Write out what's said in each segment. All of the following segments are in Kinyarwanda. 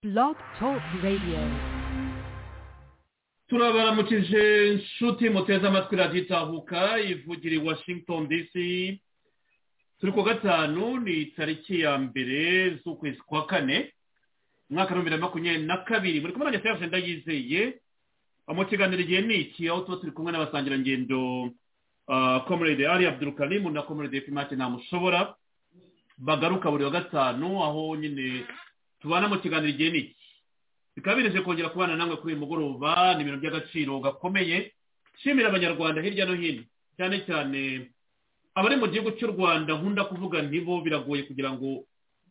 Blog Talk Radio. turabaramukije inshuti muteze amatwi radiyo itahuka ivugira i washington dc turi ku gatanu ni tariki ya mbere z'ukwezi kwa kane umwaka w'ibihumbi bibiri na makumyabiri na kabiri muri kumwe na nyasaye agenda yizeye mu kiganiro igihe ni iki aho tuba turi kumwe n'abasangirangendo ah, comrade ari abdurukarimu na comrade fimake ntamushobora bagaruka buri wa gatanu aho nyine tubana mu kiganiro igihe ni iki bikaba bireje kongera kubana namwe kuri uyu mugoroba ni ibintu by'agaciro gakomeye nshimira abanyarwanda hirya no hino cyane cyane abari mu gihugu cy'u rwanda nkunda kuvuga ntibo biragoye kugira ngo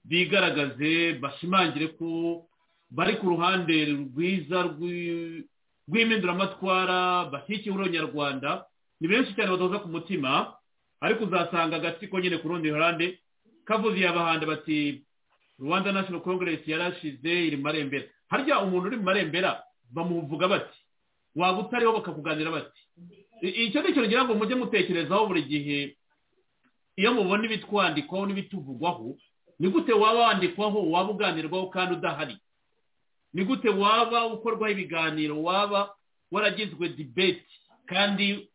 bigaragaze bashimangire ko bari ku ruhande rwiza rw'i- rw'impinduramatwara bashyigikiye urwanyarwanda ni benshi cyane badoza ku mutima ariko uzasanga agatsiko nyine ku rundi ruhande kavuze iyabahanda bati rwanda national congress yarashize iri mu marembera harya umuntu uri mu marembera bamuvuga bati waba utariho bakakuganira bati I- icyo ni ikintu ngira ngo mujye mutekerezaho buri gihe iyo mubona ibitwandikwaho n'ibituvugwaho ni gute waba wandikwaho waba uganirwaho kandi udahari ni gute waba ukorwaho ibiganiro waba waragizwe debate kandi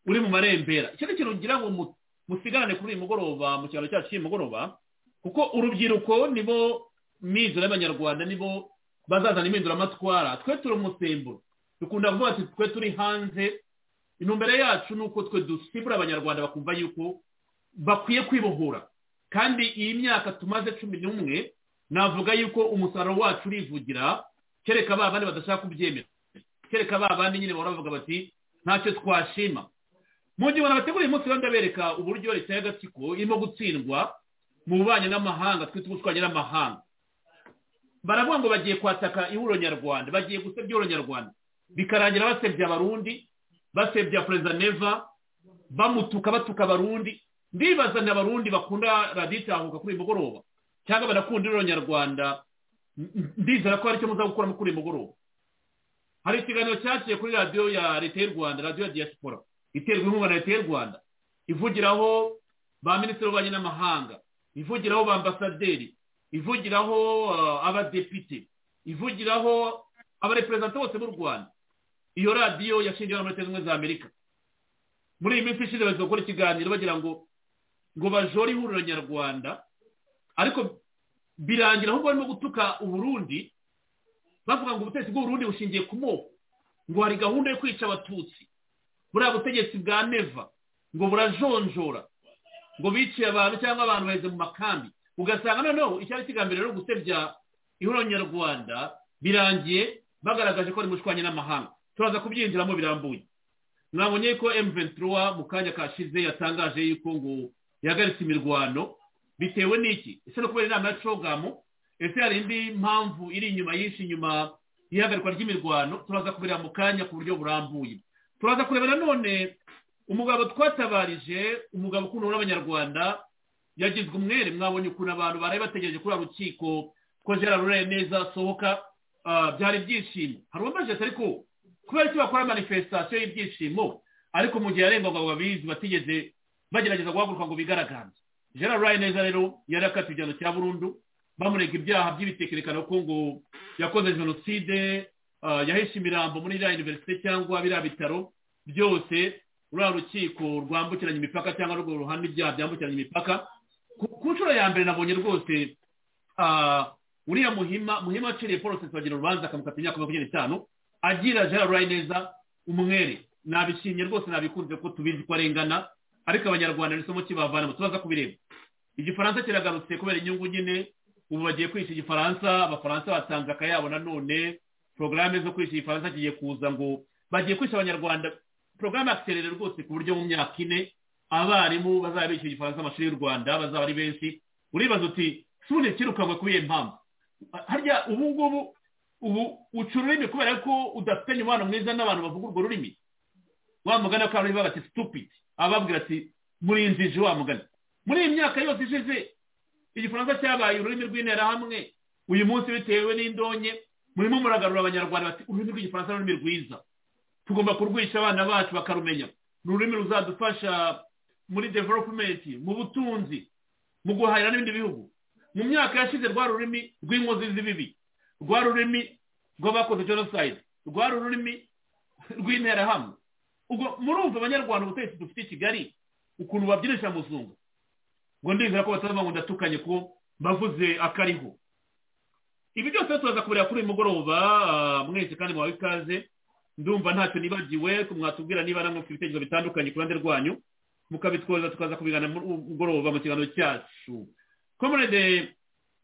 uri mu marembera icyo ni ikintu ngira ngo mu- musigarane kuri uyu mugoroba mu cyaro cyacu cy'uyu mugoroba kuko urubyiruko nibo mizero y'abanyarwanda nibo bazazana impinduramatwara twe turi umusemburo dukunda kuvuga ati twe turi hanze intumbero yacu ni uko twe dusimbura abanyarwanda bakumva yuko bakwiye kwibohora kandi iyi myaka tumaze cumi n'umwe navuga yuko umusaruro wacu urivugira kereka ba bandi badashaka kubyemera kereka ba bandi nyine bahora bavuga bati ntacyo twashima mu gihe abantu bategura uyu munsi rero ndabereka uburyo leta y'agatsiko irimo gutsindwa mu bubanyi n'amahanga twita ubutwanyi n'amahanga baravuga ngo bagiye kwataka ihuriro nyarwanda bagiye gusebya ihuriro nyarwanda bikarangira basebya abarundi basebya perezida neva bamutuka batuka abarundi ndibaza ni abarundi bakunda radiyo itahuka kuri uyu mugoroba cyangwa banakunda ihuriro nyarwanda N- n- ndizera ko hari icyo muza gukuramo kuri uyu mugoroba hari ikiganiro cyaciye kuri radiyo ya leta y'u rwanda radiyo ya diaspora iterwa inkunga na leta y'u rwanda ivugiraho ba minisitiri w'ububanyi n'amahanga ivugiraho ba ambasaderi ivugiraho ah, abadepite ivugiraho abareperezida bose b'u rwanda iyo radiyo yashingiwe muri leta zunze ubumwe za amerika muri iyi minsi ishize bagiye gukora ikiganiro bagira ngo ngo bajore ihuriro nyarwanda ariko birangira ahubwo barimo gutuka uburundi bavuga ngo ubutegetsi bw'uburundi bushingiye ku moko ngo hari gahunda yo kwica abatutsi buriya butegetsi bwa neva ngo burajonjora ngo biciye abantu cyangwa abantu baheze mu makambi ugasanga noneho icyari kigambiriye rero gusebya ihuriro nyarwanda birangiye bagaragaje ko ari mushwanye n'amahanga turaza kubyinjiramo birambuye mwabonye ko M23 mu kanya kashize yatangaje yuko ngo yahagaritse imirwano bitewe n'iki ese no kubera inama ya cogamo ese hari indi mpamvu iri inyuma yinshi inyuma y'ihagarikwa ry'imirwano turaza kubireba mu kanya ku buryo burambuye turaza kureba nanone umugabo twatabarije umugabo ukundwa n'abanyarwanda yagizwe umwere mwabonye ukuntu abantu baraye bategereje kuri rukiko ko gerard rureye neza asohoka ah, byari ibyishimo hari uwamajije ati ariko kubera icyo bakora manifestasiyo y'ibyishimo ariko mu gihe yarengwaga ngo babizi batigeze bagerageza guhaguruka ngo bigaragaze gerard rureye neza rero yari akatiwe igihano cya burundu bamurega ibyaha by'ibitekerekano ko ngo yakoze jenoside ah, yahishe imirambo muri iriya univerisite cyangwa biriya bitaro byose ruriya rukiko rwambukiranya imipaka cyangwa rwo ruhande ibyaha byambukiranya imipaka ku ku nshuro ya mbere nabonye rwose ah, uriya muhima muhima waciriye paul bagira urubanza akamukata imyaka makumyabiri n'itanu agira gerard rayineza umwere nabishimye rwose nabikunze ko tubizi ko arengana ariko abanyarwanda ni isomo kibavanamo tubaza kubireba igifaransa kiragarutse kubera inyungu nyine ubu bagiye kwica igifaransa abafaransa batanze akayabo nanone porogaramu zo kwica igifaransa kigiye kuza ngo bagiye kwica abanyarwanda porogaramu yakiserere rwose ku buryo mu myaka ine abarimu bazaba bishyuye igifaransa amashuri y'u rwanda bazaba ari benshi uribaza uti suri kirukanywe kuri iyo mpamvu harya ubu ngubu ubu uca ururimi kubera ko udafitanye umubano mwiza n'abantu bavuga urwo rurimi wa mugani wa kaburimbo bati stupid ababwira ati murinzije wa mugani muri iyi myaka yose ishize igifaransa cyabaye ururimi rw'interahamwe uyu munsi bitewe n'indonke murimo muragarura abanyarwanda bati ururimi rw'igifaransa ni ururimi rwiza tugomba kurwisha abana bacu bakarumenya ni ururimi ruzadufasha muri development mu butunzi mu guhahira n'ibindi bihugu mu myaka yashize rwa rurimi rw'inkozi z'ibibi rwa rurimi rw'abakoze jenoside rwa rurimi rw'interahamwe ubwo murumva abanyarwanda ubutegetsi dufite i kigali ukuntu babyinisha muzungu ngo ndizera ko batavuga ngo ndatukanye ko bavuze akariho ibi byose turaza kuburira kuri uyu mugoroba ah, mwese kandi mubaha ikaze ndumva ntacyo nibagiwe mwatubwira niba namwe mufite ibitekerezo bitandukanye ku ruhande rwanyu mukabitwoza tukaza kubigana muri uyu mugoroba mu kiganiro cyacu komerede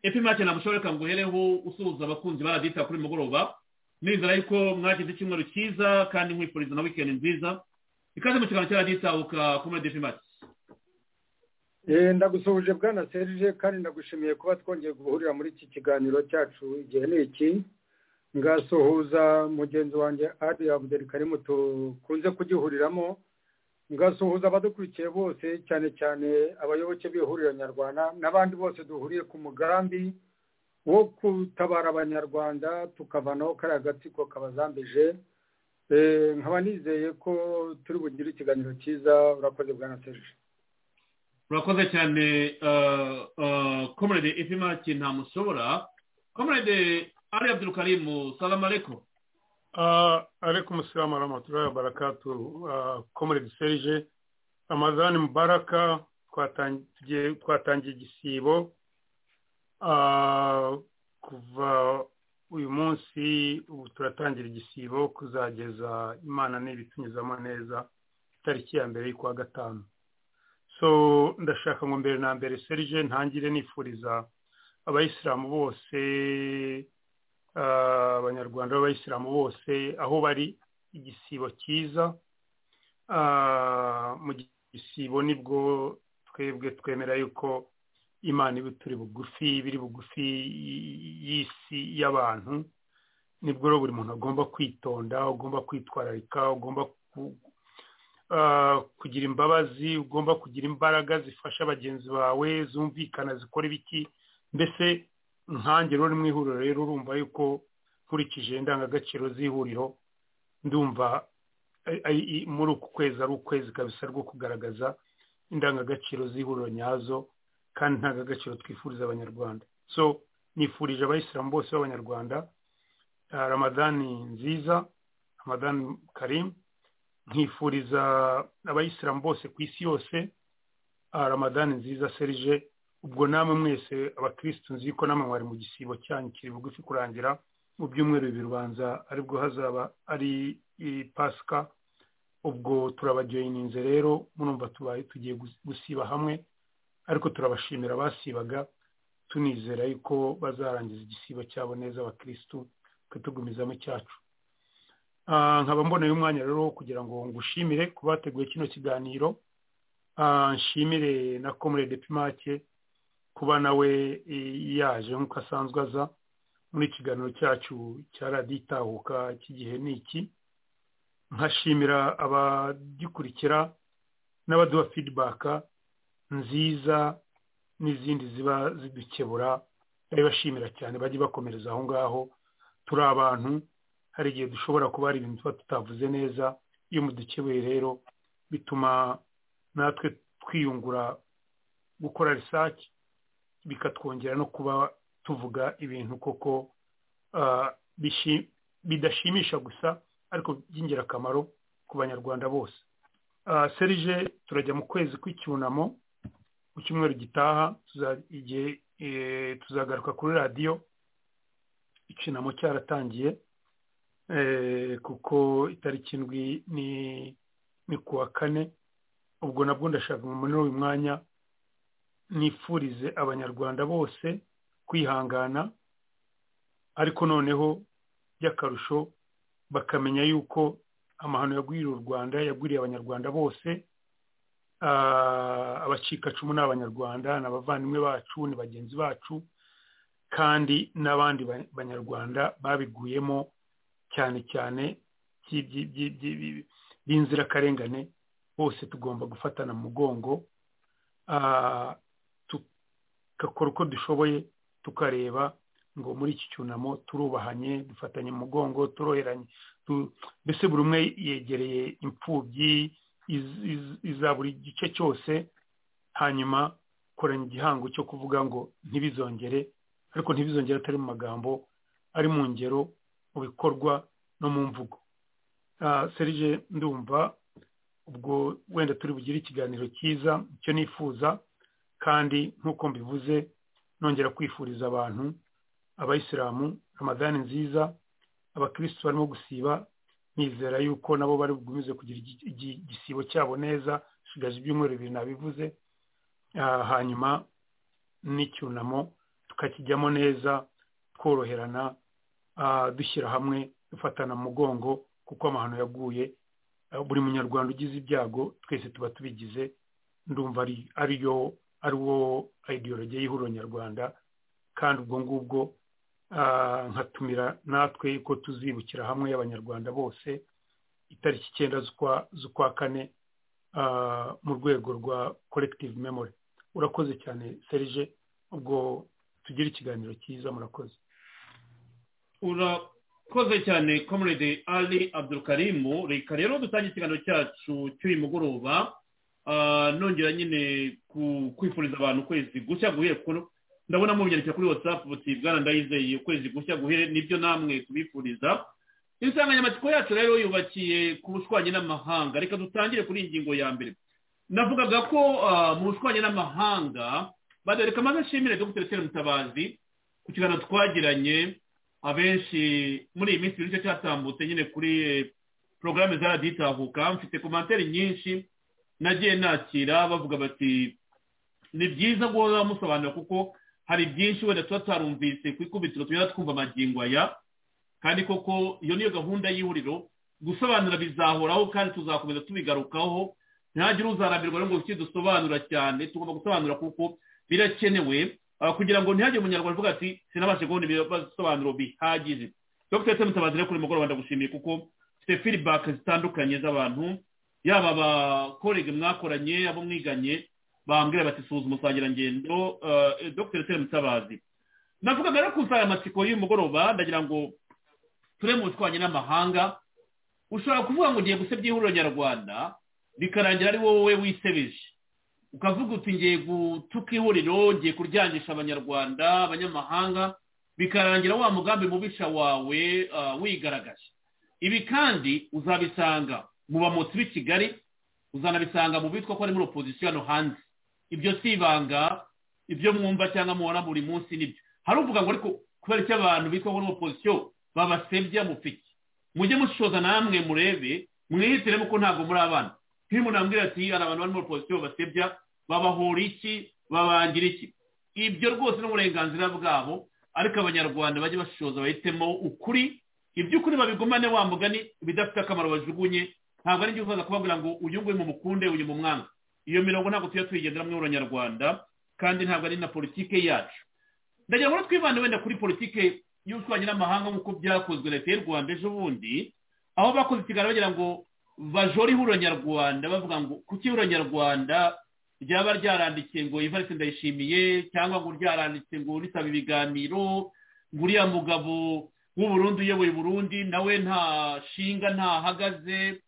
epimake namushoreka ngo uhereho usuhuza abakunzi baradita kuri uyu mugoroba nizera yuko mwagize icyumweru cyiza kandi nkwifuriza na wikendi nziza ikaze mu kiganiro cyaraditabuka komerede epimake Eh, ndagusuhuje bwana serije kandi ndagushimiye kuba twongeye guhurira muri iki kiganiro cyacu igihe ni iki ngasuhuza mugenzi wanjye adi abudeli karimu tukunze kugihuriramo ngasuhuza abadukurikiye bose cyane cyane abayoboke b'ihuriro nyarwanda n'abandi bose duhuriye ku mugambi wo gutabara abanyarwanda tukavanaho kariya gatsiko kabazambije Eh, nkaba nizeye ko turi bugire ikiganiro cyiza urakoze bwana serije urakoze cyane komerede efimaki ntamushobora komerede ari abdurukarimu salamu aleko Ah, alaikum salam wa rahmatullahi wa barakatuhu Ah, comrade serge amazani mubaraka twatangiye twatangiye igisibo Ah, kuva uyu munsi ubu turatangira igisibo kuzageza imana n'ibitunyuzamo neza itariki ya mbere y'ukwa gatanu so ndashaka ngo mbere na mbere serge ntangire nifuriza abayisilamu bose ah, abanyarwanda b'abayisilamu bose aho bari igisibo cyiza Ah, mu gisibo nibwo twebwe twemera yuko imana iba turi bugufi biri bugufi y- y'isi y'abantu nibwo rero buri muntu agomba kwitonda ugomba kwitwararika ugomba ku- ah, kugira imbabazi ugomba kugira imbaraga zifasha bagenzi bawe zumvikana zikora ibiki mbese nkanjye rero uri mu ihuriro rero urumva yuko nkurikije indangagaciro z'ihuriro ndumva ai- ai- i- muri uku kwezi ari ukwezi kabisa rwo kugaragaza indangagaciro z'ihuriro nyazo kandi indangagaciro twifuriza abanyarwanda so nifurije abayisilamu bose b'abanyarwanda ah, ramadani nziza ramadani karimu nkifuriza abayisilamu bose ku isi yose ah, ramadani nziza serije ubwo namwe mwese abakirisitu nzi ko namwe mwari mu gisibo cyanyu kiri bugufi kurangira mu byumweru bibiri ubanza aribwo hazaba ari i pasika ubwo turabajoyininze rero murumva tubaye tugiye gus- gusiba hamwe ariko turabashimira basibaga tunizera yuko bazarangiza igisibo cyabo neza abakirisitu tukatugumizamo icyacu Ah, nkaba mboneye umwanya rero wo kugira ngo ngushimire kuba bateguye kino kiganiro Ah, nshimire na komurede pimake kuba nawe e, yaje nk'uko asanzwe aza muri ikiganiro cyacu cya radiyo itahuka cy'igihe ni iki nkashimira abagikurikira n'abaduha fidibaka nziza n'izindi ziba zidukebura ndabibashimira cyane bajye bakomereza aho ngaho turi abantu hari igihe dushobora kuba hari ibintu tuba tutavuze neza iyo mudukebeye rero bituma natwe twiyungura gukora research bikatwongera no kuba tuvuga ibintu koko ah, bishi- bidashimisha gusa ariko by'ingirakamaro ku banyarwanda bose Ah, serije turajya mu kwezi kw'icyunamo mu cyumweru gitaha tuza- igihe, eh, tuzagaruka kuri radiyo icyunamo cyaratangiye eh, kuko itariki indwi ni ni ku wa kane ubwo nabwo ndashaka ngo muri uyu mwanya nifurize abanyarwanda bose kwihangana ariko noneho by'akarusho bakamenya yuko amahano yagwiriye u rwanda yagwiriye abanyarwanda bose Ah, abacikacumu ni abanyarwanda ni abavandimwe bacu ni bagenzi bacu kandi n'abandi ba- banyarwanda babiguyemo cyane cyane by'i- by'i- by'i- by'i- b'inzirakarengane bose tugomba gufatana mu mugongo Ah, tugakora uko dushoboye tukareba ngo muri iki cyunamo turubahanye dufatanye mu mugongo turoheranye tu- mbese buri umwe yegereye imfubyi iz- iz- iza buri gice cyose hanyuma koranya igihango cyo kuvuga ngo ntibizongere ariko ntibizongere atari mu magambo ari mu ngero mu bikorwa no mu mvugo serije ndumva ubwo wenda turi bugire ikiganiro cyiza icyo nifuza kandi nk'uko mbivuze nongera kwifuriza abantu abayisilamu ramadani nziza abakirisitu barimo gusiba nizera yuko nabo bari bugumize kugira igisibo cyabo neza hasigaje ibyumweru bibiri nabivuze hanyuma n'icyunamo tukakijyamo neza tworoherana dushyira hamwe dufatana mugongo kuko amahano yaguye buri munyarwanda ugize ibyago twese tuba tubigize ndumva ariyo ari wo ideologi y'ihuriro nyarwanda kandi ubwo ngubwo nkatumira natwe ko tuzibukira hamwe y'abanyarwanda bose itariki icyenda z'ukwa kane mu rwego rwa korekitivu memori urakoze cyane serije ubwo tugira ikiganiro cyiza murakoze urakoze cyane comrade ali abdurukarimu reka rero dutange ikiganiro cyacu cy'uyu mugoroba nongera nyine kwifuriza abantu ukwezi gushya guhera kuko ndabona mubyandikira kuri watsapu buti bwana ndayizeye ukwezi gushya guhere nibyo namwe tubifuriza insanganyamatsiko yacu rero yubakiye ku bushwanyi n'amahanga reka dutangire kuri iyi ngingo ya mbere navugaga ko mu bushwanyi n'amahanga badareka amaze ashimire dr tere mutabazi ku kiganiro twagiranye abenshi muri iyi minsi nicyo cyatambutse nyine kuri porogaramu za radiyo itahuka mfite komantere nyinshi nagiye nakira bavuga bati ni byiza guhora musobanura kuko hari byinshi wenda tuba tutarumvise ku ikubitiro tugenda twumva amagingo aya kandi koko iyo niyo gahunda y'ihuriro gusobanura bizahoraho kandi tuzakomeza tubigarukaho ntihagire uzarambirwa ngo dusobanura cyane tugomba gusobanura kuko birakenewe kugira ngo ntihagire umunyarwanda uvuga ati sinabashe kubona ibisobanuro bihagije dr ese mutabazi rero kuri mugoroba ndagushimiye kuko mfite feedback zitandukanye z'abantu yaba abakorege mwakoranye abo mwiganye bambwira bati suzuma usangirangendo dr ese mutabazi navugaga rero ku nsanganyamatsiko y'uyu mugoroba ndagira ngo turebe mu bushwanyi n'amahanga ushobora kuvuga ngo ugiye gusebya ihuriro nyarwanda bikarangira ari wowe wisebeje ukavuga uti ngiye gutuka ihuriro ngiye kuryangisha abanyarwanda abanyamahanga bikarangira wa mugambi mubisha wawe wigaragaje ibi kandi uzabisanga mu bamotsi b'i kigali uzanabisanga mu bitwa ko ari muri opozisiyo hano hanze ibyo si ibanga ibyo mwumva cyangwa muhora buri munsi nibyo hari uvuga ngo ariko kubera icyo abantu bitwa ko ari opozisiyo babasebya mufite mujye mushoza namwe murebe mwihitiremo ko ntabwo muri abana nk'iyo umuntu ambwira ati hari abantu bari muri pozisiyo basebya babahora iki babangira iki ibyo rwose n'uburenganzira bwabo ariko abanyarwanda bajye bashishoza bahitemo ukuri iby'ukuri babigumane wa mugani bidafite akamaro bajugunye ntabwo ari byo uzaza kubabwira ngo uyu nguyu mumukunde uyu mu mwanga iyo mirongo ntabwo tujya tuyigendera muri abanyarwanda kandi ntabwo ari na politike yacu ndagira ngo twivane wenda kuri politike y'ubushwanyi n'amahanga nk'uko byakozwe leta y'u rwanda ejo bundi aho bakoze ikiganiro bagira ngo bajora ihuriro nyarwanda bavuga ngo kuki ihuriro nyarwanda ryaba ryarandikiye ngo ivarisi ndayishimiye cyangwa ngo ryaranditse ngo risaba ibiganiro ngo uriya mugabo w'uburundi uyoboye uburundi nawe nta shinga ntahagaze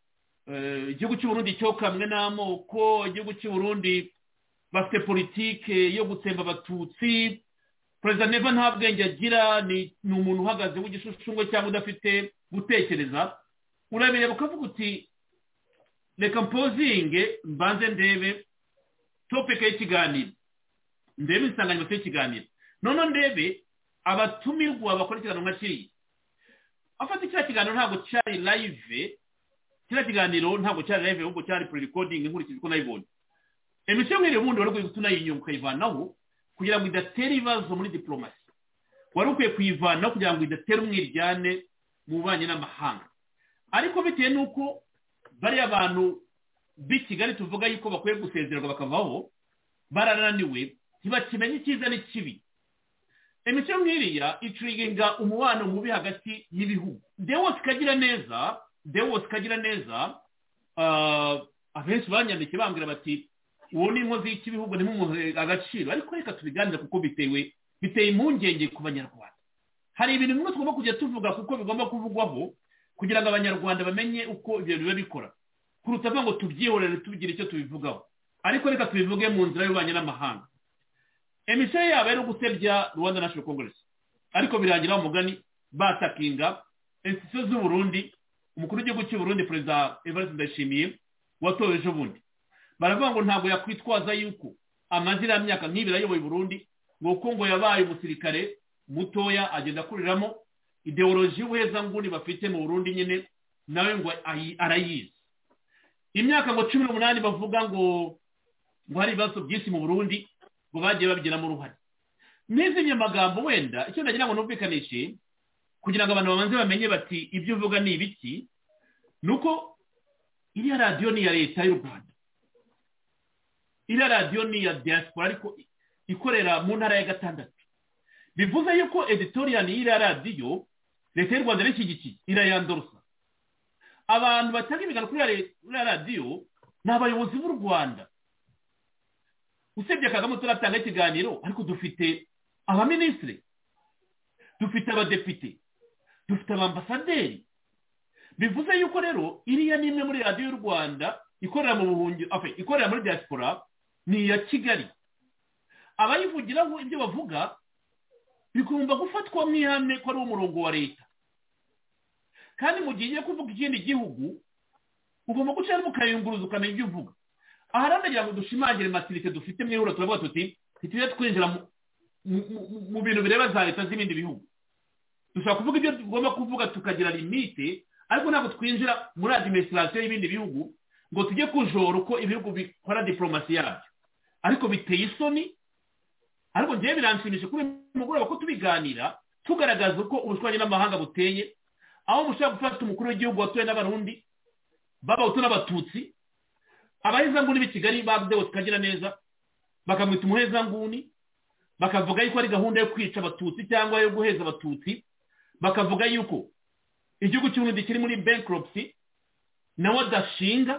igihugu cy'uburundi cyokamwe n'amoko igihugu cy'uburundi bafite politike yo gutsemba abatutsi perezida neva nta bwenge agira ni umuntu uhagaze w'igishushushungwe cyangwa udafite gutekereza urabireba ukavuga uti reka mpozinge mbanze ndebe topika y'ikiganiro ndebe insanganyamatsiko y'ikiganiro noneho ndebe abatumirwa bakora ikiganiro nka kiriya afata kiriya kiganiro ntabwo cyari live kiriya kiganiro ntabwo cyari live ahubwo cyari pre-recording nkurikije uko nayibonye emisiyo nk'iri ubundi wari ukwiye tunayinyunga ukayivanaho kugira ngo idatera ibibazo muri diporomasi wari ukwiye kuyivanaho kugira ngo idatera umwiryane mu bubanyi n'amahanga ariko bitewe n'uko bariya abantu b'i kigali tuvuga yuko bakwiye gusezererwa bakavaho barananiwe ntibakimenye icyiza n'ikibi imico nk'iriya icuriginga umubano mubi hagati y'ibihugu ndebe wose ikagira neza ndebe wose ikagira neza abenshi banyandikiye bambwira bati uwo ni inkozi y'ikibihugu ntimumuhe agaciro ariko reka tubiganire kuko bitewe biteye impungenge ku banyarwanda hari ibintu bimwe tugomba kujya tuvuga kuko bigomba kuvugwaho kugira ngo abanyarwanda bamenye uko ibyo biba bikora kuruta ngo tubyihorere tubigire icyo tubivugaho ariko reka tubivuge mu nzira y'ububanyi n'amahanga emisiyo yabo ari ugusebya rwanda national congress ariko birangira umugani basakinga insitisiyo z'uburundi umukuru w'igihugu cy'uburundi perezida evariste ndayishimiye watowe ejo bundi baravuga ngo ntabwo yakwitwaza yuko amaze iriya myaka nk'ibiri ayoboye uburundi ngo kuko ngo yabaye umusirikare mutoya agenda akuriramo ideoloji y'ubuhezanguni bafite mu burundi nyine nawe ngo arayizi imyaka ngo cumi n'umunani bavuga ngo ngo hari ibibazo byinshi mu burundi ngo bagiye babigiramo uruhare n'izindi magambo wenda icyo ndagira ngo numvikanishe kugira ngo abantu babanze bamenye bati ibyo uvuga ni ibiki ni uko iriya radiyo ni iya leta y'u rwanda iriya radiyo ni iya diaspora ariko ikorera mu ntara ya gatandatu bivuze yuko editoriyani y'iriya radiyo leta y'u rwanda irashyigikiye irayandorosa abantu batanga imigano kuri iriya radiyo ni abayobozi b'u rwanda usibye kagame turatanga ikiganiro ariko dufite abaminisitiri dufite abadepite dufite abambasaderi bivuze yuko rero iriya ni imwe muri radiyo y'u rwanda ikorera mu buhungiro ikorera muri diaspora ni iya kigali abayivugiraho ibyo bavuga bigomba gufatwa nk'ihame ko ari umurongo wa leta kandi mu gihe ugiye kuvuga ikindi gihugu ugomba gucamo ukayunguruza ukamenya ibyo uvuga aha rero ndagira ngo dushimangire matirite dufite mwihura turavuga tuti ntitujye twinjira mu bintu bireba za leta z'ibindi bihugu dushobora kuvuga ibyo tugomba kuvuga tukagira limite ariko ntabwo twinjira muri adiminisitirasiyo y'ibindi bihugu ngo tujye kujora uko ibihugu bikora diporomasi yabyo ariko biteye isoni ariko ngewe biranshimisha kuri mugoroba ko tubiganira tugaragaza uko ubushwanyi n'amahanga buteye aho mushobora gufata umukuru w'igihugu watuwe n'abarundi b'abahutu n'abatutsi abahezanguni b'i kigali babudewe tukagira neza bakamwita umuhezanguni bakavuga yuko ari gahunda yo kwica abatutsi cyangwa yo guheza abatutsi bakavuga yuko igihugu cy'uburundi kiri muri bankruptcy nawe adashinga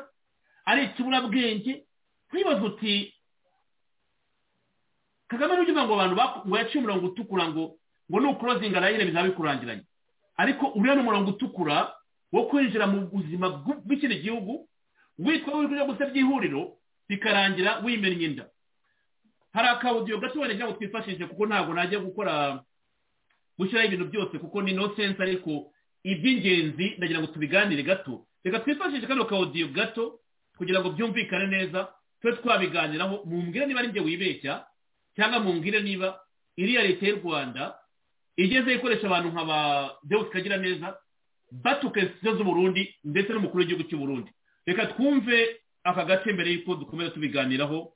ari ikiburabwenge ntibaze uti kagame n'ugize ngo abantu ngo yaciye umurongo utukura ngo ngo nukurozinga rayine bizaba bikurangiranye ariko uriya ni umurongo utukura wo kwinjira mu buzima bw'ikindi gihugu witwa w'ibyo gusebya by'ihuriro bikarangira wimennye inda hari akawudiyo gato wenda ngo twifashishe kuko ntabwo najya gukora gushyiraho ibintu byose kuko ni no sense ariko iby'ingenzi ndagira ngo tubiganire gato reka twifashishe kano kawudiyo gato kugira ngo byumvikane neza tube twabiganiraho mumbwire niba ari njye wibeshya cyangwa mumbwire niba iriya leta y'u rwanda igeze ikoresha abantu nka ba deus kagira neza batuka insitisiyo z'uburundi ndetse n'umukuru w'igihugu cy'uburundi reka twumve aka gace mbere y'uko dukomeza tubiganiraho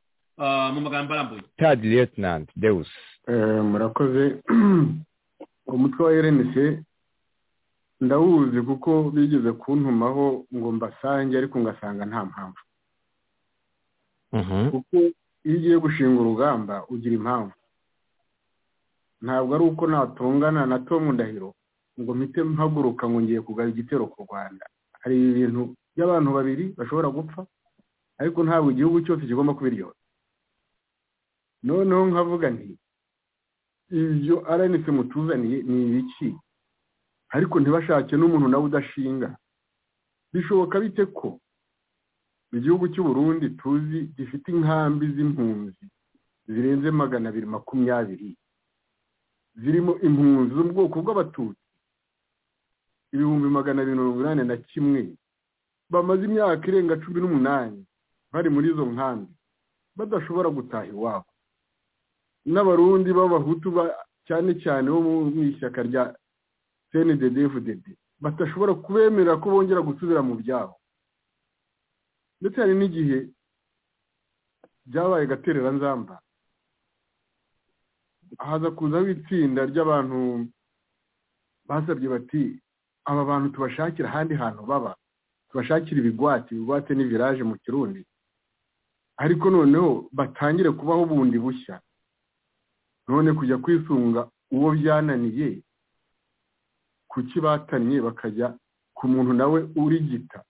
mu magambo arambuye tadi lieutenant deus murakoze umutwe wa rnc ndawuzi kuko bigeze kuntumaho ngo mbasange ariko ngasanga nta mpamvu kuko iyo ugiye gushinga urugamba ugira impamvu ntabwo ari uko natungana na Tom ndahiro ngo mpite mpaguruka ngo ngiye kugaba igitero ku rwanda hari ibintu by'abantu babiri bashobora gupfa ariko ntabwo igihugu cyose kigomba kubiryoha noneho nkavuga nti ibyo aranitse mutuzaniye ni ibiki ariko ntibashake n'umuntu nawe udashinga bishoboka bite ko igihugu cy'u Burundi tuzi gifite inkambi z'impunzi zirenze magana abiri makumyabiri zirimo impunzi zo mu bwoko bw'abatutsi ibihumbi magana abiri mirongo inani na kimwe bamaze imyaka irenga cumi n'umunani bari muri izo nkambi badashobora gutaha iwabo n'abarundi b'abahutu cyane cyane bo mu ishyaka rya cndfdd badashobora kubemerera ko bongera gusubira mu byabo ndetse hari n'igihe byabaye gatereranzamba haza kuzaho itsinda ry'abantu basabye bati aba bantu tubashakira ahandi hantu baba tubashakira ibigwati ibigwate n'ibiraje mu kirundi ariko noneho batangire kubaho bundi bushya none kujya kwisunga uwo byananiye kuki batanye bakajya ku muntu nawe urigita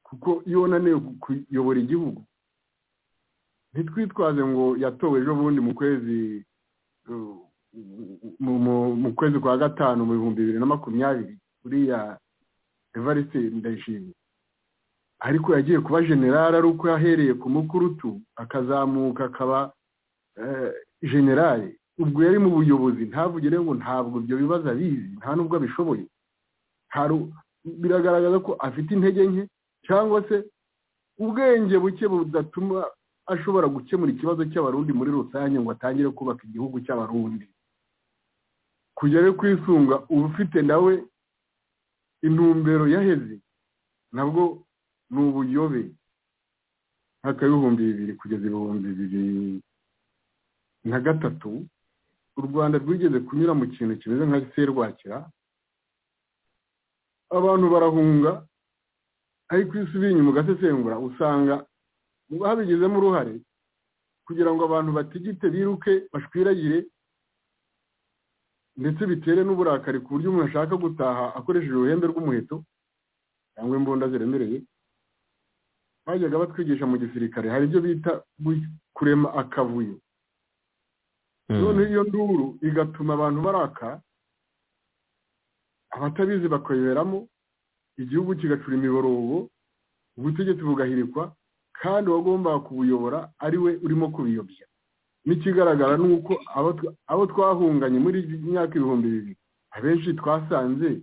kuko iyo unaniwe kuyobora igihugu ntitwitwaze ngo yatowe ejo bundi mu kwezi mu kwezi kwa gatanu mu bihumbi bibiri na makumyabiri uriya evariste ndayishimiye ariko yagiye kuba generale ari uko yahereye ku mukurutu akazamuka akaba generale ubwo yari mu buyobozi ntavugire ngo ntabwo ibyo bibazo abizi nta nubwo abishoboye biragaragaza ko afite intege nke cyangwa se ubwenge buke budatuma ashobora gukemura ikibazo cy'abarundi muri rusange ngo atangire kubaka igihugu cy'abarundi kugere kwisunga uba ufite nawe intumbero yaheze nabwo ni ubuyobe nk'aka ibihumbi bibiri kugeza ibihumbi bibiri na gatatu u rwanda rwigeze kunyura mu kintu kimeze nka serwakira abantu barahunga ariko iyo usubiye inyuma ugasesengura usanga mu babigizemo uruhare kugira ngo abantu batigite biruke bashwiragire ndetse bitere n'uburakari ku buryo umuntu ashaka gutaha akoresheje uruhembe rw'umuheto cyangwa imbunda ziremereye bajyaga batwigisha mu gisirikare hari ibyo bita kurema akavuyo noneho iyo nduru igatuma abantu baraka abatabizi bakayiberamo igihugu kigacura imiborogo ubutegetsi bugahirikwa kandi uwagombaga kubuyobora ari we urimo kubiyobya n'ikigaragara ni uko abo twahunganye muri myaka ibihumbi bibiri abenshi twasanze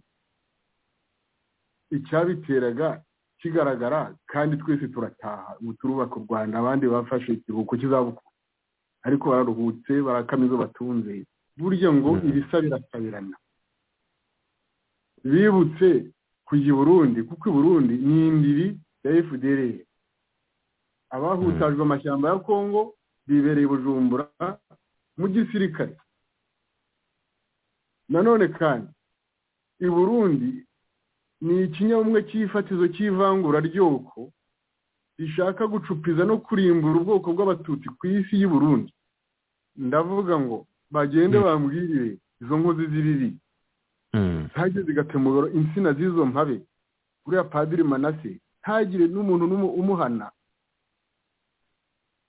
icyabiteraga kigaragara kandi twese turataha ubu turubaka u rwanda abandi bafashe ikiruhuko kizabukuru ariko bararuhutse barakama izo batunze burya ngo ibisa birasabirana bibutse kujya i burundi kuko i burundi ni indiri ya fdr abahutajwe amashyamba ya kongo bibereye bujumbura mu gisirikare nanone kandi i burundi ni ikinyabumwe cy'ifatizo cy'ivangura ryoko rishaka gucupiza no kurimbura ubwoko bw'abatutsi ku isi y'i burundi ndavuga ngo bagende bambwirire izo nkozi z'ibibi ntagire zigatemugara insina z'izo mpabe uriya padiri manase ntagire n'umuntu umuhana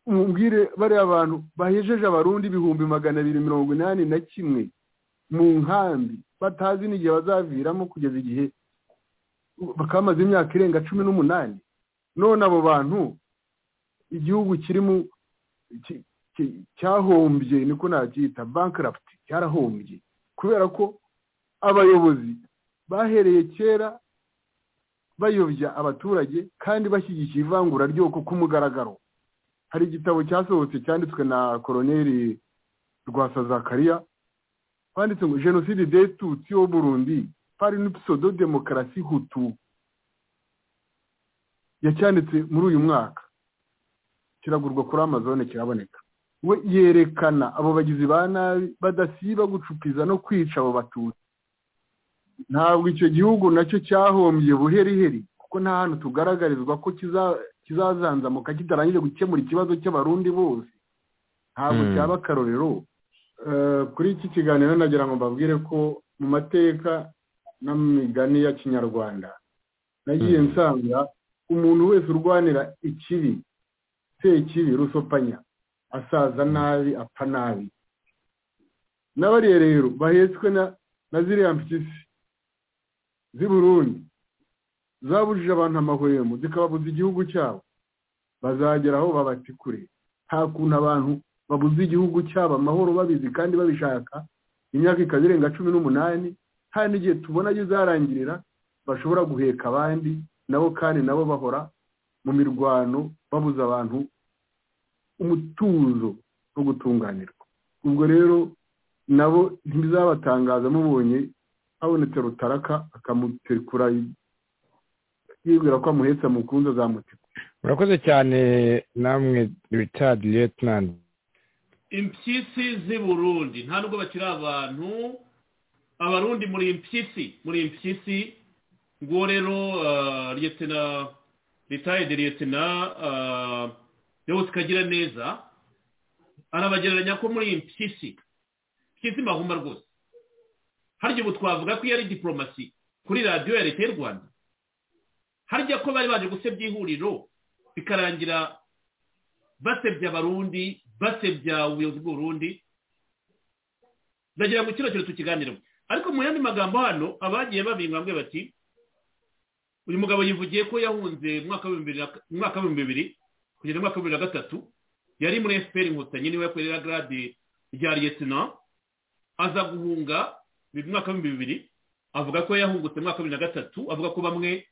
umubwire bariya abantu bahejeje abarundi ibihumbi magana abiri mirongo inani na kimwe mu nkambi batazi n'igihe bazaviramo kugeza igihe bakamaze imyaka irenga cumi n'umunani none abo bantu igihugu kirimo cyahombye niko nacyita bankaraputi cyarahombye kubera ko abayobozi bahereye kera bayobya abaturage kandi bashyigikiye ivangura ryoko ku mugaragaro hari igitabo cyasohotse cyanditswe na koroneri rwasazakariya banditse ngo jenoside detutsi wo burundi pari n'ipisodo demokarasi hutu yacyanditse muri uyu mwaka kiragurwa kuri amazone kiraboneka we yerekana abo bagizi ba nabi badasiba gucupiza no kwica abo batutsi ntabwo icyo gihugu nacyo cyahombye buheriheri kuko nta hantu tugaragarizwa ko kizazanzamuka kitarangije gukemura ikibazo cy'abarundi bose ntabwo cyaba akarorero kuri iki kiganiro nagira ngo mbabwire ko mu mateka n'imigani ya kinyarwanda nagiye nsanga umuntu wese urwanira ikibi se ikibi rusopanya asaza nabi apfa nabi n'abariya rero bahetswe na ziriya mpyisi z'i burundi zabujije abantu amahwemo zikababuza igihugu cyabo bazagera aho babatikure nta kuntu abantu babuze igihugu cyabo amahoro babizi kandi babishaka imyaka ikaba irenga cumi n'umunani nta n'igihe tubona ayo izarangirira bashobora guheka abandi nabo kandi nabo bahora mu mirwano babuza abantu umutuzo wo gutunganirwa ubwo rero nabo ntibizabatangaza mubonye habonetse rutaraka akamutekura yibwira ko amuhetse amukunze azamutekura murakoze cyane namwe richard lieutenant impyisi z'i burundi nta nubwo bakiri abantu abarundi muri impyisi muri impyisi nguwo rero liyetena ritayede liyetena yewe tukagira neza arabagereranya ko muri impyisi impyisi mbahuma rwose harya ubu twavuga ko iyo ari diporomasi kuri radiyo ya leta y'u rwanda harya ko bari baje gusebya ihuriro bikarangira basebya abarundi basebya ubuyobozi bw'uburundi ndagira ngo kino kintu tukiganireho ariko mu yandi magambo hano abagiye babingambwe bati uyu mugabo yivugiye ko yahunze mu mwaka w'ibihumbi bibiri kugeza mu mwaka wa bibiri na gatatu yari muri efuperi inkotanyi niwe yakorera garade rya liyetina aza guhunga mu mwaka w'ibihumbi bibiri avuga ko yahungutse mu mwaka wa bibiri na gatatu avuga ko bamwe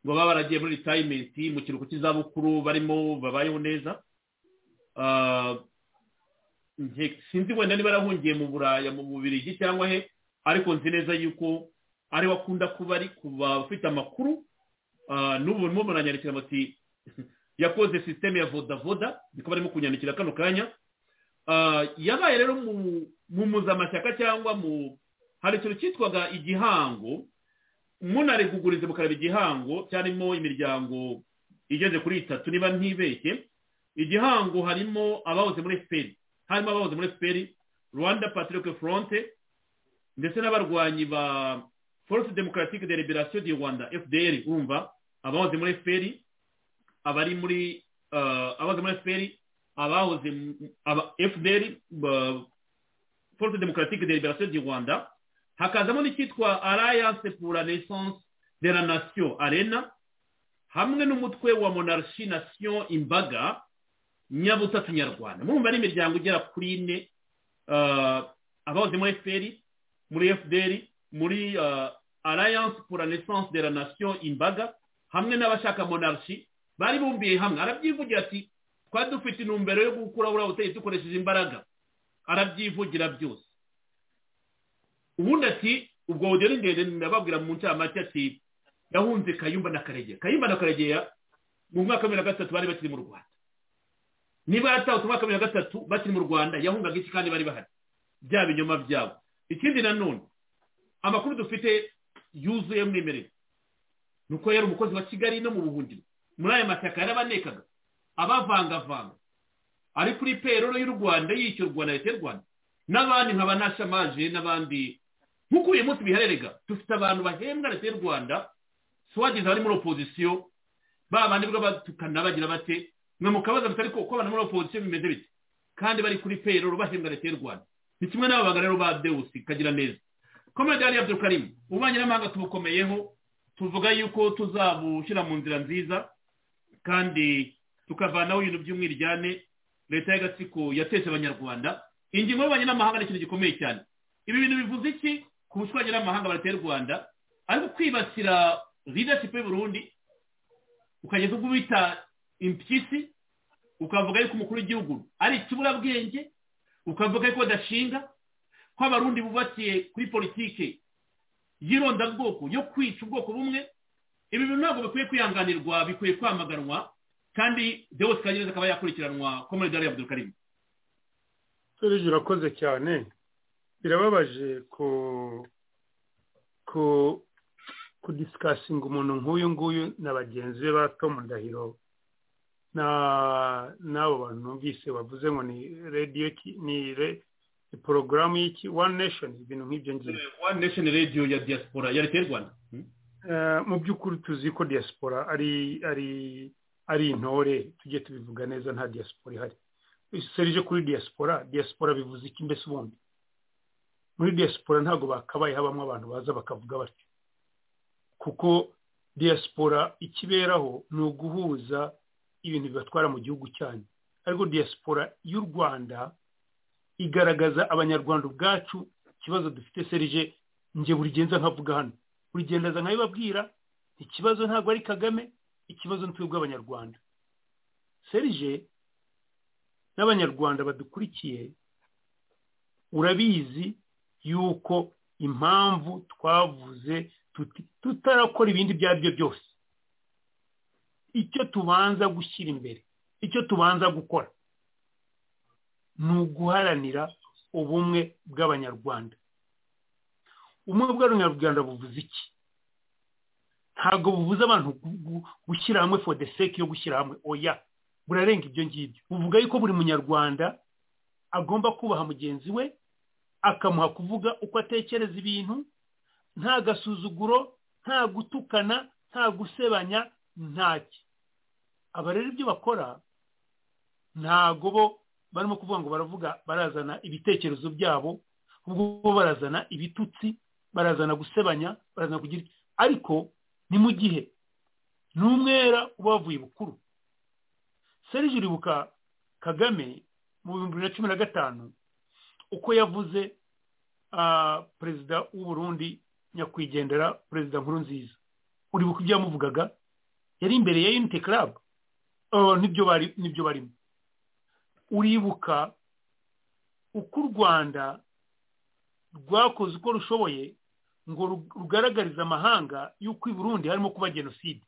ngo baba baragiye muri ritayimenti mu kiruhuko cy'izabukuru barimo babayeho neza Ah, nje- sinzi wenda niba yarahungiye mu buraya mu bubirigi cyangwa he ariko nzi neza yuko ariwe akunda kuba ari kuba ufite amakuru Ah, n'ubu barimo baranyandikira bati yakoze sisiteme ya vodavoda niko barimo kunyandikira kano kanya Ah, yabaye rero mu mu muzamashyaka cyangwa mu hari ikintu cyitwaga igihango munari kuguriza mukaraba igihango cyarimo imiryango igeze kuri itatu niba ntibeshye igihango harimo abahoze muri fpr harimo abahoze muri fpr rwanda patrick front ndetse n'abarwanyi ba force democratique de liberation du rwanda fdr urumva abahoze muri fpr abari muri eh, abahoze muri fpr abahoze mu- aba- fdr ba- force democratique de liberation du rwanda hakazamo n'icyitwa alliance pour la naissance de la nation arena hamwe n'umutwe wa monarchi nation imbaga nyabutatu nyarwanda murumva ari imiryango igera kuri ine ah, abahoze muri fpr muri fdr muri ah, alliance pour la naissance de la nation imbaga hamwe n'abashaka monarchi bari bumbiye hamwe arabyivugira ati twari dufite intumbero yo gukuraho buriya butegetsi dukoresheje imbaraga arabyivugira byose ubundi ati ubwo budeni ndende nababwira mu ncamake ati yahunze kayumba na karegeya kayumba na karegeya mu mwaka wa bibiri na gatatu bari bakiri mu rwanda niba yaratahutse umwaka wa bibiri na gatatu bakiri mu rwanda yahungaga iki kandi bari bahari bya binyoma byabo ikindi nanone amakuru dufite yuzuye mwimerere ni uko yari umukozi wa kigali no mu buhungiro muri aya mashyaka yarabanekaga abavangavanga ari kuri peroro y'u rwanda yishyurwa na leta y'u rwanda n'abandi nkaba nashamaje n'abandi nk'uko uyu munsi biharerega dufite abantu bahembwa leta y'u rwanda suwagize abari muri opozisiyo ba bandi bwo batukana bagira bate mwe mukabaza mutari ko uko abantu muri opozisiyo bimeze bite kandi bari kuri peroro bahembwa leta y'u rwanda ni kimwe n'ababanga rero ba dewusi kagira neza komedi yari abdurukarimu ububanyi n'amahanga tubukomeyeho tuvuga yuko tuzabushyira mu nzira nziza kandi tukavanaho ibintu by'umwiryane leta y'agatsiko yateshe abanyarwanda ingingo y'ububanyi n'amahanga ni ikintu gikomeye cyane ibi bintu bivuze iki ku bushwanyi n'amahanga barateye u rwanda ariko kwibasira leadership y'u Burundi ukageza ubwo bita impyisi ukavuga yuko umukuru w'igihugu ari ikiburabwenge ukavuga yuko badashinga ko abarundi bubakiye kuri politike y'irondabwoko yo kwica ubwoko bumwe ibi bintu ntabwo bikwiye kwihanganirwa bikwiye kwamaganwa kandi Deus Kagereza akaba yakurikiranwa ko muri Dar Abdul Karim serije urakoze cyane birababaje ku ku kudisikasinga umuntu nk'uyu nguyu na bagenzi be ba tom ndahiro na n'abo bantu numvise bavuze ngo ni radiyo ki- ni re- ni porogaramu y'iki one nation ibintu nk'ibyo ngibyo One Nation Radio ya diaspora ya leta y'u Rwanda Hmm? Eh, mu by'ukuri tuzi ko diaspora ari ari ari intore tujye tubivuga neza nta diaspora ihari serije kuri diaspora diaspora bivuze iki mbese ubundi muri diaspora ntabwo bakabaye habamo abantu baza bakavuga batyo kuko diaspora ikiberaho ni uguhuza ibintu bibatwara mu gihugu cyanyu ariko diaspora y'u rwanda igaragaza abanyarwanda ubwacu ikibazo dufite serije njye buri gihe nza nkavuga hano buri gihe ndaza nkabibabwira ikibazo ntabwo ari kagame ikibazo ni twebwe abanyarwanda serije n'abanyarwanda badukurikiye urabizi yuko impamvu twavuze tuti tutarakora ibindi ibyo ari byo byose icyo tubanza gushyira imbere icyo tubanza gukora ni uguharanira ubumwe bw'abanyarwanda ubumwe bw'abanyarwanda buvuze iki ntabwo buvuze abantu gu- gu- gushyira hamwe for the sake yo gushyira hamwe oya burarenga ibyo ngibyo buvuga yuko buri munyarwanda agomba kubaha mugenzi we akamuha kuvuga uko atekereza ibintu nta gasuzuguro nta gutukana nta gusebanya ntaki aba rero ibyo bakora ntago bo barimo kuvuga ngo baravuga barazana ibitekerezo byabo ubwo bo barazana ibitutsi barazana gusebanya barazana kugira ariko ni mu gihe n'umwera uba wavuye bukuru serije uribuka kagame mu bihumbi bibiri na cumi na gatanu uko yavuze ah, perezida w'uburundi nyakwigendera perezida nkuru nziza uribuka ibyo yamuvugaga yari imbere ya unity club nibyo bari nibyo barimo uribuka uko u rwanda rwakoze uko rushoboye ngo rugaragarize amahanga y'uko i burundi harimo kuba jenoside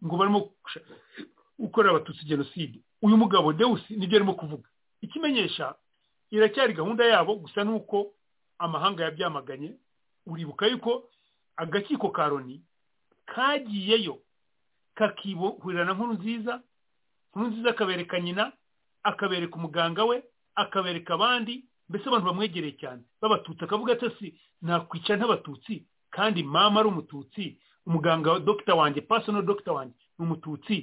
ngo barimo gukorera abatutsi jenoside uyu mugabo dewusi nibyo arimo kuvuga ikimenyesha iracyari gahunda yabo gusa nuko amahanga yabyamaganye uribuka yuko agakiko ka loni kagiyeyo kakihurira na nkuru nziza nkuru nziza akabereka nyina akabereka umuganga we akabereka abandi mbese abantu bamwegereye cyane b'abatutsi akavuga atasi nakwica nk'abatutsi kandi mama ari umututsi umuganga wa dogita wanjye pasono dogita wanjye ni umututsi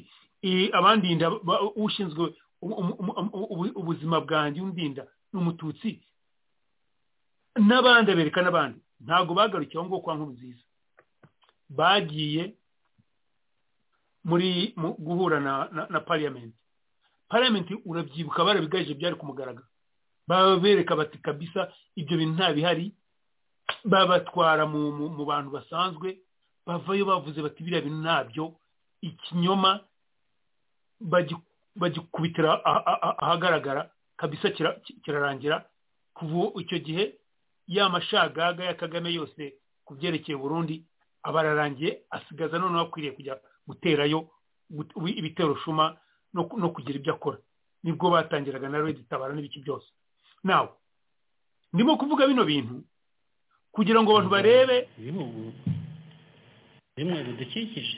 abandinda ushinzwe ubuzima bwanjye undinda ni umututsi n'abandi abereka n'abandi ntabwo bagarukiye aho ngaho kwa nkuru nziza bagiye muri guhura na pariyamenti pariyamenti urabyibuka barabigaje byari ku mugaragaro babereka bati kabisa ibyo bintu nta bihari babatwara mu bantu basanzwe bavayo bavuze bati biriya bintu ntabyo ikinyoma bagikubitira ahagaragara kabisa kirarangira kuva icyo gihe ya mashagaga ya kagame yose ku byerekeye burundi aba ararangiye asigaza noneho akwiriye kujya guterayo ibitero shuma no kugira ibyo akora nibwo batangiraga na redi tabara n'ibiki byose nawe ndimo kuvuga bino bintu kugira ngo abantu barebe ibihugu bimwe bidukikije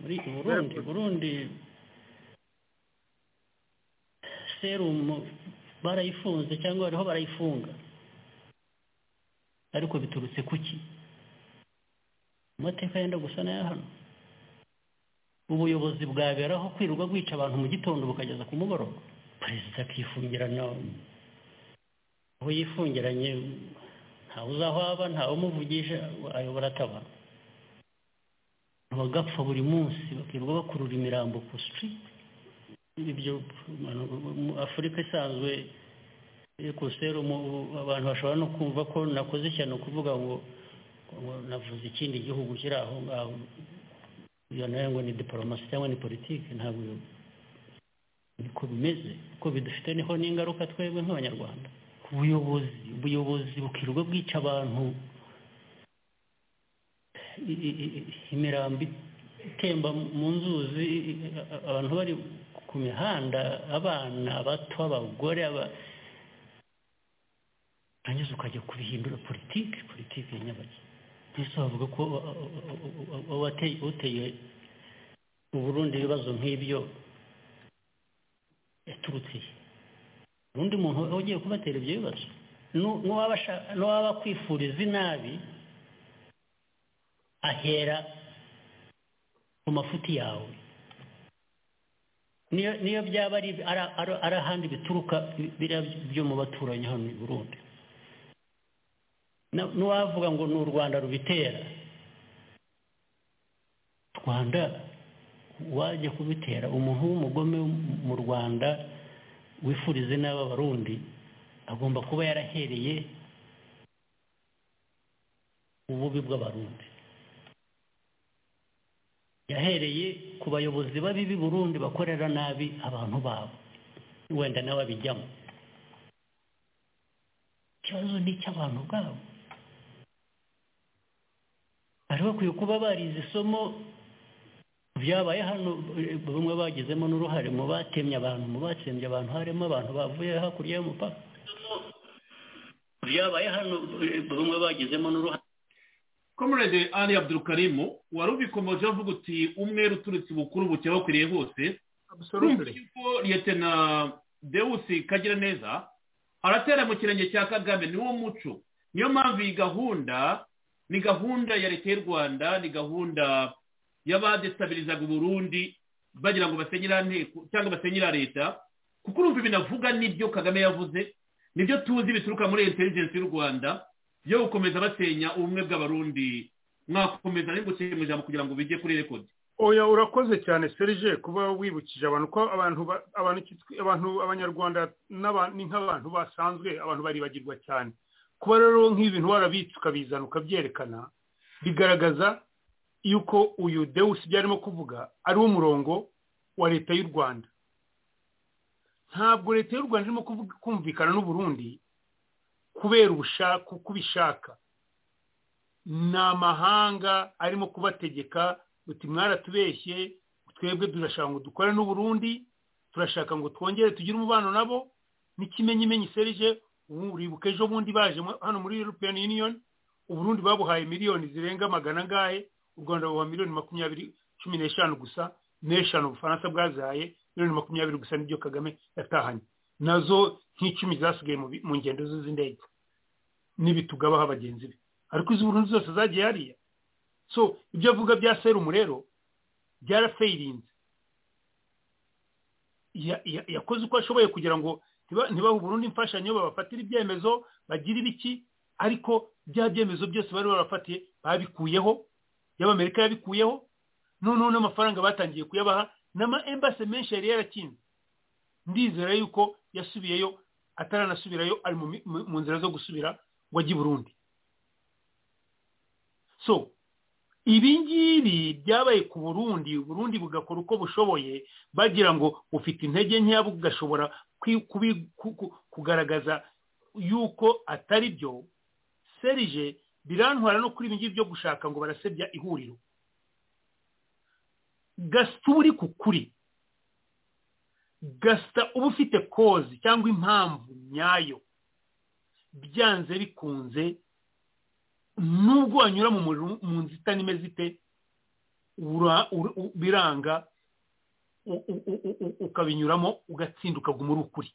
muri iki burundi burundi serumu barayifunze cyangwa bariho barayifunga ariko biturutse kuki amateka yenda gusa n'aya hano ubuyobozi bwaberaho kwirirwa bwica abantu mu gitondo bukageza ku mugoroba perezida akifungirana aho yifungiranye ntawe uzaho aba ntawe umuvugisha ayobora ataba bagapfa buri munsi bakirirwa bakurura imirambo ku sitiriti ibyo afurika isanzwe ku serumu abantu bashobora no kumva ko nakoze ishyano kuvuga ngo navuze ikindi gihugu kiri aho ngaho iyo nayo ngo ni diporomasi cyangwa ni politiki ntabwo niko bimeze kuko bidufiteho n'ingaruka twebwe nk'abanyarwanda ubuyobozi ubuyobozi bukirirwa bwica abantu imirambi itemba mu nzuzi abantu bari ku mihanda abana bato abagore urangiza ukajya kubihindura politiki politiki ya nyabaki mbese bavuga ko uteye uburundi ibibazo nk'ibyo yaturutse undi muntu ugiye kubatera ibyo bibazo n'uwaba akwifuriza inabi ahera mu mafuti yawe niyo byaba ari ahandi bituruka biriya byo mu baturanyi hano i burundi n'uwavuga ngo ni u rwanda rubitera rwanda wajya kubitera umuntu w'umugome mu rwanda wifurize n'aba barundi agomba kuba yarahereye ububi bw'abarundi yahereye ku bayobozi babi b'i burundi bakorera nabi abantu babo wenda nawe abijyamo ikibazo ni icy'abantu ubwabo bari bakwiye kuba barize isomo byabaye hano bamwe bagizemo n'uruhare mu batemye abantu mu batsembye abantu harimo abantu bavuye hakurya y'umupaka byabaye hano bamwe bagizemo n'uruhare komerede ali abdurukarimu wari ubikomoje avuga uti umwe uturutse bukuru bucya bakwiriye hose ko liyetena dewusi kagira neza aratera mu kirenge cya kagame ni wo muco niyo mpamvu iyi gahunda ni gahunda ya leta y'u rwanda ni gahunda y'abadesitabilizaga uburundi bagira ngo basenye nteko cyangwa basenye leta kuko urumva binavuga n'ibyo kagame yavuze nibyo tuzi bituruka muri intelligence y'u rwanda yo gukomeza basenya ubumwe bw'abarundi mwakomeza n'ingukire mu ijambo kugira ngo bijye kuri rekodi oya urakoze cyane serije kuba wibukije abantu ko abantu abantu abanyarwanda ni nk'abantu basanzwe abantu baribagirwa cyane kuba rero nk'ibintu warabitse ukabizana ukabyerekana bigaragaza yuko uyu dewusi ibyo arimo kuvuga ari umurongo wa leta y'u rwanda ntabwo leta y'u rwanda irimo kumvikana n'uburundi kubera ubushaka uko ubishaka ni amahanga arimo kubategeka uti mwaratubeshye twebwe turashaka ngo dukore n'uburundi turashaka ngo twongere tugire umubano nabo n'ikimenyimenyi serije uribuka ejo bundi baje hano muri european union uburundi babuhaye miliyoni zirenga magana angahe u rwanda buha miliyoni makumyabiri cumi n'eshanu gusa n'eshanu ubufaransa bwazaye miliyoni makumyabiri gusa n'ibyo kagame yatahanye nazo nk'icumi zasigaye mu ngendo ze z'indege n'ibitugabaho abagenzi be ariko izi burundi zose zagiye hariya so ibyo avuga bya serumu rero byarafayirinze yakoze uko ashoboye kugira ngo ntibahe uburundi imfashanyo babafatire ibyemezo bagira ibiki ariko bya byemezo byose bari barafatiye babikuyeho y'abamerika yabikuyeho noneho n'amafaranga batangiye kuyabaha n'ama embase menshi yari yarakinze ndizera yuko yasubiyeyo ataranasubirayo ari mu nzira zo gusubira ngo ajye i burundi so ibi ngibi byabaye ku burundi burundi bugakora uko bushoboye bagira ngo bufite intege nkeya bugashobora kugaragaza yuko atari byo serije birantwara no kuri ibi ngibi byo gushaka ngo barasebya ihuriro gasita uba uri ku kuri gasita uba ufite kozi cyangwa impamvu nyayo byanze bikunze nubwo wanyura mu nzitane imeze ite biranga ukabinyuramo ugatsinduka muri ukuri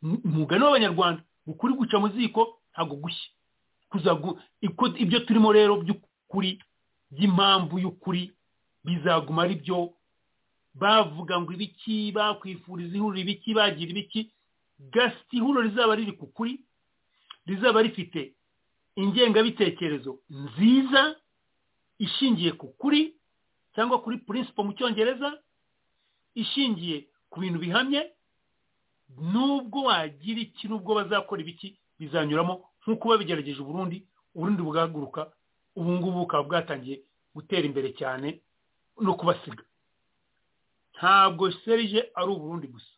umugani w'abanyarwanda ukuri guca mu ziko ntabwo gushya ibyo turimo rero by'ukuri by'impamvu y'ukuri bizaguma ari byo bavuga ngo ibiki bakwifuriza ihuriro ibiki bagira ibiki gasita ihuriro rizaba riri ku kuri rizaba rifite ingengabitekerezo nziza ishingiye ku kuri cyangwa kuri principle mu cyongereza ishingiye ku bintu bihamye nubwo wagira iki nubwo bazakora ibiki bizanyuramo nk'uko babigerageje uburundi uburundi bwaguruka ubu ngubu bukaba bwatangiye gutera imbere cyane no kubasiga ntabwo serije ari uburundi gusa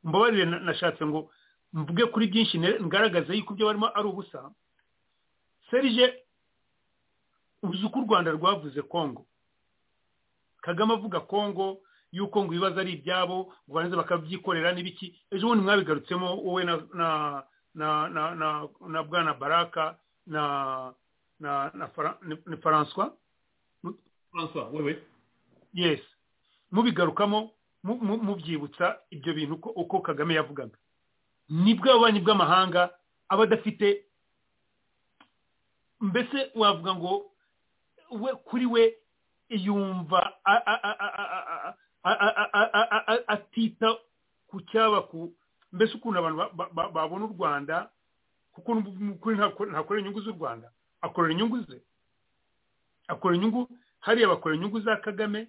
mbabarire nashatse ngo mvuge kuri byinshi ngaragaza yuko ibyo barimo ari ubusa serije uzi uko u rwanda rwavuze kongo kagame avuga kongo yuko ngo ibibazo ari ibyabo ngo barangiza bakabyikorera n'ibiki ejo bundi mwabigarutsemo wowe na na na na na na bwana baraka na na na francois francois wewe yes mubigarukamo mubyibutsa ibyo bintu uko kagame yavugaga nibwo ububanyi bw'amahanga aba adafite mbese wavuga ngo we kuri we yumva atita ku cyaba ku mbese ukuntu abantu babona u rwanda kuko kuri ntakorera inyungu z'u rwanda akorera inyungu ze akorera inyungu hariya bakora inyungu za kagame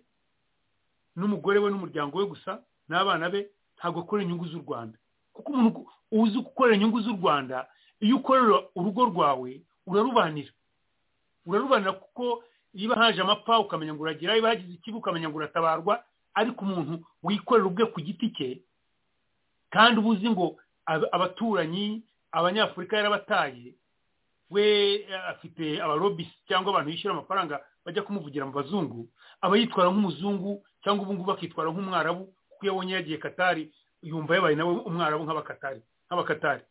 n'umugore we n'umuryango we gusa n'abana be ntabwo akorera inyungu z'u rwanda kuko umuntu uzi gukorera inyungu z'u rwanda iyo ukorera urugo rwawe urarubanira urarubanira kuko niba haje amapfa ukamenya ngo uragira niba hagize ikibi ukamenya ngo uratabarwa ariko umuntu wikorera ubwe ku giti cye kandi uba uzi ngo abaturanyi abanyafurika yarabataye we afite abarobisi cyangwa abantu bishyura amafaranga bajya kumuvugira mu bazungu aba yitwara nk'umuzungu cyangwa ubu ngubu akitwara nk'umwarabu kuko iyo abonye yagiye katari yumva yabaye nawe umwarabu nk'abakatari nk'abakatari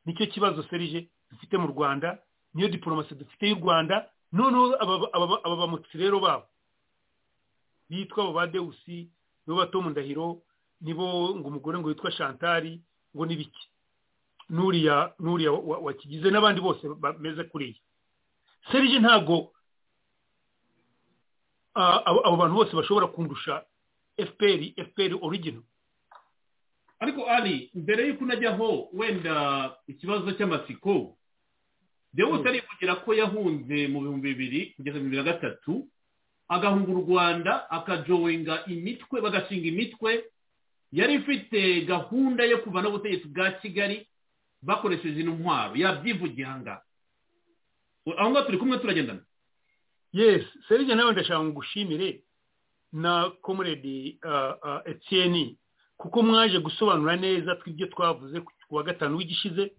nicyo kibazo serije dufite mu rwanda niyo diporomasi dufite y'u rwanda noneho aba bamutsi rero babo bitwa abo ba dewusi nibo bato mu ndahiro nibo ngo umugore ngo witwa shantari ngo n'ibiki n'uriya n'uriya wakigize n'abandi bose bameze kuriya serije ntabwo abo bantu bose bashobora kundusha efuperi efuperi origino ariko ari mbere y'uko unajyaho wenda ikibazo cy'amatsiko dewusi arivugira ko yahunze mu bihumbi bibiri kugeza bibiri na gatatu agahunga u rwanda akajoyinga imitwe bagashinga imitwe yari ifite gahunda yo kuva n'ubutegetsi bwa kigali bakoresheje intwaro yabyivugira aha ngaha aho ngaho turi kumwe turagendana yes serije nawe ndashaka ngushimire na komuredi etiyeni kuko mwaje gusobanura neza tw'ibyo twavuze ku wa gatanu w'igishize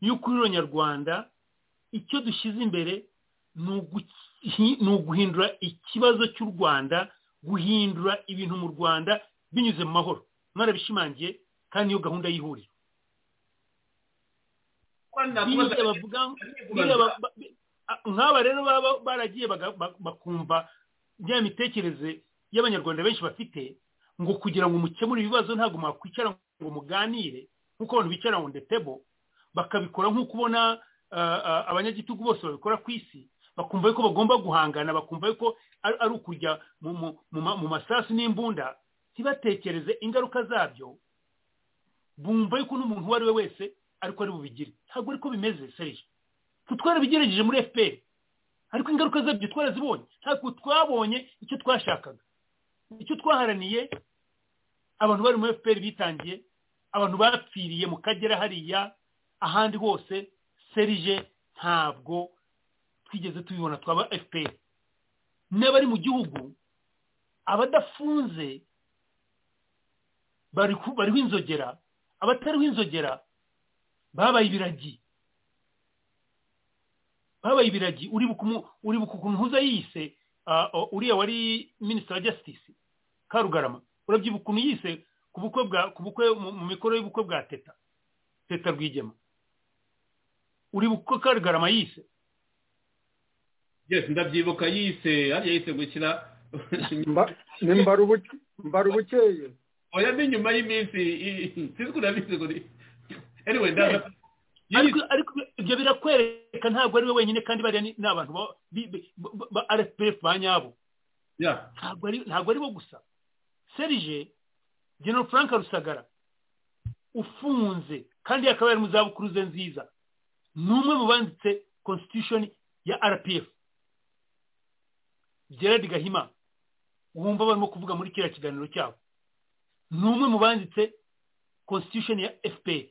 y'uko uriro nyarwanda icyo dushyize imbere ni uguhindura ikibazo cy'u rwanda guhindura ibintu mu rwanda binyuze mu mahoro mwarabishimangiye kandi niyo gahunda y'ihuriro nk'aba rero baba baragiye bakumva bya mitekerereze y'abanyarwanda benshi bafite ngo kugira ngo mukemure ibibazo ntabwo mwakwicara ngo muganire nk'uko abantu bicara ngo ndetebo bakabikora nk'uko ubona abanyagitugu bose babikora ku isi bakumva yuko bagomba guhangana bakumva yuko ari ukujya mu masasu n'imbunda ntibatekereze ingaruka zabyo bumva yuko n'umuntu uwo ari we wese ariko ari bubigire ntabwo ariko bimeze serije twarabigerageje muri fpr ariko ingaruka zabyo twarazibonye ntabwo twabonye icyo twashakaga icyo twaharaniye abantu bari muri fpr bitangiye abantu bapfiriye mu kagera hariya ahandi hose serije ntabwo twigeze tubibona twaba fpr n'abari mu gihugu abadafunze bariho inzogera abatariho inzogera babaye ibiragi babaye ibiragi uribuka ukuntu ntuza yiyise uriya wari minisitiri wa jasitisi karugarama urabyibuka ukuntu yise ku bukwe bwa ku bukwe mu mikoro y'ubukwe bwa teta teta rwigema uribuka uko karugarama yise ndabyibuka yise hariya yise gukina mbarubukeye oya ni nyuma y'iminsi sinzi urabizi ngo anyway ndaza ariko ibyo birakwereka ntabwo ari we wenyine kandi bariya ni abantu ba rfpf ba nyabo ntabwo ari bo gusa serije general frank rusagara ufunze kandi akaba yari mu zabukuru ze nziza ni umwe mu banditse constitution ya rpf gerard gahima wumva barimo kuvuga muri kiriya kiganiro cyabo ni umwe mu banditse constitution ya fpr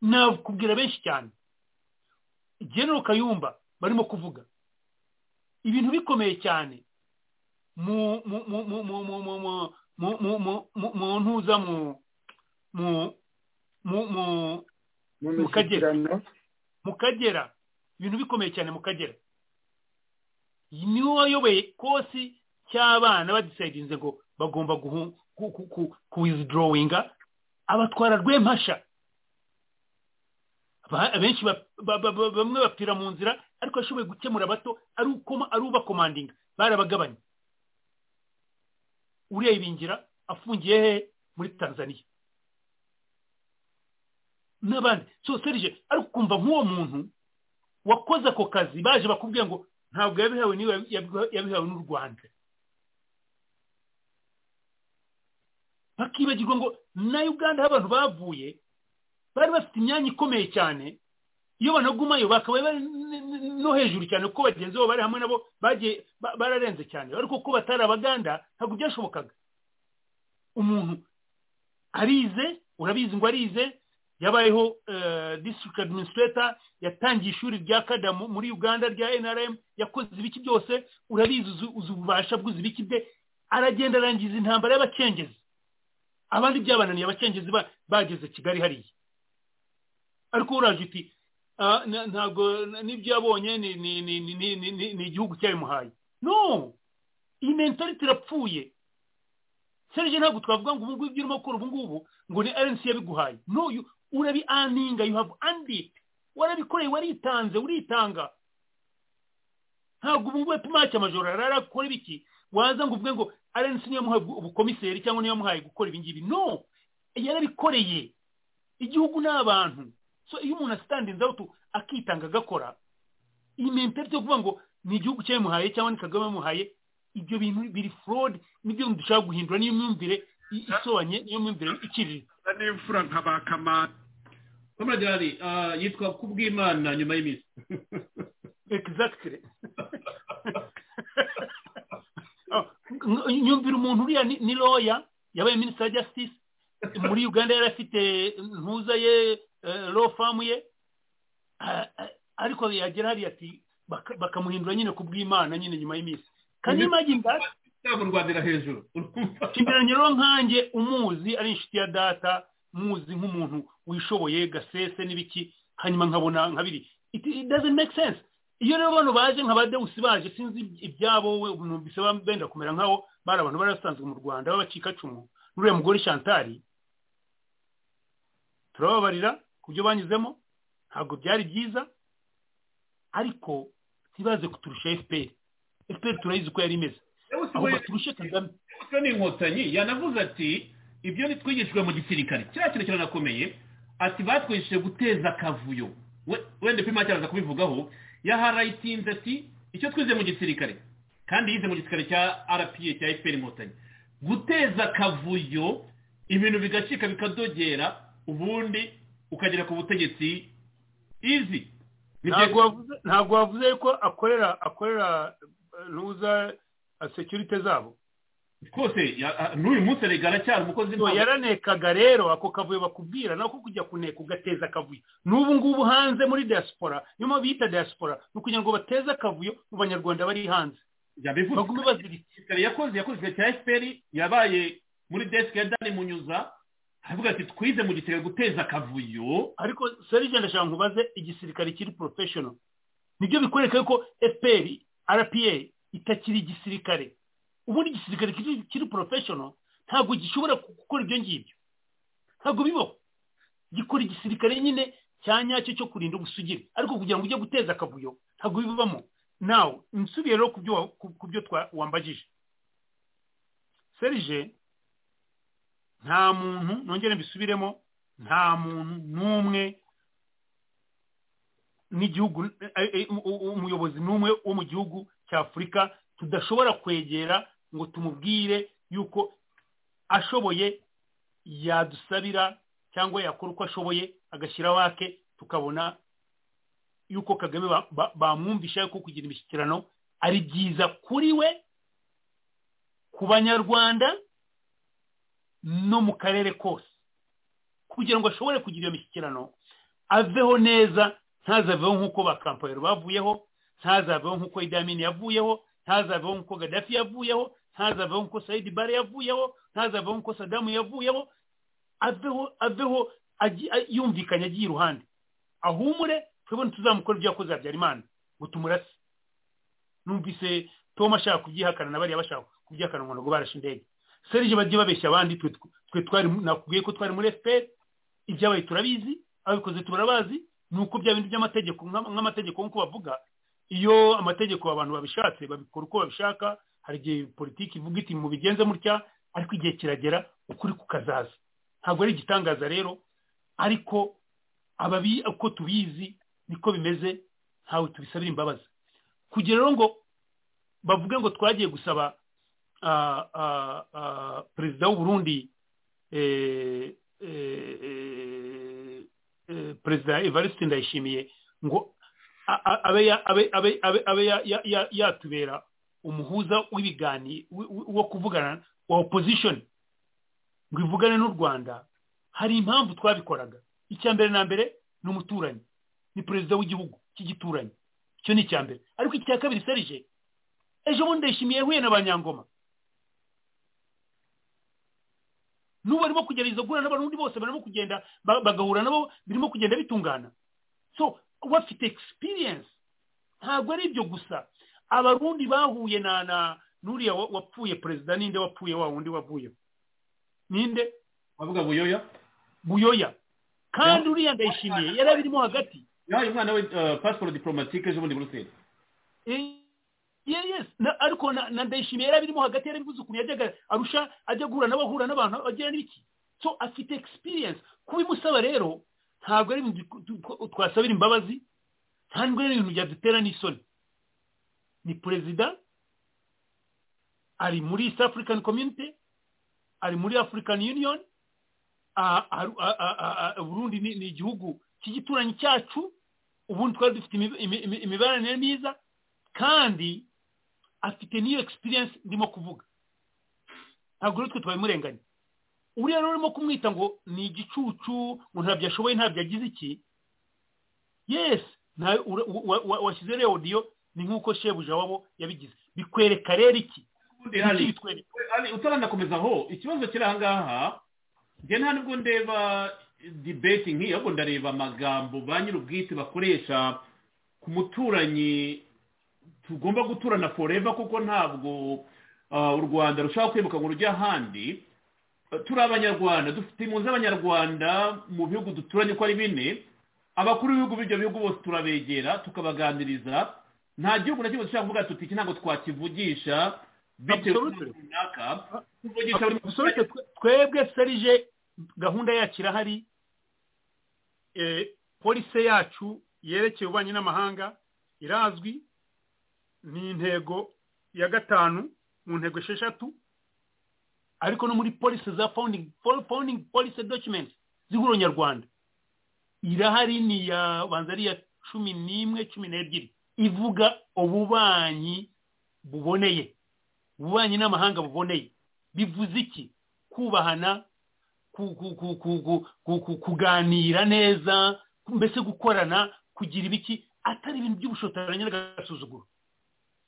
nakubwira benshi cyane genero kayumba barimo kuvuga ibintu bikomeye cyane mu ntuza mu kagera mu kagera ibintu bikomeye cyane mu kagera niwe wayoboye kosi cy'abana badisayidinze ngo bagomba kuwizidorowinga abatwara rwempasha abenshi bamwe bapfira mu nzira ariko ashoboye gukemura bato ari ubakomandinga barabagabanya uriya ibingira afungiye he muri tanzania n'abandi so serije ariko ukumva nk'uwo muntu wakoze ako kazi baje bakubwira ngo ntabwo yabihawe niwe yabihawe n'u rwanda bakibagirwa ngo na uganda aho abantu bavuye bari bafite imyanya ikomeye cyane iyo banagumayo bakaba bari no hejuru cyane kuko bagenzi babo bari hamwe nabo bagiye bararenze cyane ariko kuko batari abaganda ntabwo byashobokaga umuntu arize urabizi ngo arize yabayeho district administrator yatangiye ishuri rya kada muri uganda rya nrm yakoze ibiki byose urabizi uzi ububasha bw'uzi ibiki bye aragenda arangiza intambara y'abacengezi abandi byabananiye abacengezi bageze kigali hariya ariko uraje uti ntabwo n'ibyo yabonye ni igihugu cyabimuhaye no iyi mentalite irapfuye serije ntabwo twavuga ngo ubu ngubu ibyo urimo gukora ubu ngubu ngo ni arensi yabiguhaye no urabi aninga you have andit warabikoreye waritanze uritanga ntabwo ubu ngubu tumake amajoro rara akora ibiki waza ngo uvuge ngo arensi niyo yamuhaye ubukomiseri cyangwa niyo yamuhaye gukora ibi ngibi no yarabikoreye igihugu ni abantu so iyo umuntu asitandinze aho akitanga agakora iyi mentalite yo kuvuga ngo ni igihugu cyabimuhaye cyangwa ni kagame yamuhaye ibyo bintu biri forode nibyo dushaka guhindura niyo myumvire isobanye niyo myumvire iciriritse niyo mfura nk'abakamana kamaragari yitwa kubw'imana nyuma y'iminsi egizagitire nyumvira umuntu uriya ni roya yabaye minisitiri wa jasitisi muri uganda yari afite ntuza ye lo famu ye ariko yagera hariya ati bakamuhindura nyine ku bw'imana nyine nyuma y'iminsi kandi imagine that mu rwanda hejuru urumva kimeranye rero nkanjye umuzi ari inshuti ya data muzi nk'umuntu wishoboye gasese n'ibiki hanyuma nkabona nkabiri it it doesn't make sense iyo rero bano baje nk'abadewusi baje sinzi ibyabo we numvise benda kumera nk'abo bari abantu barasanzwe mu rwanda b'abacikacumu n'uriya mugore shantari turababarira ku byo banyuzemo ntabwo byari byiza ariko ntibaze kuturusha fpr fpr turayizi uko yari imeze aho baturushe kagame ese ni inkotanyi yanavuze ati ibyo ntitwigishijwe mu gisirikare kiriya kintu kiranakomeye ati batwigishije guteza akavuyo wenda pima cyaraza kubivugaho yaharayitinze ati icyo twize mu gisirikare kandi yize mu gisirikare cya rpa cya fpr inkotanyi guteza akavuyo ibintu bigacika bikadogera ubundi ukagera ku butegetsi izi ntabwo wavuze ko akorera akorera ntuza sekirite zabo rwose n'uyu munsi rega aracyari umukozi yaranekaga rero ako kavuyo bakubwira nako kujya kuneka ugateza akavuyo n'ubu ngubu hanze muri diaspora niyo mpamvu bita diaspora ni ukugira ngo bateze akavuyo mu banyarwanda bari hanze bagume baziritse yakoze yakoze cya fpr yabaye muri desike ya dani munyuza aravuga ati twize mu gisirikare guteza akavuyo ariko serije ndashaka nkubaze igisirikare kiri porofeshono nibyo bikwereka yuko fpr rpa itakiri igisirikare ubundi igisirikare kiri porofeshono ntabwo gishobora gukora ibyo ngibyo ntabwo bibaho gikora igisirikare nyine cya nyacyo cyo kurinda ubusugire ariko kugira ngo ujye guteza akavuyo ntabwo bibamo nawe nsubiye rero ku byo wambajije serije nta muntu nongere mbisubiremo nta muntu n'umwe n'igihugu umuyobozi n'umwe wo mu gihugu cya afurika tudashobora kwegera ngo tumubwire yuko ashoboye yadusabira cyangwa yakora uko ashoboye agashyira wake tukabona yuko kagame bamwumvisha ko kugira imishyikirano ari byiza kuri we ku banyarwanda no mu karere kose kugira ngo ashobore kugira iyo mishyikirano aveho neza ntazaveho nk'uko ba kampani bavuyeho ntazaveho nk'uko idamini yavuyeho ntazaveho nk'uko gadafi yavuyeho ntazaveho nk'uko sayidi bare yavuyeho ntazaveho nk'uko sadamu yavuyeho aveho aveho yumvikanye agiye iruhande ahumure twebwe tuzamukora ibyo yakoze habyarimana ngo tumurase numvise tom ashaka kubyihakana na bariya bashaka kubyihakana ngo ntabwo barashe indege serije bagiye babeshya abandi twe twari nakubwiye ko twari muri efuperi ibyabaye turabizi ababikoze turabazi ni uko bya bintu by'amategeko nk'amategeko nk'uko bavuga iyo amategeko abantu babishatse babikora uko babishaka hari igihe politiki ivuga iti mubigenze mutya ariko igihe kiragera ukuri kukazaza ntabwo ari igitangaza rero ariko ababi uko tubizi niko bimeze ntawe tubisabira imbabazi kugira rero ngo bavuge ngo twagiye gusaba perezida w'uburundi perezida evariste ndayishimiye ngo abe yatubera umuhuza w'ibiganiro wo kuvugana wa opposition ngo ivugane n'u rwanda hari impamvu twabikoraga icya mbere na mbere ni umuturanyi ni perezida w'igihugu cy'igituranyi icyo ni icya mbere ariko icya kabiri serije ejo bundi ndayishimiye yahuye na ba nyangoma n'ubu barimo kugerageza guhura n'abarundi bose barimo kugenda bagahura nabo birimo kugenda bitungana so bafite experience ntabwo ari ibyo gusa abarundi bahuye na na n'uriya wapfuye perezida ninde wapfuye wa wundi wavuye ninde bavuga buyoya buyoya kandi uriya ndayishimiye yari abirimo hagati yahaye umwana we pasiporo diporomatike ejo bundi buruseli yes ariko na ndayishimiye yari abirimo hagati yari abivuze ukuntu yajyaga arusha ajya guhura n'abahura n'abantu agira n'ibiki so afite experience kubimusaba rero ntabwo ari ibintu twasabira imbabazi ntabwo ari ibintu byadutera n'isoni ni perezida ari muri east african community ari muri african union burundi ni igihugu cy'igituranyi cyacu ubundi twari dufite imibanire myiza kandi afite n'iyo experience ndimo kuvuga ntabwo rero twe twabimurenganya uriya rero urimo kumwita ngo ni igicucu ngo ntabyo ashoboye ntabyo agize iki yesi washyize rero odiyo ni nk'uko shebuja wabo yabigize bikwereka rero iki hari utanakomeza aho ikibazo kiri aha ngaha njye nta nubwo ndeba dibeti nk'iyo ahubwo ndareba amagambo ba nyir'ubwite bakoresha ku muturanyi tugomba guturana foreva kuko ntabwo u rwanda rushaka kwibuka ngo rujye ahandi turi abanyarwanda dufite impunzi z'abanyarwanda mu bihugu duturanye uko ari bine abakuru b'ibihugu b'ibyo bihugu bose turabegera tukabaganiriza nta gihugu na kimwe dushobora kuvuga tuti iki ntabwo twakivugisha bitewe n'umuntu runaka tuvugisha buri gusohoke twebwe serije gahunda yacu irahari polisi yacu yerekeye ububanyi n'amahanga irazwi ni intego ya gatanu mu ntego esheshatu ariko no muri polisi za founding founding polisi documents z'ihuriro nyarwanda irahari ni ya banza ari iya cumi n'imwe cumi n'ebyiri ivuga ububanyi buboneye ububanyi n'amahanga buboneye bivuze iki kubahana kuganira neza mbese gukorana kugira ibiki atari ibintu by'ubushotoranyi n'agasuzuguro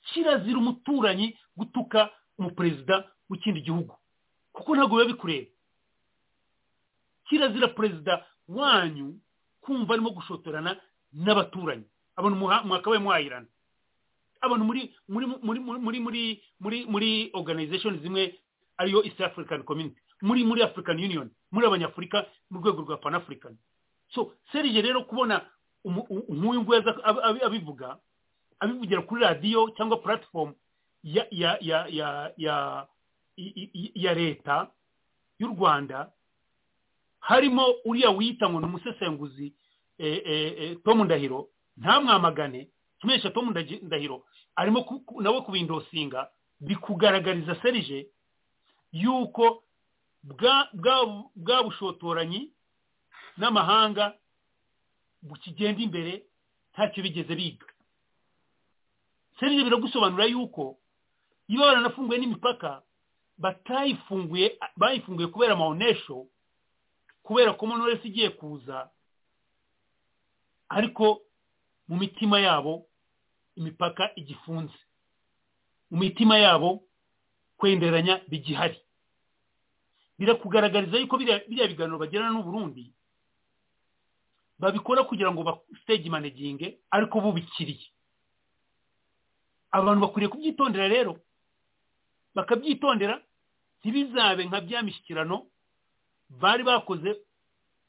kirazira umuturanyi gutuka umuperezida w'ikindi gihugu kuko ntabwo biba bikureba kirazira perezida wanyu kumva arimo gushotorana n'abaturanyi abantu mwakabaye mwahirana abantu muri muri muri muri muri muri muri organization zimwe ariyo east african community muri muri african union muri abanyafurika mu rwego rwa pan african so serije rero kubona nk'uyu nguyu abivuga abivugira kuri radiyo cyangwa platform ya ya ya ya ya ya leta y'u rwanda harimo uriya wita ngo ni umusesenguzi tomu ndahiro ntamwamagane tumesha tomu ndahiro arimo nawe kubindosinga bikugaragariza serije yuko bwa bushotoranyi n'amahanga bukigenda imbere ntacyo bigeze biga serije biragusobanura yuko iyo baranafunguye n'imipaka batayifunguye bayifunguye kubera amahonesho kubera ko monoresi igiye kuza ariko mu mitima yabo imipaka igifunze mu mitima yabo kwenderanya bigihari birakugaragariza yuko biriya biganiro bagirana n'uburundi babikora kugira ngo basitege maneginge ariko bubikiriye abantu bakwiriye kubyitondera rero bakabyitondera ntibizabe nka bya mishyikirano bari bakoze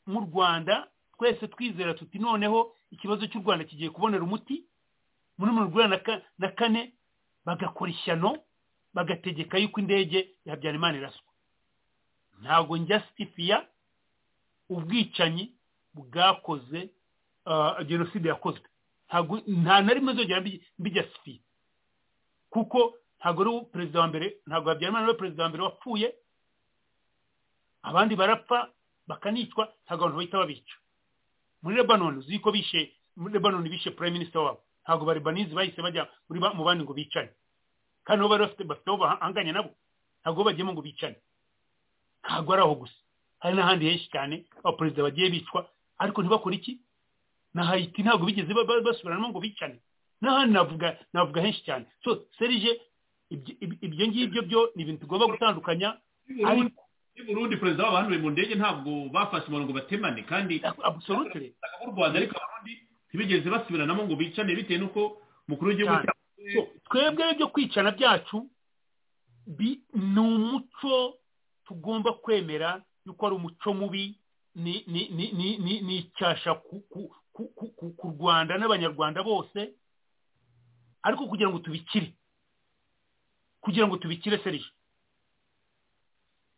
mu rwanda twese twizera tuti noneho ikibazo cy'u rwanda kigiye kubonera umuti muri mirongo inani na kane bagakora ishyano bagategeka yuko indege ya habyarimana iraswa ntabwo njya sitifiya ubwicanyi bwakoze jenoside yakozwe nta na rimwe zongera mbijya sitifiya kuko ntabwo ari perezida wa mbere ntabwo habyarimana ari perezida wa mbere wapfuye abandi barapfa bakanicwa ntabwo abantu bahita babica muri lebanoni uzi ko bishe muri lebanoni bishe prime minister wabo ntabwo barebanizi bahise bajya mu bandi ngo bicane kandi nabo bari bafite bafite aho bahanganye nabo ntabwo bagiyemo ngo bicane ntabwo ari aho gusa hari n'ahandi henshi cyane abaperezida bagiye bicwa ariko ntibakore iki na hayiti ntabwo bigeze basubiranamo ngo bicane n'ahandi navuga navuga henshi cyane so serije ibyo ngibyo byo ni ibintu tugomba gutandukanya ariko burundi perezida w'abahanuwe mu ndege ntabwo bafashe umurongo batemane kandi absolutely u rwanda ariko abarundi ntibigeze basubiranamo ngo bicane bitewe n'uko mukuru w'igihugu twebwe ibyo kwicana byacu ni umuco tugomba kwemera yuko ari umuco mubi ni icyasha ku rwanda n'abanyarwanda bose ariko kugira ngo tubikire kugira ngo tubikire serije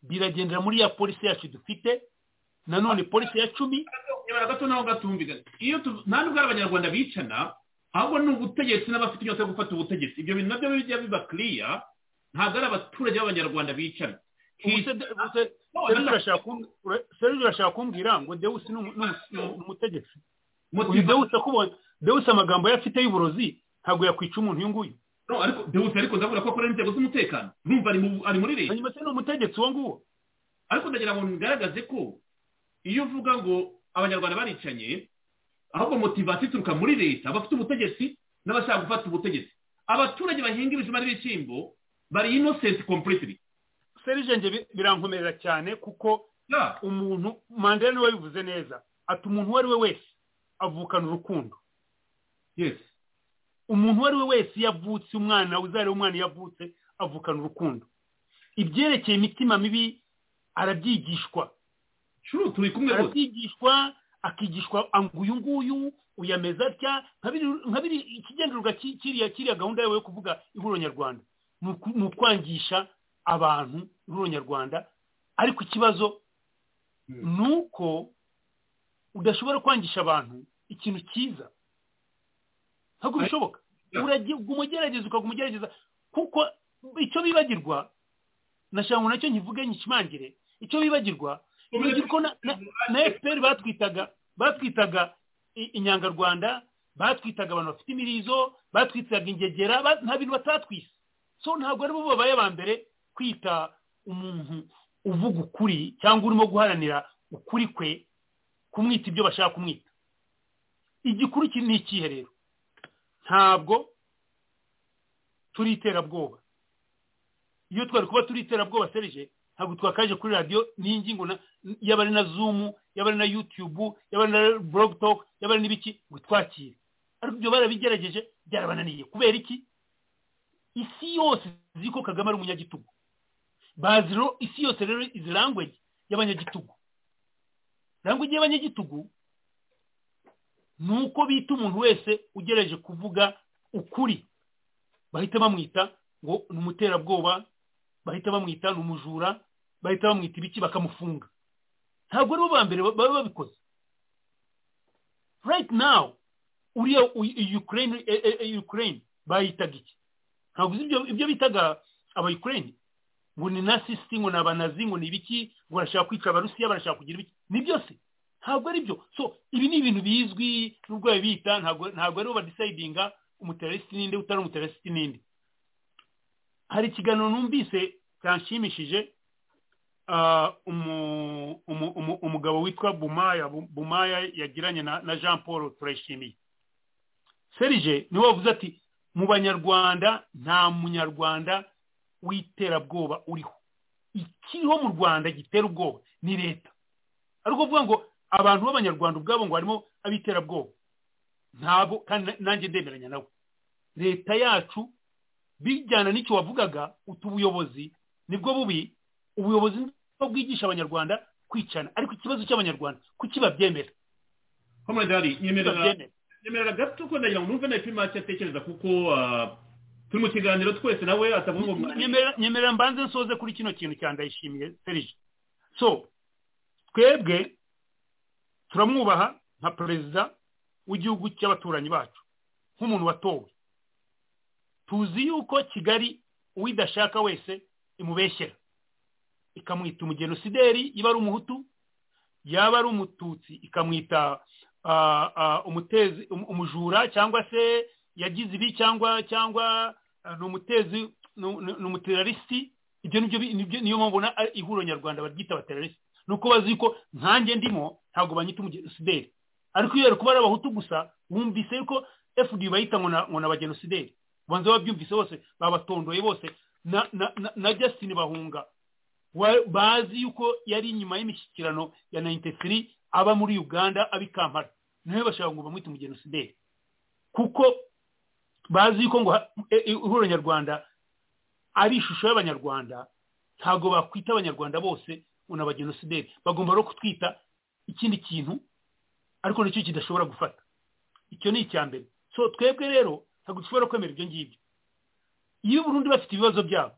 biragendera muri ya polisi yacu dufite nanone polisi ya cumi gato naho gatumvikana iyo nta nubwo ari abanyarwanda bicana ahubwo ni ubutegetsi n'abafite inyota yo gufata ubutegetsi ibyo bintu nabyo bijya biba kiriya ntabwo ari abaturage b'abanyarwanda bicana serivisi urashaka kumbwira ngo dewusi ni umutegetsi dewusi amagambo ye afite y'uburozi ntabwo yakwica umuntu uyu nguyu no ariko dewusi ariko ndavuga ko akorera inzego z'umutekano numva ari muri leta hanyuma se ni umutegetsi uwo nguwo ariko ndagira ngo ngaragaze ko iyo uvuga ngo abanyarwanda baricanye ahubwo motivasiyo ituruka muri leta bafite ubutegetsi n'abashaka gufata ubutegetsi abaturage bahinga ibijumba n'ibishyimbo bari inosenti kompuritiri serije birankomerera cyane kuko umuntu mandela niwe bivuze neza ati umuntu uwo ari we wese avukana urukundo yesi umuntu uwo ari we wese iyo avutse umwana uzareba umwana iyo avutse avukana urukundo ibyerekeye imitima mibi arabyigishwa shuru turi kumwe rwose arabyigishwa akigishwa ngo uyu nguyu uyameza atya nka biri ikigendererwa kiriya kiriya gahunda yawe yo kuvuga ihuriro nyarwanda ni ukwangisha abantu ihuriro nyarwanda ariko ikibazo ni uko udashobora kwangisha abantu ikintu cyiza ntabwo bishoboka umugerageza ukaguma ugerageza kuko icyo bibagirwa nashaka ngo nacyo nkivuge nkikimangire icyo bibagirwa na efuperi batwitaga batwitaga inyangarwanda batwitaga abantu bafite imirizo batwitaga ingegera nta bintu batatwise so ntabwo aribo babaye aba mbere kwita umuntu uvuga ukuri cyangwa urimo guharanira ukuri kwe kumwita ibyo bashaka kumwita igikuru ni ikihe rero ntabwo turi iterabwoba iyo twari kuba turi iterabwoba serije ntabwo twakaje kuri radiyo n'ingingo yaba ari na zumu yaba ari na yutubu yaba ari na burogutoke yaba ari n'ibiki ngo twakire ariko ibyo barabigerageje byarabananiye kubera iki isi yose izi ko kagame ari umunyagitugu bazi isi yose rero izi langwegi y'abanyagitugu langwegi y'abanyagitugu ni uko bita umuntu wese ugerageje kuvuga ukuri bahita bamwita ngo ni umuterabwoba bahita bamwita ni umujura bahita bamwita ibiki bakamufunga ntabwo aribo ba mbere baba babikoze right now uriya ukraine ukraine bayitaga iki ntabwo ibyo bitaga aba ukraine ngo ni nasisiti ngo ni abanazi ngo ni ibiki ngo barashaka kwica abarusiya barashaka kugira ibiki ni byose ntabwo ari byo so ibi ni ibintu bizwi n'ubwo babita ntabwo aribo badisayidinga umuteresiti n'indi utari umuteresiti n'indi hari ikiganiro numvise cyanshimishije umugabo witwa bumaya bumaya yagiranye na jean paul turayishimiye serije niwe wavuze ati mu banyarwanda nta munyarwanda w'iterabwoba uriho ikiriho mu rwanda gitera ubwoba ni leta ariko uvuga ngo abantu b'abanyarwanda ubwabo ngo harimo ab'iterabwoba ntabwo kandi nanjye ndemeranya nawe leta yacu bijyana n'icyo wavugaga utu ubuyobozi nibwo bubi ubuyobozi nibwo bwigisha abanyarwanda kwicana ariko ikibazo cy'abanyarwanda kuki babyemera nyemerera gato ko ndagira ngo numve na efe make atekereza kuko turi mu kiganiro twese nawe atavuga ngo nyemerera mbanze nsoze kuri kino kintu cya ndayishimiye serije so twebwe turamwubaha nka perezida w'igihugu cy'abaturanyi bacu nk'umuntu watowe tuzi yuko kigali uwidashaka wese imubeshyera ikamwita umugenosideri yaba ari umuhutu yaba ari umututsi ikamwita umutezi umujura cyangwa se yagize ibi cyangwa cyangwa ni umutezi ni umuterarisi ibyo nibyo niyo mpamvu ihuriro nyarwanda baryita abaterarisi ni uko bazi ko nkanjye ndimo ntabwo banyita umugenosideri ariko iyo bari kuba ari abahutu gusa wumvise yuko fd bayita ngo ni abagenosideri banza babyumvise bose babatondoye bose na justin bahunga bazi yuko yari inyuma y'imishyikirano ya nayinite tiri aba muri uganda ab'i kampala niwe bashaka ngo bamwite umugenosideri kuko bazi yuko ngo ihuriro nyarwanda ari ishusho y'abanyarwanda ntabwo bakwita abanyarwanda bose ngo ni abagenosideri bagomba no kutwita ikindi kintu ariko nicyo kidashobora gufata icyo ni icya mbere so twebwe rero ntabwo dushobora kwemera ibyo ngibyo iyo burundu bafite ibibazo byabo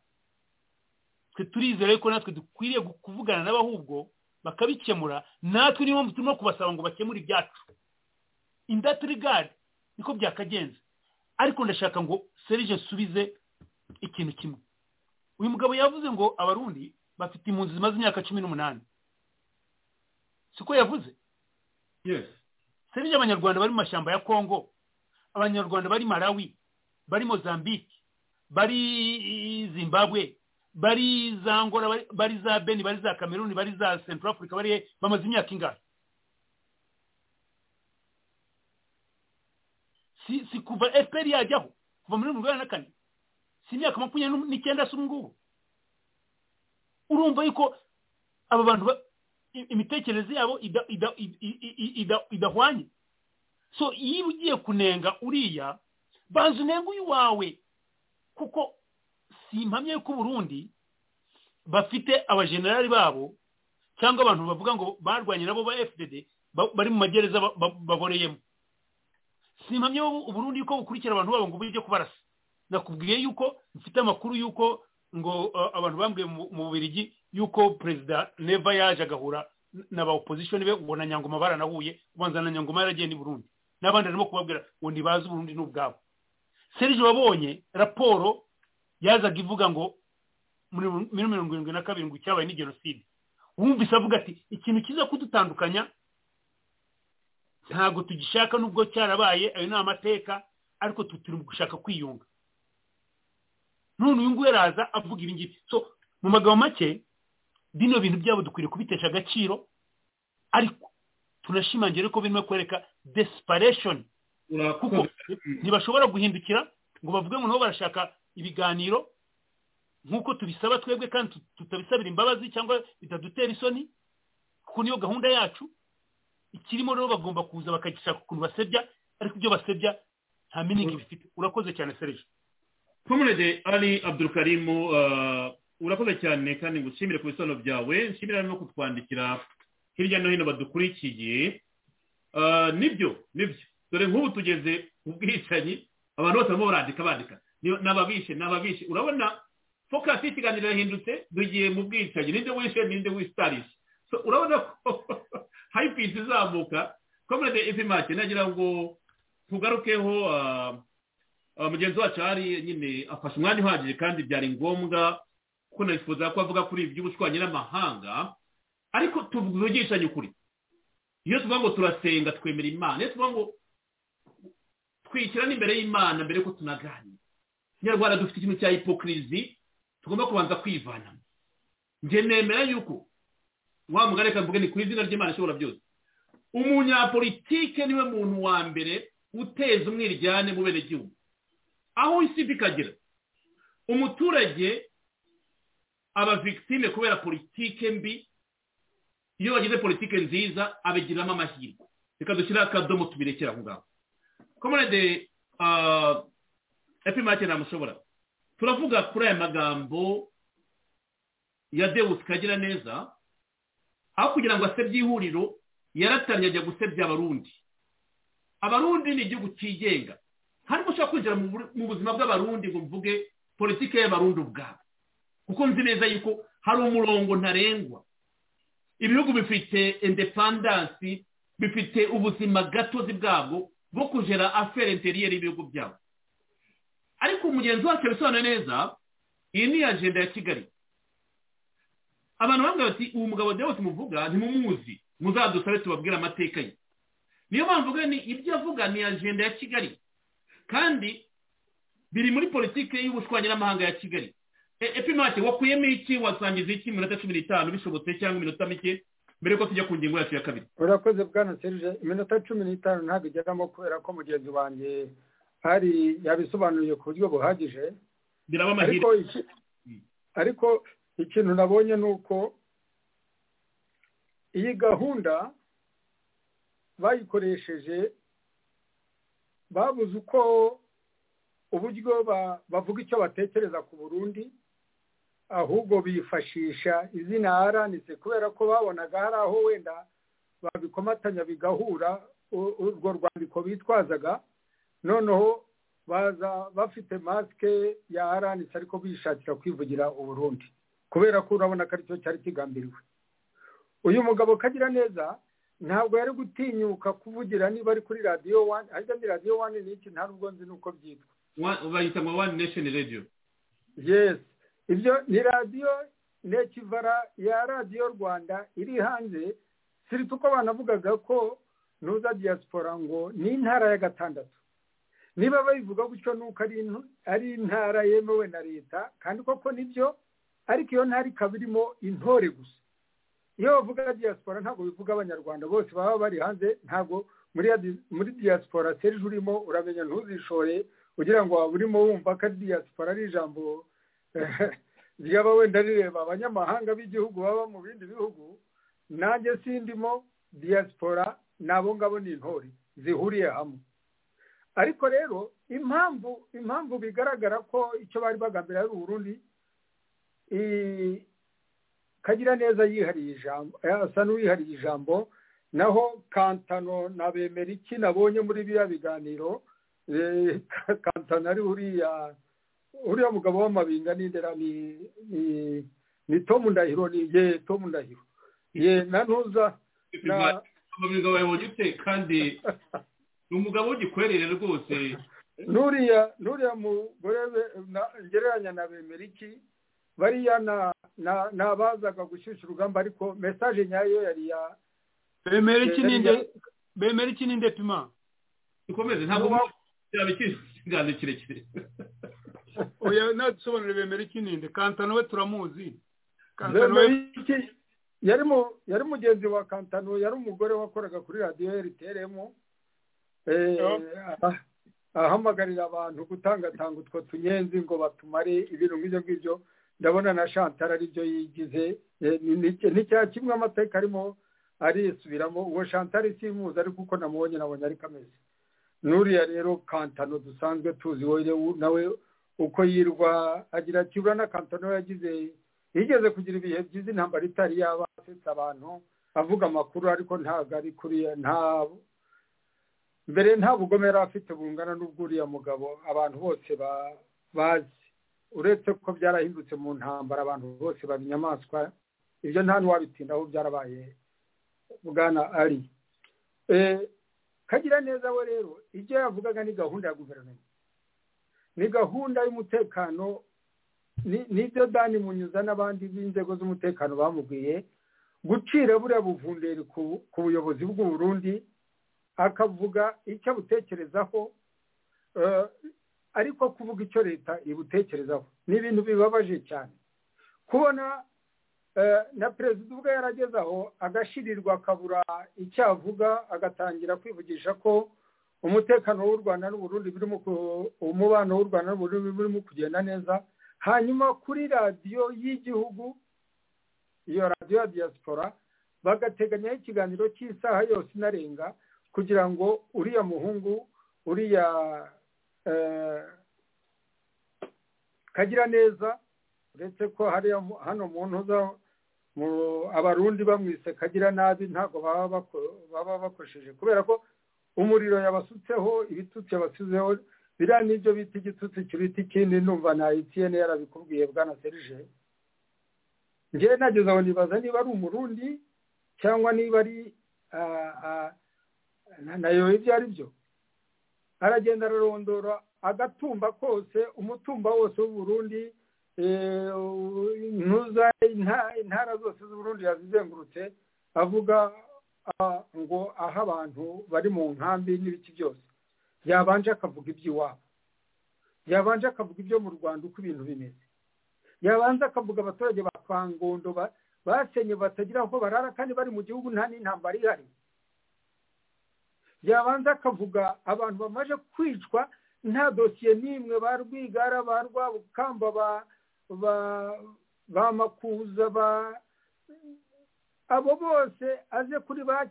twe turizera yuko natwe dukwiriye kuvugana nabo ahubwo bakabikemura natwe niyo mpamvu turimo kubasaba ngo bakemure ibyacu indatirigadi niko byakagenze ariko ndashaka ngo serije nsubize ikintu kimwe uyu mugabo yavuze ngo abarundi bafite impunzi zimaze imyaka cumi n'umunani siko yavuze serije abanyarwanda bari mu mashyamba ya kongo abanyarwanda bari malawi bari mozambique bari zimbabwe bari za ngora bari za beni bari za cameroon bari za central africa bari bamaze imyaka ingana si si kuva efuperi yajyaho kuva muri mirongo inani na kane si imyaka makumyabiri n'icyenda si ubu ngubu urumva yuko aba bantu imitekerereze yabo idahwanye so iyo ugiye kunenga uriya banza unenga uyu wawe kuko si impamya y'uko uburundi bafite abajenerali babo cyangwa abantu bavuga ngo barwanye nabo ba fdd bari mu magereza baboreyemo si impamya uburundi yuko bukurikira abantu babo ngo bujye kubarasa nakubwiye yuko mfite amakuru yuko ngo abantu bambwiye mu bubirigi yuko perezida neva yaje agahura n'aba opozisiyo be ubwo na nyangoma baranahuye ubanza na nyangoma yaragiye ni burundi n'abandi arimo kubabwira ngo ntibaze uburundi n'ubwabo serije wabonye raporo yazaga ivuga ngo muri mirongo irindwi na kabiri ngo icyabaye ni jenoside wumvise avuga ati ikintu kiza kudutandukanya ntabwo tugishaka n'ubwo cyarabaye ayo ni amateka ariko turi gushaka kwiyunga none uyu nguyu araza avuga ibi ngibi so mu magambo make bino bintu byabo dukwiriye kubitesha agaciro ariko tunashimangire ko birimo kwereka desipareshoni kuko ntibashobora guhindukira ngo bavuge ngo nabo barashaka ibiganiro nk'uko tubisaba twebwe kandi tutabisabira imbabazi cyangwa bitadutera isoni kuko niyo gahunda yacu ikirimo rero bagomba kuza bakagishaka ukuntu basebya ariko ibyo basebya nta minigi bifite urakoze cyane serije komerede ari abdurukarimu urakoze cyane kandi ngushimire ku bisobanuro byawe nshimira no kutwandikira hirya no hino badukurikiye nibyo nibyo dore nk'ubu tugeze ku bwicanyi abantu bose barimo barandika bandika n'ababishe n'ababishe urabona fokasi y'ikiganiro yahindutse dugiye mu bwicanyi ninde wishe ninde wisitarishe urabona ko hayipisi izamuka komerede ipimake nagira ngo tugarukeho mugenzi wacu hari nyine afashe umwanya uhagije kandi byari ngombwa ko nifuza ko avuga kuri iby'ubushwanyi n'amahanga ariko tuvugishanye ukuri iyo tuvuga ngo turasenga twemera imana iyo tuvuga ngo twishyira n'imbere y'imana mbere yuko tunaganira nyarwanda dufite ikintu cya hipokirizi tugomba kubanza kwivanamo njye nemera yuko wa mugari mvuge ni ku izina ry'imana ishobora byose umunyapolitike niwe muntu wa mbere uteza umwiryane mu bene gihugu aho isi ikagera umuturage aba victime kubera politike mbi iyo bagize politike nziza abigiramo amahirwe reka dushyiraho akadomo tubirekera aho ngaho komerede epimake ntamushobora turavuga kuri aya magambo ya dewusi kagira neza aho kugira ngo asebye ihuriro yaratangiye ajya gusebya abarundi abarundi ni igihugu cyigenga ntabwo ushobora kwinjira mu buzima bw'abarundi ngo mvuge politike y'abarundi ubwabo kuko nzi neza yuko hari umurongo ntarengwa ibihugu bifite indepandansi bifite ubuzima gatozi bwabwo bwo kugera afere interiyeri y'ibihugu byabo ariko umugenzi wacu abisobanura neza iyi ni ajenda ya kigali abantu bambwira bati uwo mugabo nawe tumuvuga ntimumuzi muzadusabe tubabwire amateka ye niyo mpamvu ibyo avuga ni ajenda ya kigali kandi biri muri politiki y'ubushwanyi n'amahanga ya kigali epimake wakuyemo iki wasangiza iki iminota cumi n'itanu bishobotse cyangwa iminota mike mbere yuko tujya ku ngingo yacu ya kabiri urakoze bwana serije iminota cumi n'itanu ntabwo igeramo kubera ko mugenzi wanjye hari yabisobanuriye ku buryo buhagije biraba amahirwe ariko ikintu nabonye ni uko iyi gahunda bayikoresheje babuze uko uburyo bavuga icyo batekereza ku burundi ahubwo bifashisha izina aranitse kubera ko babonaga hari aho wenda babikomatanya bigahura urwo rwandiko bitwazaga noneho baza bafite masike ya aranitse ariko bishakira kwivugira uburundi kubera ko urabona ko aricyo cyari kigambiriwe uyu mugabo kagira neza ntabwo yari gutinyuka kuvugira niba ari kuri radiyo wani ariko ni radiyo wani ni iki nta nubwo nzi n'uko byitwa bayita nka wani nesheni radiyo yesi ibyo ni radiyo nekivara ya radiyo rwanda iri hanze sirita uko banavugaga ko nuza diaspora ngo ni intara ya gatandatu niba bayivuga gutyo nuko ari intara yemewe na leta kandi koko nibyo ariko iyo ntari ikaba irimo intore gusa iyo bavuga diaspora ntabwo bivuga abanyarwanda bose baba bari hanze ntabwo muri muri diaspora serije urimo uramenya ntuzishore kugira ngo waba urimo wumva ko diaspora ari ijambo ryaba wenda rireba abanyamahanga b'igihugu baba mu bindi bihugu nanjye sindimo diaspora ni abo ngabo ni intore zihuriye hamwe ariko rero impamvu impamvu bigaragara ko icyo bari bagambira ari uburundi kagira neza yihariye ijambo asa n'uwihariye ijambo naho kantano na bemera iki nabonye muri biriya biganiro kantano ari uriya uriya mugabo w'amabinga n'indera ni ni tomu ndahiro ni ye tomu ndahiro ye na ntuza umugabo wawe ufite kandi ni umugabo w'igikwerere rwose nuriya nuriya mugore ngereranya na bemera iki bariya ni abazaga gushyushya urugamba ariko mesaje nyayo yari ya bemera iki n'inde bemera iki n'inde pima dukomeze ntabwo byaba ikiganiro kirekire oya nadusobanurire bemera iki n'inde kantano we turamuzi kantano we bemera iki yari mu yari mugenzi wa kantano yari umugore wakoraga kuri radiyo rtm ahamagarira abantu gutangatanga utwo tunyenzi ngo batumare ibintu nk'ibyo ngibyo ndabona na shantara aribyo yigize ni cya kimwe amateka arimo arisubiramo uwo shantara isimuza ariko uko namubonye nabonye ariko ameze n'uriya rero kantano dusanzwe tuzi we nawe uko yirwa agira ati na kantano yagize yigeze kugira ibihe byiza intambara itari yaba asetsa abantu avuga amakuru ariko ntabwo ari kuriya ntabwo mbere nta bugome yari afite bungana n'ubw'uriya mugabo abantu bose bazi uretse ko byarahindutse mu ntambara abantu bose baba inyamaswa ibyo nta n'uwabitindaho byarabaye bwana ari kagira neza we rero ibyo yavugaga ni gahunda ya guverinoma ni gahunda y'umutekano nibyo dani munyuza n'abandi b'inzego z'umutekano bamubwiye gucira buriya buvunderi ku buyobozi bw'uburundi akavuga icyo abutekerezaho ariko kuvuga icyo leta ibutekerezaho ni ibintu bibabaje cyane kubona na perezida ubwo yarageze aho agashirirwa akabura icyo avuga agatangira kwivugisha ko umutekano w'u rwanda n'uburundi birimo umubano w'u rwanda n'uburundi birimo kugenda neza hanyuma kuri radiyo y'igihugu iyo radiyo ya diaspora bagateganyaho ikiganiro cy'isaha yose inarenga kugira ngo uriya muhungu uriya kagira neza uretse ko hariya hano mu ntuza abarundi bamwise kagira nabi ntabwo baba bakoresheje kubera ko umuriro yabasutseho ibitutsi yabasizeho biriya nibyo bita igitutsi kiruta ikindi numva na etiyene yarabikubwiye bwana serije ngewe nageze aho nibaza niba ari umurundi cyangwa niba ari nayo ibyo ari byo aragenda ararondora agatumba kose umutumba wose w'uburundi ntuza intara zose z'uburundi yazizengurutse avuga ngo aho abantu bari mu nkambi n'ibiki byose yabanje akavuga iby'iwabo yabanje akavuga ibyo mu rwanda uko ibintu bimeze yabanza akavuga abaturage ba kangondo basenye batagira aho barara kandi bari mu gihugu nta n'intambara ihari yabanza akavuga abantu bamaze kwicwa nta dosiye n'imwe ba rwigara ba rwabukamba ba makuza ba abo bose aze kuri ba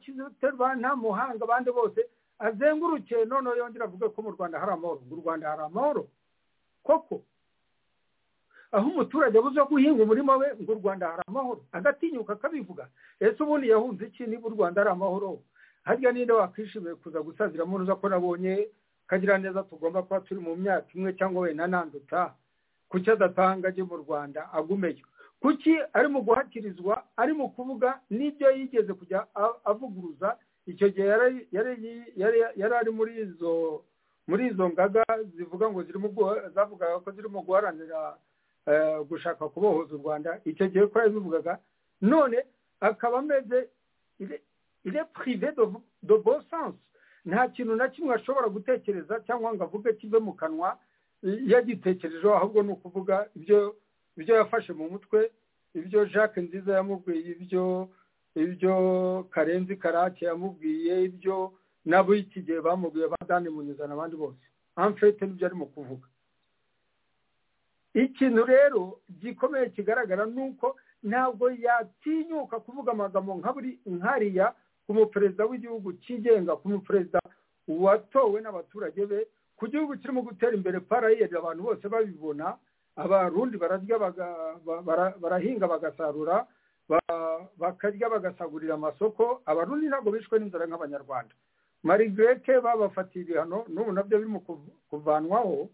ba nta muhanga abandi bose azenguruke noneho yongera avuga ko mu rwanda hari amahoro mu rwanda hari amahoro koko aho umuturage abuze guhinga umurima we ngo u rwanda hari amahoro agatinyuka akabivuga ese ubundi yahunze iki niba u rwanda ari amahoro harya ninde wakwishimiye kuza gusaziramo uza ko nabonye kagira neza tugomba kuba turi mu myaka imwe cyangwa wenda nanduta kuki adatanga ajye mu rwanda agumeyo kuki ari mu guhakirizwa ari mu kuvuga n'ibyo yigeze kujya avuguruza icyo gihe yari ari muri izo muri izo ngaga zivuga ngo zirimo zavugaga ko zirimo guharanira gushaka kubohoza u rwanda icyo gihe ko yabivugaga none akaba ameze ile prive de bon sens nta kintu na kimwe ashobora gutekereza cyangwa ngo avuge kive mu kanwa yagitekerejeho ahubwo ni ukuvuga ibyo ibyo yafashe mu mutwe ibyo jacques nziza yamubwiye ibyo ibyo karenzi karake yamubwiye ibyo nabo iki gihe bamubwiye ba dani munyuzana abandi bose amfete nibyo arimo kuvuga ikintu rero gikomeye kigaragara ni uko ntabwo yatinyuka kuvuga amagambo nkariya ku muperezida w'igihugu cyigenga ku muperezida watowe n'abaturage be ku gihugu kirimo gutera imbere parayeri abantu bose babibona abarundi bararya barahinga bagasarura bakarya bagasagurira amasoko abarundi ntabwo bishwe n'inzara nk'abanyarwanda marigrete babafatiye ibihano n'ubu nabyo birimo kuvanwaho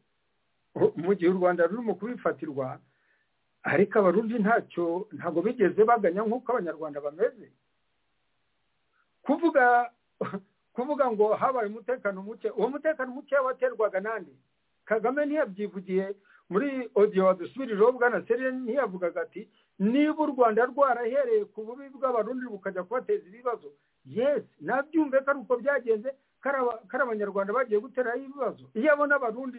mu gihe u rwanda ruri mu kubifatirwa ariko abarundi ntacyo ntabwo bigeze baganya nk'uko abanyarwanda bameze kuvuga kuvuga ngo habaye umutekano muke uwo mutekano muke waterwaga n'andi kagame ntiyabyivugiye muri odiyo wadusubirijeho bwana serire ntiyavugaga ati niba u rwanda rwarahereye ku bubi bw'abarundi bukajya kubateza ibibazo yesi nabyumve ko ari uko byagenze kari abanyarwanda bagiye guteraho ibibazo iyo abona abarundi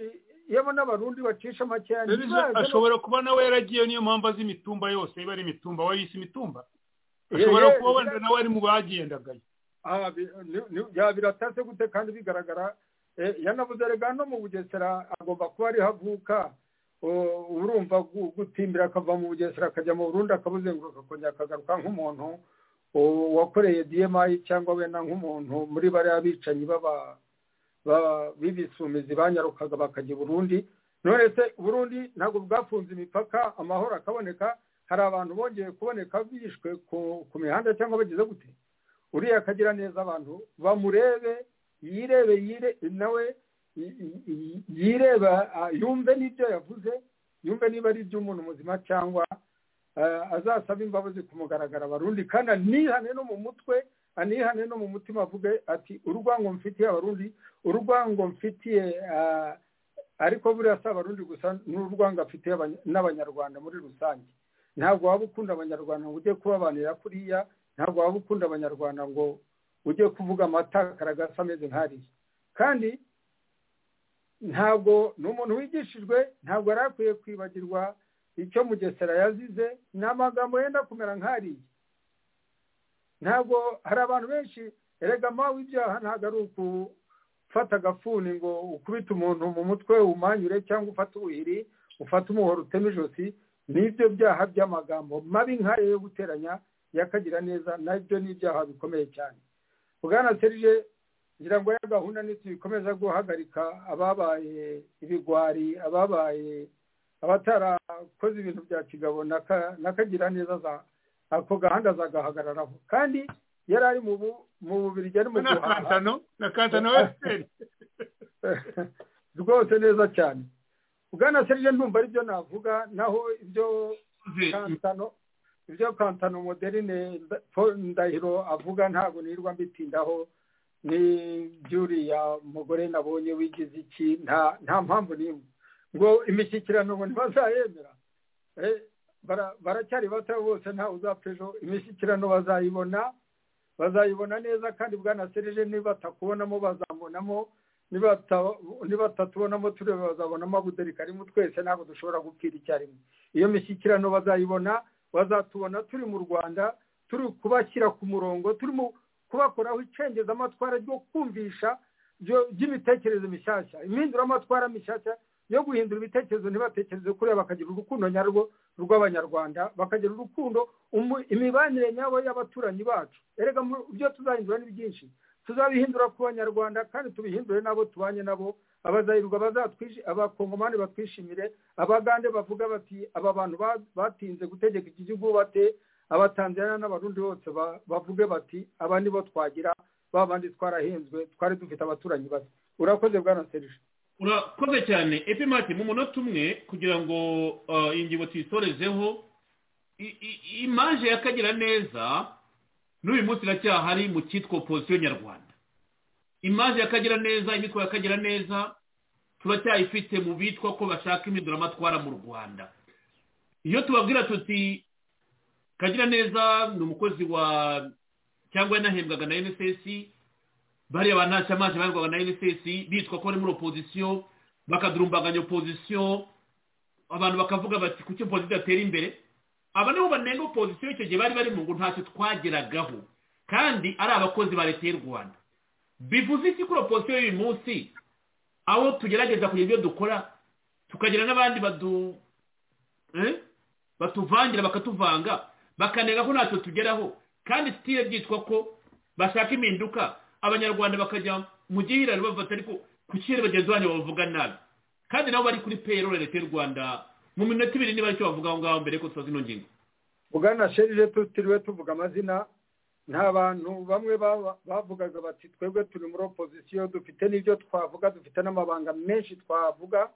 iyo abona abarundi bacisha makeya ashobora kuba nawe yaragiye niyo mpamvu azi imitumba yose iba ari imitumba wari isi imitumba ashobora kuba wenda nawe ari mu bagendagayo biratase gute kandi bigaragara yanavuze rega no mu bugesera agomba kuba ariho avuka urumva gutimbira akava mu bugesera akajya mu burundi akabuzenguruka akongera akagaruka nk'umuntu wakoreye diyemayi cyangwa wenda nk'umuntu muri bariya bicanyi b'ibisumizi banyarukaga bakajya i burundi none se burundi ntabwo bwafunze imipaka amahoro akaboneka hari abantu bongeye kuboneka bishwe ku mihanda cyangwa bageze gute uriya akagira neza abantu bamurebe yirebe yire nawe yireba yumve n'ibyo yavuze yumve niba ari iby'umuntu muzima cyangwa azasaba imbabazi ku mugaragaro abarundi kandi anihane no mu mutwe anihane no mu mutima avuge ati urwango mfitiye abarundi urwango mfitiye ariko buriya si abarundi gusa n'urwango afitiye n'abanyarwanda muri rusange ntabwo waba ukunda abanyarwanda ngo ujye kubabanira kuriya ntabwo waba ukunda abanyarwanda ngo ujye kuvuga amatakara ameze nk'ariya kandi ntabwo ni umuntu wigishijwe ntabwo yari akwiye kwibagirwa icyo mugesera yazize ni amagambo yenda kumera nk'ariya ntabwo hari abantu benshi erega mawe ibyaha ntabwo ari ukufata agafuni ngo ukubite umuntu mu mutwe umanyure cyangwa ufate ubuhiri ufate umuhoro uteme ijosi n'ibyo byaha by'amagambo mabi nk'ayo yo guteranya yakagira neza nabyo ni ibyaha bikomeye cyane bwana serije ngira ngo ya gahunda ntitubikomeza guhagarika ababaye ibigwari ababaye abatarakoze ibintu bya kigabo n'akagira neza ako gahanda zagahagararaho kandi yari ari mu bubirigi ari mu guhaha na kantano wesiteri rwose neza cyane bwana serije ndumva aribyo navuga naho ibyo kantano ibyo kantano moderine ndahiro avuga ntabwo nirwa mbitindaho ni byuriya mugore nabonye wigize iki nta mpamvu n'imwe ngo imishyikirano ngo ntibazayemera baracyari bato bose ntawe uzapfa ejo imishyikirano bazayibona bazayibona neza kandi bwanasereje nibatakubonamo bazabonamo niba tutabonamo tureba bazabonamo abuderi karimo twese ntabwo dushobora gupfira icyarimwe iyo mishyikirano bazayibona bazatubona turi mu rwanda turi kubashyira ku murongo turimo kubakoraho icengezamatwara ryo kumvisha ry'imitekerereze mishyashya impinduramatwara mishyashya yo guhindura ibitekerezo ntibatekereze kuriya bakagira urukundo nyarwo rw'abanyarwanda bakagira urukundo imibanire nyabo y'abaturanyi bacu erega ibyo tuzahindura ni byinshi tuzabihindura ku banyarwanda kandi tubihindure n'abo tubanye nabo abazahirwa abakongomani batwishimire abagande bavuga bati aba bantu batinze gutegeka iki gihugu bate abatanzaniya n'abarundi bose bavuge bati aba nibo twagira ba bandi twarahenzwe twari dufite abaturanyi bake urakoze bwana serije urakoze cyane epimati mu munota umwe kugira ngo ingingo tuyisorezeho imaje y'akagira neza n'uyu munsi iracyahari mu cyitwa opozisiyo nyarwanda imaje y'akagira neza imitwe y'akagira neza turacyayifite mu bitwa ko bashaka impinduramatwara mu rwanda iyo tubabwira tuti kagira neza ni umukozi wa cyangwa yanahembwaga na nss bariya bantu ntacyo amazi barwaga na nss bitwa ko bari muri opozisiyo bakadurumbaganya opozisiyo abantu bakavuga bati kuki opozisiyo idatera imbere aba nibo banenga opozisiyo icyo gihe bari bari mu ngo ntacyo twageragaho kandi ari abakozi ba leta y'u rwanda bivuze iki kuri opozisiyo y'uyu munsi aho tugerageza kugira ibyo dukora tukagira n'abandi badu eh? batuvangira bakatuvanga bakanenga ko ntacyo tugeraho kandi sitire byitwa ko bashaka impinduka abanyarwanda bakajya mu gihirane bafata ariko ku kirere bagenzi banyu bavuga nabi kandi nabo bari kuri peyiroli leta y'u rwanda mu minota ibiri niba aricyo bavuga aho ngaho mbere ko tubaza ino ngingo bwana sherije tutiriwe tuvuga amazina nta bantu bamwe bavugaga bati twebwe turi muri opozisiyo dufite n'ibyo twavuga dufite n'amabanga menshi twavuga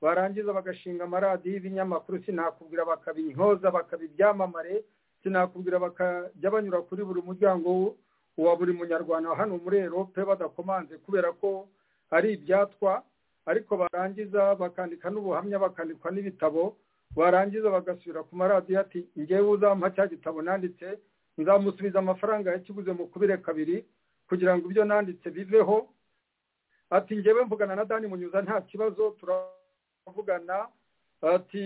barangiza bagashinga amaradiyo y'ibinyamakuru sinakubwira bakabinyoza bakaba ibyamamare sinakubwira bakajya banyura kuri buri muryango wa buri munyarwanda hano muri erope badakomanze kubera ko ari ibyatwa ariko barangiza bakandika n'ubuhamya bakandikwa n'ibitabo barangiza bagasubira ku maradiyo ati ngewe uzampa cya gitabo nanditse nzamusubiza amafaranga yakiguze mu kubire kabiri kugira ngo ibyo nanditse biveho ati ngewe mvugana na dani munyuza nta kibazo turavugana ati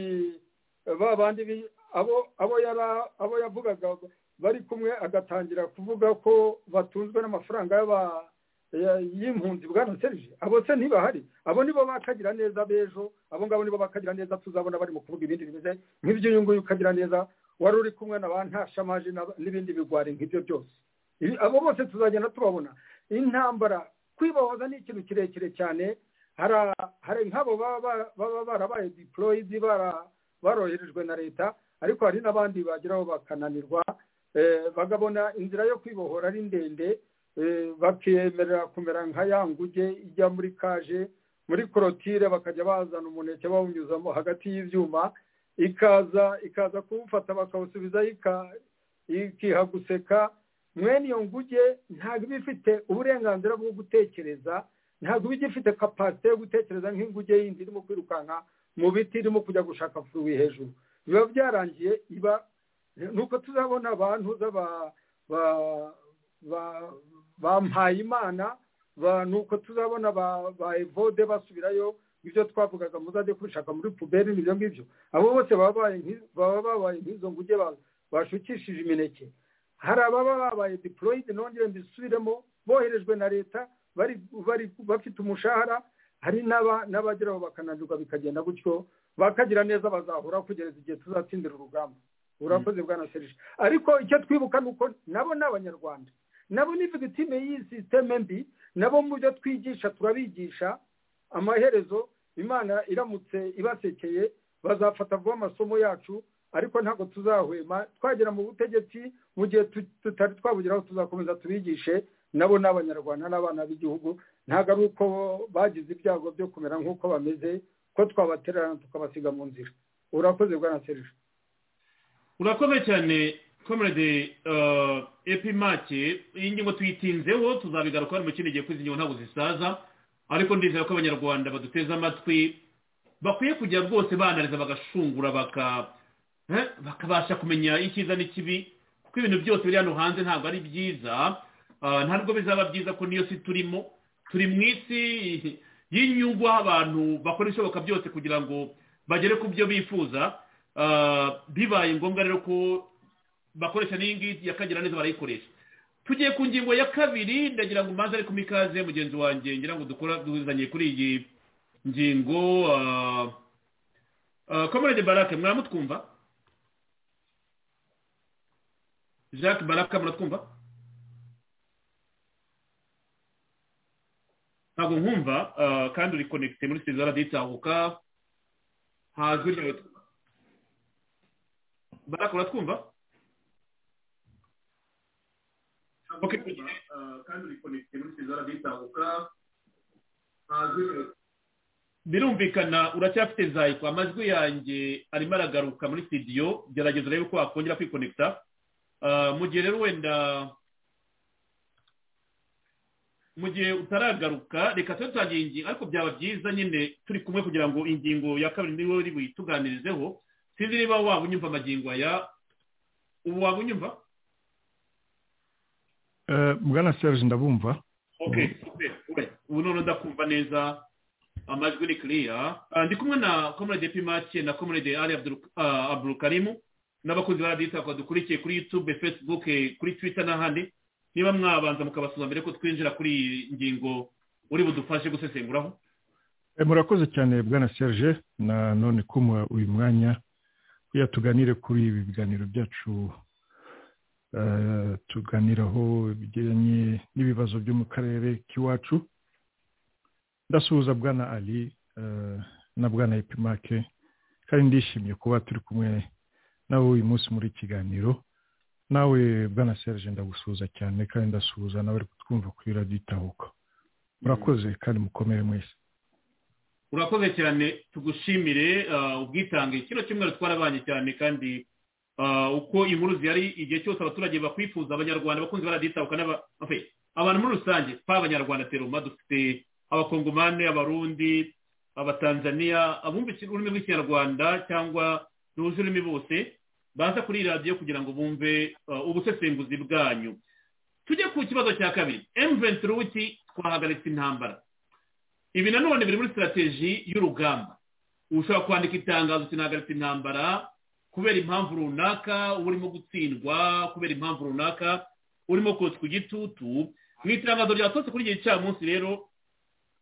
ba bandi abo yavugaga bari kumwe agatangira kuvuga ko batunzwe n'amafaranga y'aba y'impunzi bwana serije abo se ntibahari abo nibo bakagira neza b'ejo abo ngabo nibo bakagira neza tuzabona bari mu kuvuga ibindi bimeze nk'ibyo uyu nguyu ukagira neza wari uri kumwe na ba ntashamaje n'ibindi bigwari nk'ibyo byose abo bose tuzagenda tubabona intambara kwibahoza ni ikintu kirekire cyane hari nk'abo baba barabaye diporoyidi baroherejwe na leta ariko hari n'abandi bageraho bakananirwa bagabona inzira yo kwibohora ari ndende bakemerera kumera nka ya nguge ijya muri kaje muri korotire bakajya bazana umuneke bawunyuzamo hagati y'ibyuma ikaza ikaza kuwufata bakawusubiza ikiha guseka mwene iyo nguge ntabwo iba ifite uburenganzira bwo gutekereza ntabwo iba igifite kapasite yo gutekereza nk'inguge yindi irimo kwirukanka mu biti irimo kujya gushaka furuwi hejuru biba byarangiye iba nuko tuzabona abantu z'aba bampaye imana nuko tuzabona ba evode basubirayo ibyo twavugaga muzajye kubishaka muri puberi n'ibyo ngibyo abo bose baba babaye nk'izo nguge bashukishije imineke hari ababa babaye diporoyidi nongere mbisubiremo boherejwe na leta bafite umushahara hari n'abageraho bakananirwa bikagenda gutyo bakagira neza bazahura kugeza igihe tuzatsindira urugamba urakoze bwana serije ariko icyo twibuka ni uko nabo ni abanyarwanda nabo ni victime y'iyi sisiteme mbi nabo mu byo twigisha turabigisha amaherezo imana iramutse ibasekeye bazafata vuba amasomo yacu ariko ntabwo tuzahwema twagera mu butegetsi mu gihe tutari twabugeraho tuzakomeza tubigishe nabo ni abanyarwanda n'abana b'igihugu ntabwo ari uko bagize ibyago byo kumera nk'uko bameze ko twabatererana tukabasiga mu nzira urakoze bwana serije urakoze cyane komerede epi make iyi ngingo tuyitinzeho tuzabigaruka mu kindi gihe ko izi ngingo ntabwo zisaza ariko ndizera ko abanyarwanda baduteze amatwi bakwiye kujya rwose banariza bagashungura bakabasha kumenya icyiza n'ikibi kuko ibintu byose biri hano hanze ntabwo ari byiza ntabwo bizaba byiza ko niyo si turimo turi mu isi y'inyungu aho abantu bakora ibishoboka byose kugira ngo bagere ku byo bifuza bibaye ngombwa rero ko bakoresha n'iyi ngiyi yakagira neza barayikoresha tugiye ku ngingo ya kabiri ndagira ngo umanza ariko mikaze mugenzi wanjye ngira ngo dukora duhuzanye kuri iyi ngingo komerede barake mwaramutwumva jacques barake muratwumva ntabwo nkumva kandi uri konekite muri sezara ditahuka hazwi ryawe barakora twumva birumvikana uracyafite zayiko amajwi yanjye arimo aragaruka muri sitidiyo gerageza urebe ko wakongera kwikonekita mu gihe rero wenda mu gihe utaragaruka reka tube tutangira ingingo ariko byaba byiza nyine turi kumwe kugira ngo ingingo ya kabiri niwe uri buyituganirizeho sinzi niba waba unyumva amagingo aya ubu waba unyumva bwana serge ndabumva ubu noneho ndakumva neza amajwi ni kiriya ndi kumwe na komerede pimake na komerede ari aburukarimu n'abakunzi ba radiyo twakora dukurikiye kuri yutube fesibuke kuri twita n'ahandi niba mwabanza mukabasuza mbere ko twinjira kuri iyi ngingo uri budufashe gusesenguraho murakoze cyane bwana serge na none kumuha uyu mwanya kugira tuganire kuri ibi biganiro byacu tuganiraho ibijyanye n'ibibazo byo mu karere k'iwacu ndasuhuza bwana ali na bwana epimake kandi ndishimye kuba turi kumwe nawe uyu munsi muri kiganiro nawe bwana serge ndagusuhuza cyane kandi ndasuhuza nawe ari kutwumva kuri radiyo itahuka murakoze kandi mukomere mwese urakoze cyane tugushimire ubwitange kino cyumweru twarabanye cyane kandi uko inkuru zihari igihe cyose abaturage bakwifuza abanyarwanda bakunze baraditabuka abantu muri rusange twaba abanyarwanda teruma dufite abakongomani abarundi abatanzaniya abumva ururimi rw'ikinyarwanda cyangwa n'uzi ururimi bose baza kuri iyi radiyo kugira ngo bumve ubusesenguzi bwanyu tujye ku kibazo cya kabiri emuventi ruti twahagaritse intambara ibi nanone biri muri sitarategi y'urugamba ushobora kwandika itangazo tinahagaritse intambara kubera impamvu runaka uba urimo gutsindwa kubera impamvu runaka urimo kotswa igitutu mu itangazo ryasohotse kuri igihe munsi rero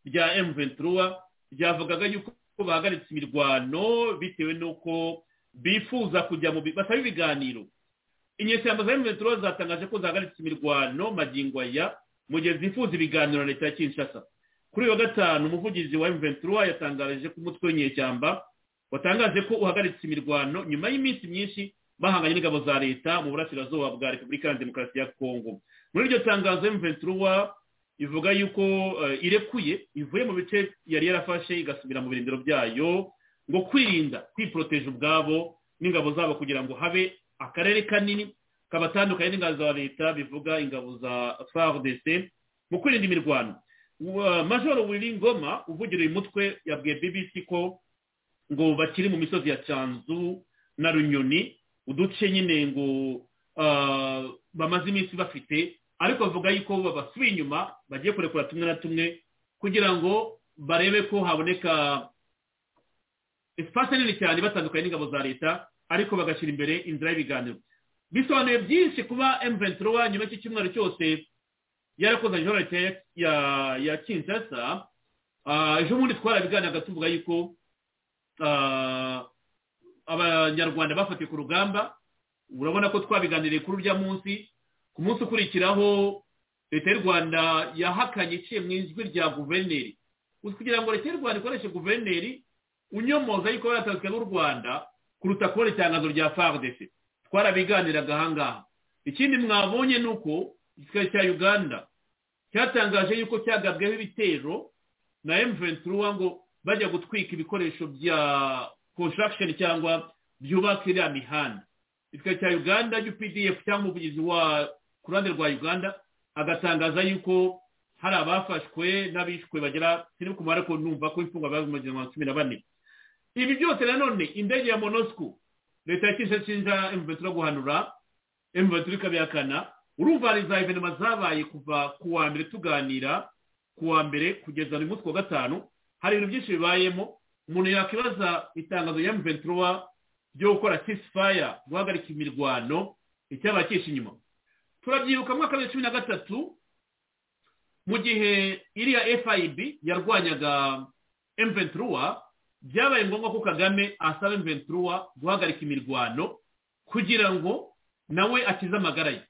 rya emuventura ryavugaga yuko bahagaritse imirwano bitewe n'uko bifuza kujya mu basaba ibiganiro inyeshyamba za emuventura zatangaje ko zahagaritse imirwano magingo aya mu gihe zifuza ibiganiro na leta ya kinshasa kuri wa gatanu umuvugizi wa emuventura yatangaje ko umutwe w'inyeshyamba watangaje ko uhagaritse imirwano nyuma y'iminsi myinshi bahanganye n'ingabo za leta mu burasirazuba bwa repubulika ya demokarasi ya kongo muri iryo tangazo emuventura ivuga yuko irekuye ivuye mu bice yari yarafashe igasubira mu birindiro byayo ngo kwirinda kwiporoteje ubwabo n'ingabo zabo kugira ngo habe akarere kanini kabatandukanye n'ingabo za leta bivuga ingabo za fardc mu kwirinda imirwano majoro ngoma uvugira uyu mutwe yabwiye bbc ko ngo bakiri mu misozi ya cyanzu na runyoni uduce nyine ngo bamaze iminsi bafite ariko bavuga yuko babasubiye inyuma bagiye kurekura tumwe na tumwe kugira ngo barebe ko haboneka esipasi nini cyane batandukanye n'ingabo za leta ariko bagashyira imbere inzira y'ibiganiro bisobanuye byinshi kuba emuventirowa nyuma cy'icyumweru cyose yarakoze jororete ya kinshasa ejo bundi twarabiganiraga tuvuga yuko abanyarwanda bafatiwe ku rugamba urabona ko twabiganiriye kuri urya munsi ku munsi ukurikiraho leta y'u rwanda yahakanye iciye mu ijwi rya guverineri kugira ngo leta y'u rwanda ikoreshe guverineri unyomoza yuko yaratanzwe n'u rwanda kuruta kubona itangazo rya fardc twarabiganiraga ahangaha ikindi mwabonye ni uko igisirikare cya uganda cyatangaje yuko cyagabweho ibitero na emuventura ngo bajya gutwika ibikoresho bya construction cyangwa byubaka iriya mihanda igisirikare cya uganda updf cyangwa umuvugizi wa ku ruhande rwa uganda agatangaza yuko hari abafashwe n'abishwe bagera sinibuka umubare ko numva ko imfungwa bari mu gihumbi cumi na bane ibi byose nanone indege ya monosco leta ya kinshasa emuventura guhanura emuventura ikabihakana urumva za evenema zabaye kuva ku wa mbere tuganira ku wa mbere kugeza uyu munsi wa gatanu hari ibintu byinshi bibayemo umuntu yakwibaza itangazo ya mventura ryo gukora kisifaya guhagarika imirwano icyaba cyishe inyuma turabyiruka mwaka wa cumi na gatatu mu gihe iriya fib yarwanyaga mventura byabaye ngombwa ko kagame asaba mventura guhagarika imirwano kugira ngo nawe akize amagara ye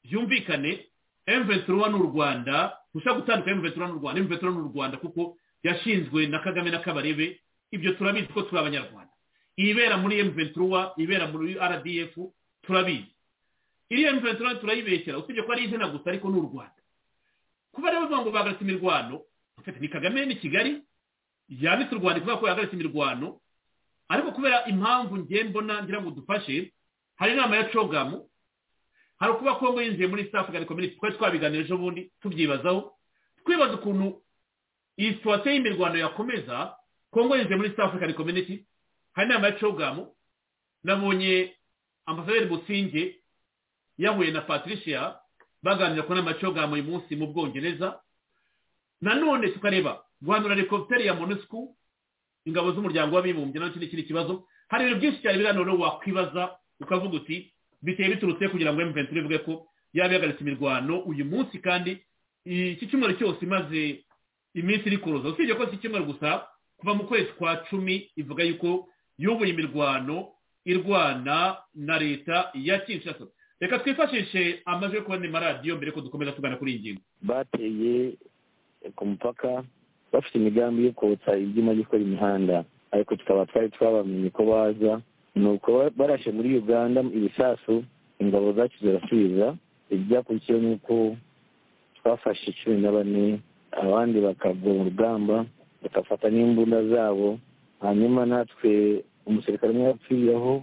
byumvikane emuventiruwa ni u rwanda ushobora gutandukanya emuventiruwa n'u rwanda emuventiruwa ni u rwanda kuko yashinzwe na kagame na kabarebe ibyo turabizi ko turi abanyarwanda ibera muri emuventiruwa ibera muri rdf turabizi iriya emuventiruwa turayibeshyira usibye ko ari izina gusa ariko ni u rwanda kuba rero bavuga ngo bahagaritse imirwano ni kagame ni kigali yanditse u rwanda kubera ko yahagaritse imirwano ariko kubera impamvu ngiye mbona ngira ngo dufashe hari inama ya cogamu hari ukuba kongo yinjiye muri south african community twari twabiganira ejo bundi tubyibazaho twibaza ukuntu iyi situwasiyo y'imirwano yakomeza kongo yinjiye muri south african community hari inama ya cogamu nabonye ambasaderi businge yahuye na patricia baganira ku nama ya cogamu uyu munsi mu bwongereza nanone tukareba guhanura helikopiteri ya monusco ingabo z'umuryango w'abibumbye nacyo ni ikindi kibazo hari ibintu byinshi cyane biriya none wakwibaza ukavuga uti biteye biturutse kugira ngo emuventi ivuge ko yaba yahagaritse imirwano uyu munsi kandi iki cyumweru cyose imaze iminsi iri kuruza usibye ko si icyumweru gusa kuva mu kwezi kwa cumi ivuga yuko yubuye imirwano irwana na leta ya kinshasa reka twifashishe amajwi yo kubona amaradiyo mbere ko dukomeza tugana kuri iyi ngingo bateye ku mupaka bafite imigambi yo kotsa ibyuma byo gukora imihanda ariko tukaba twari twabamenye ko baza ni uko barashe muri uganda ibisasu ingabo zacu zirasubiza ibyakurikiyeho ni uko twafashe cumi na bane abandi bakagwa mu rugamba bagafata n'imbunda zabo hanyuma natwe umusirikare umwe yapfiriyeho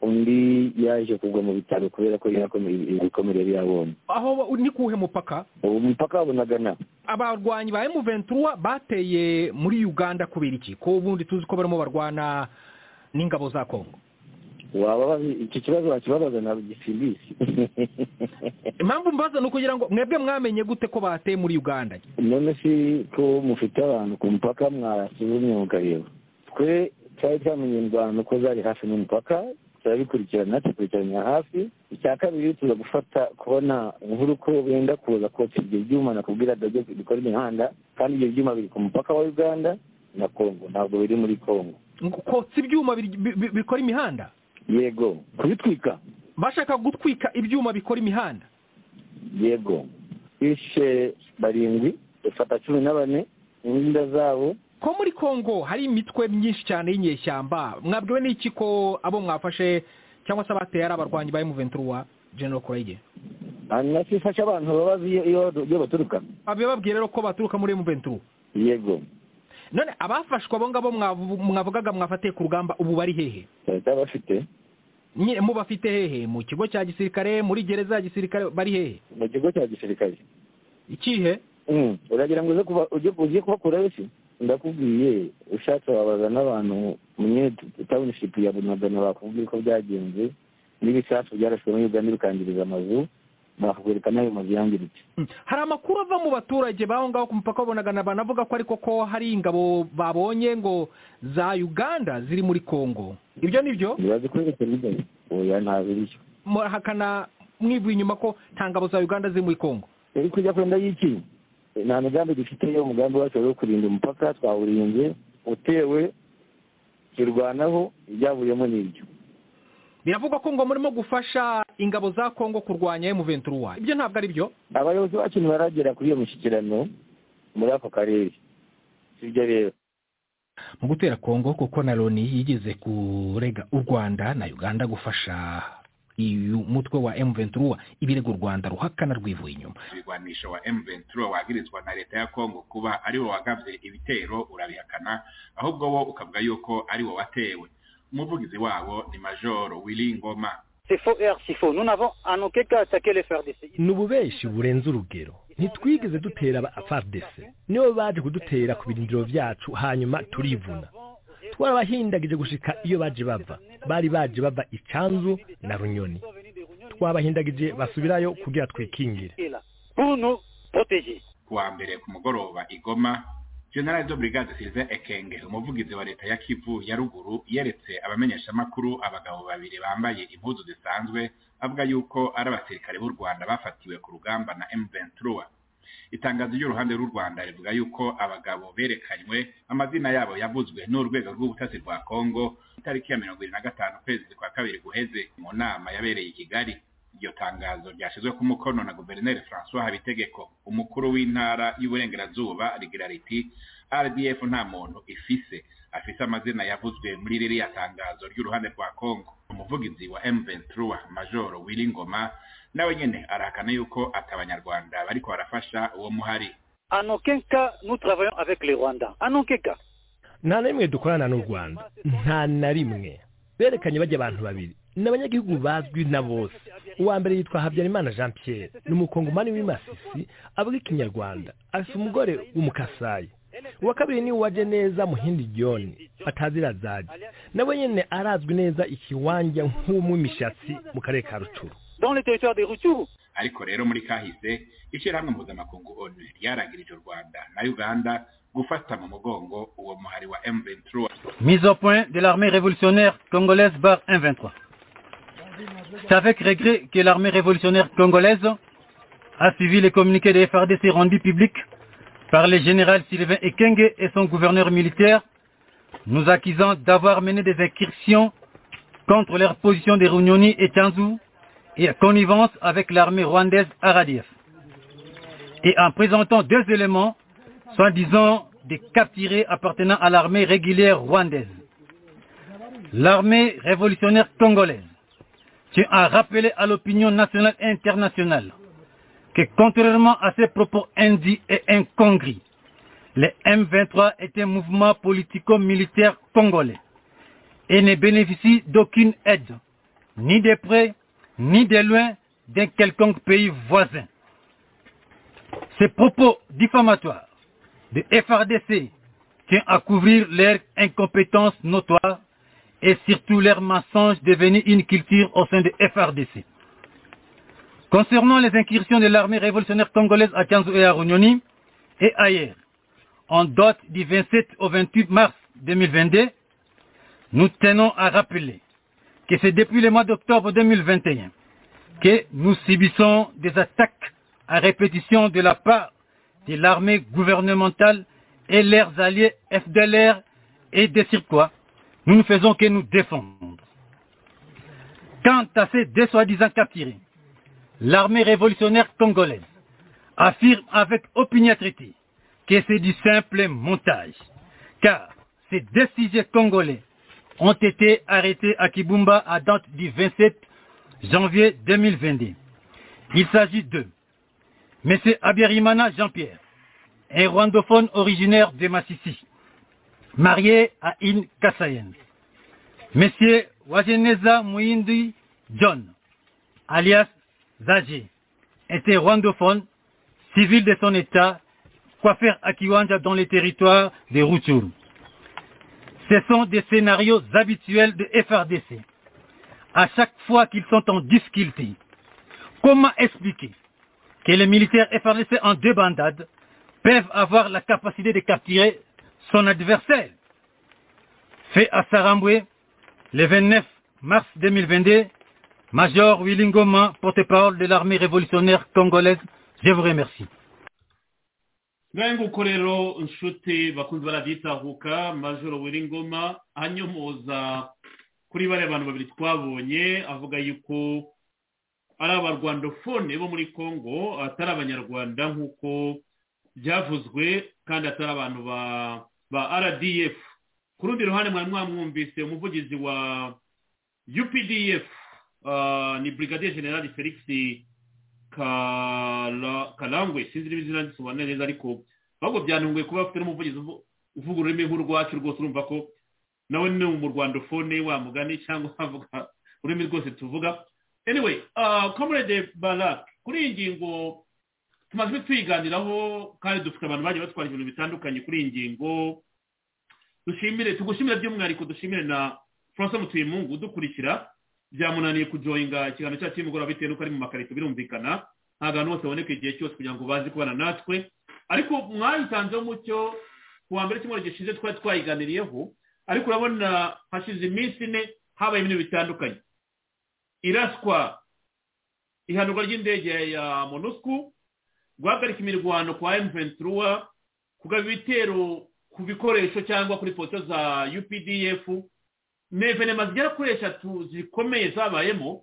undi yaje kugwa mu bitaro kubera ko ibikomere yari yabonye aho ni kuwuhe mupaka ubu mupaka wabonagana abarwanyi ba emuventura bateye muri uganda kubera iki ko ubundi tuzi ko barimo barwana n'ingabo za kongo waba iki kibazo wakibabaza na gisibisi impamvu mbaza ni ukugira ngo mwebwe mwamenye gute ko bateye muri uganda none si ko mufite abantu ku mupaka mwasuzumye mukareba twe twari twamenye indwano ko zari hafi n'umupaka turabikurikirana tukurikiranira hafi icya kabiri tuza gufata kubona inkuru ko benda kuza kotsa ibyo byuma nakubwira dabyo bikora imihanda kandi ibyo byuma biri ku mupaka wa uganda na kongo ntabwo biri muri kongo kotsa ibyuma bikora imihanda yego kubitwika bashaka gutwika ibyuma bikora imihanda yego bishe barindwi dufata cumi na bane imbunda zabo ko muri kongo hari imitwe myinshi cyane y'inyeshyamba mwabwiwe n'iki ko abo mwafashe cyangwa se abateye ari abarwanyi ba emuventura general kurege nacyo ifasha abantu babazi iyo baturuka babibabwiye rero ko baturuka muri emuventura yego none abafashwe abo ngabo mwavugaga mwafatiye ku rugamba ubu bari hehe leta bafite nyine mubafite hehe mu kigo cya gisirikare muri gereza ya gisirikare bari hehe mu kigo cya gisirikare ikihe uragira ngo uze kubakura wese ndakubwiye ushatse wabaza n'abantu munye tawunishipu ya bunagana bakubwira uko byagenze n'ibisasu byarashwe muri uganda bikangiriza amazu bakakwereka n'ayo mazu yangiritse hari amakuru ava mu baturage b'aho ngaho ku mupaka w'ubunagana banavuga ko ariko ko hari ingabo babonye ngo za uganda ziri muri kongo ibyo ni byo ntibazikwereke n'ibyo oya ntabwo ari byo murahakana mwivuye inyuma ko nta ngabo za uganda ziri muri kongo uri kujya kwenda y'iki nta migambi dufite yo umugambi wacu wo kurinda umupaka twawurinze utewe turwanaho ibyavuyemo ni ibyo biravugwa ko ngo murimo gufasha ingabo za kongo kurwanya emuventura ibyo ntabwo ari byo abayobozi bacu ntibaragera kuri iyo mishyikirano muri ako karere sibyo rero mu gutera kongo kuko na loni yigeze kurega u rwanda na uganda gufasha uyu mutwe wa emuventura ibirego u rwanda ruhakana rwivuye inyuma ibigwanisho wa emuventura wahirizwa na leta ya kongo kuba ari wo wagabye ibitero urabihakana ahubwo wo ukavuga yuko ari wo watewe umuvugizi wabo ni majoro wiringoma ni ububenshi burenze urugero ntitwigeze dutera aba afardese nibo baje kudutera ku birindiro byacu hanyuma turivuna twabahindagije gushika iyo baje bava bari baje bava icanzu na runyoni twabahindagije basubirayo kugira twikingire kuwa mbere ku mugoroba igoma general de brigade sirize ekenge umuvugizi wa leta ya kivu ya ruguru yeretse abamenyeshamakuru abagabo babiri bambaye impuzu zisanzwe avuga yuko ari abasirikare b'u rwanda bafatiwe ku rugamba na m23 itangazo ry'uruhande rw'u rwanda rivuga yuko abagabo berekanywe amazina yabo yavuzwe n'urwego rw'ubutasi rwa kongo itariki ya mirongo irindwi na gatanu ukwezi kwa kabiri guheze mu nama yabereye i kigali iryo tangazo ryashyizwe ku mukono na guverineri francois habitegeko umukuru w'intara y'uburengerazuba rigira riti rdf nta muntu ifise afise amazina yavuzwe muri ririya tangazo ry'uruhande rwa kongo umuvugizi wa m23 majoro wiringoma nawe nyine arahakana yuko ati abanyarwanda bariko barafasha uwo muhari nta na rimwe dukorana n'u rwanda nta na rimwe berekanye bajya abantu babiri ni abanyagihugu bazwi na bose uwa mbere yitwa habyarimana jean pierre ni umukongomani w'imasisi avuga ikinyarwanda afite umugore w'umukasayi uwa kabiri ni uwaje neza muhindi joni atazira zaje nawe nyine arazwi neza ikiwanja nk'umwimishatsi mu karere ka rucuru ariko rero muri kahise ishyirahamwe mpuzamakungu onu ryaragirije u rwanda na uganda gufata mu mugongo uwo muhari wa M23 Mise au point de l'armée révolutionnaire congolaise par M23. C'est avec regret que l'armée révolutionnaire congolaise a suivi les communiqués des FRDC rendus publics par le général Sylvain Ekenge et son gouverneur militaire, nous accusant d'avoir mené des incursions contre leur position de Runyoni et Tanzou et en connivence avec l'armée rwandaise Aradiev. Et en présentant deux éléments, soi-disant des capturés appartenant à l'armée régulière rwandaise. L'armée révolutionnaire congolaise tient à rappeler à l'opinion nationale et internationale que contrairement à ses propos indits et incongrus, le M23 est un mouvement politico-militaire congolais et ne bénéficie d'aucune aide, ni de près, ni de loin, d'un quelconque pays voisin. Ces propos diffamatoires de FRDC tient à couvrir leur incompétence notoire et surtout leur mensonge devenu une culture au sein de FRDC. Concernant les incursions de l'armée révolutionnaire congolaise à Tianzou et à Runyoni et ailleurs, en date du 27 au 28 mars 2022, nous tenons à rappeler que c'est depuis le mois d'octobre 2021 que nous subissons des attaques à répétition de la part de l'armée gouvernementale et leurs alliés FDLR et des quoi nous ne faisons que nous défendre. Quant à ces deux soi-disant capturés, l'armée révolutionnaire congolaise affirme avec opiniâtreté que c'est du simple montage, car ces deux sujets congolais ont été arrêtés à Kibumba à date du 27 janvier 2022. Il s'agit d'eux. M. Abiyarimana Jean-Pierre, un rwandophone originaire de Massissi, marié à une Kassayenne. M. Wageneza Mouindi John, alias Zagé, était rwandophone, civil de son État, coiffeur à Kiwanja dans les territoires de Rutshuru. Ce sont des scénarios habituels de FRDC. À chaque fois qu'ils sont en difficulté, comment expliquer que les militaires FRDC en deux bandades peuvent avoir la capacité de capturer son adversaire Fait à Saramboué, le 29 mars 2022, Major Willingoma, porte-parole de l'armée révolutionnaire congolaise, je vous remercie. ngaho nguko rero inshuti bakunze barabyitahuka majoro wiringoma anyomoza kuri bariya bantu babiri twabonye avuga yuko ari abarwandofone bo muri congo atari abanyarwanda nk'uko byavuzwe kandi atari abantu ba rdf ku rundi ruhande mwari mwamwumvise umuvugizi wa updf ni brigadier general felix karangwe sinzi niba izina risobanura neza ariko ahubwo byantunguye kuba bafite n'umuvugizi uvuga ururimi nk'urwacu rwose urumva ko nawe ni mu rwandofone wa mugani cyangwa avuga ururimi rwose tuvuga anyway comrade barak kuri iyi ngingo tumaze tuyiganiraho kandi dufite abantu bagiye batwara ibintu bitandukanye kuri iyi ngingo dushimire tugushimire by'umwihariko dushimire na francois mutuyemungu udukurikira byamunaniye kujoyinga ikiganiro cyacu cy'imugoroba bitewe n'uko ari mu makarito birumvikana nta bantu bose baboneka igihe cyose kugira ngo baze kubana natwe ariko mwayitanzeho umucyo ku wa mbere cy'umwaka gishize twari twayiganiriyeho ariko urabona hashize iminsi ine habaye ibintu bitandukanye iraswa ihanurwa ry'indege ya monusku guhagarika imirwano kwa emuventura kugaba ibitero ku bikoresho cyangwa kuri poto za updf nevenema zigera kuri eshatu zikomeye zabayemo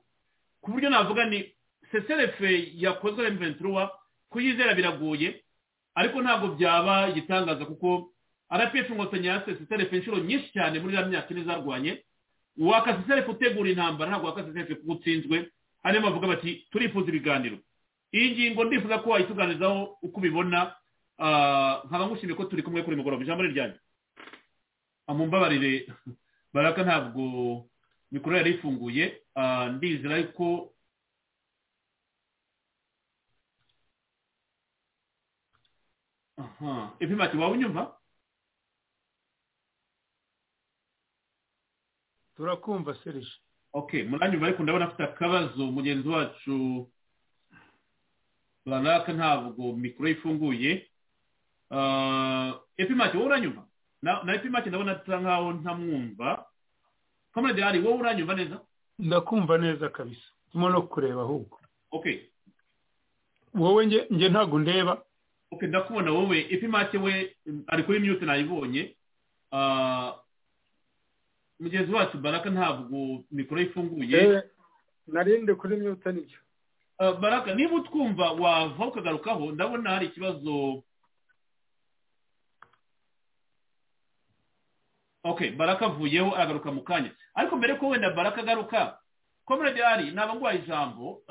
ku buryo navuga ni seserefe yakozwe na mventura kuyizera biragoye ariko ntabwo byaba igitangaza kuko rpf inkotanyi yase seserefe inshuro nyinshi cyane muri iriya myaka ine zarwanye waka seserefe utegura intambara ntabwo waka seserefe kuko utsinzwe hanyuma bavuga bati turifuza ibiganiro iyi ngingo ndifuza ko wayituganirizaho uko ubibona nkaba ngushimiye ko turi kumwe kuri mugoroba ijambo ni ryanjye mumbabarire baraka ntabwo mikoro yari ifunguye ndizera ariko ati waba unyumva turakumva serije oke muranyumva ariko ndabona afite akabazo mugenzi wacu baraka ntabwo mikoro ifunguye epimake wowe uranyumva na na epimake ndabona asa nkaho ntamwumva kamara dehari wowe uranyumva neza ndakumva neza kabisa ndimo no kureba ahubwo okay wowe nge nge ntabwo ndeba okay ndakubona wowe epimake we mm, ari kuri mute nayibonye Ah, mugenzi wacu baraka ntabwo mikoro ifunguye narinde kuri myuta nibyo Ah, baraka niba utwumva wava ukagarukaho ndabona hari ikibazo okay baraka avuyeho aragaruka mu kanya ariko mbere ko wenda baraka agaruka komerede ari naba nguhaye ijambo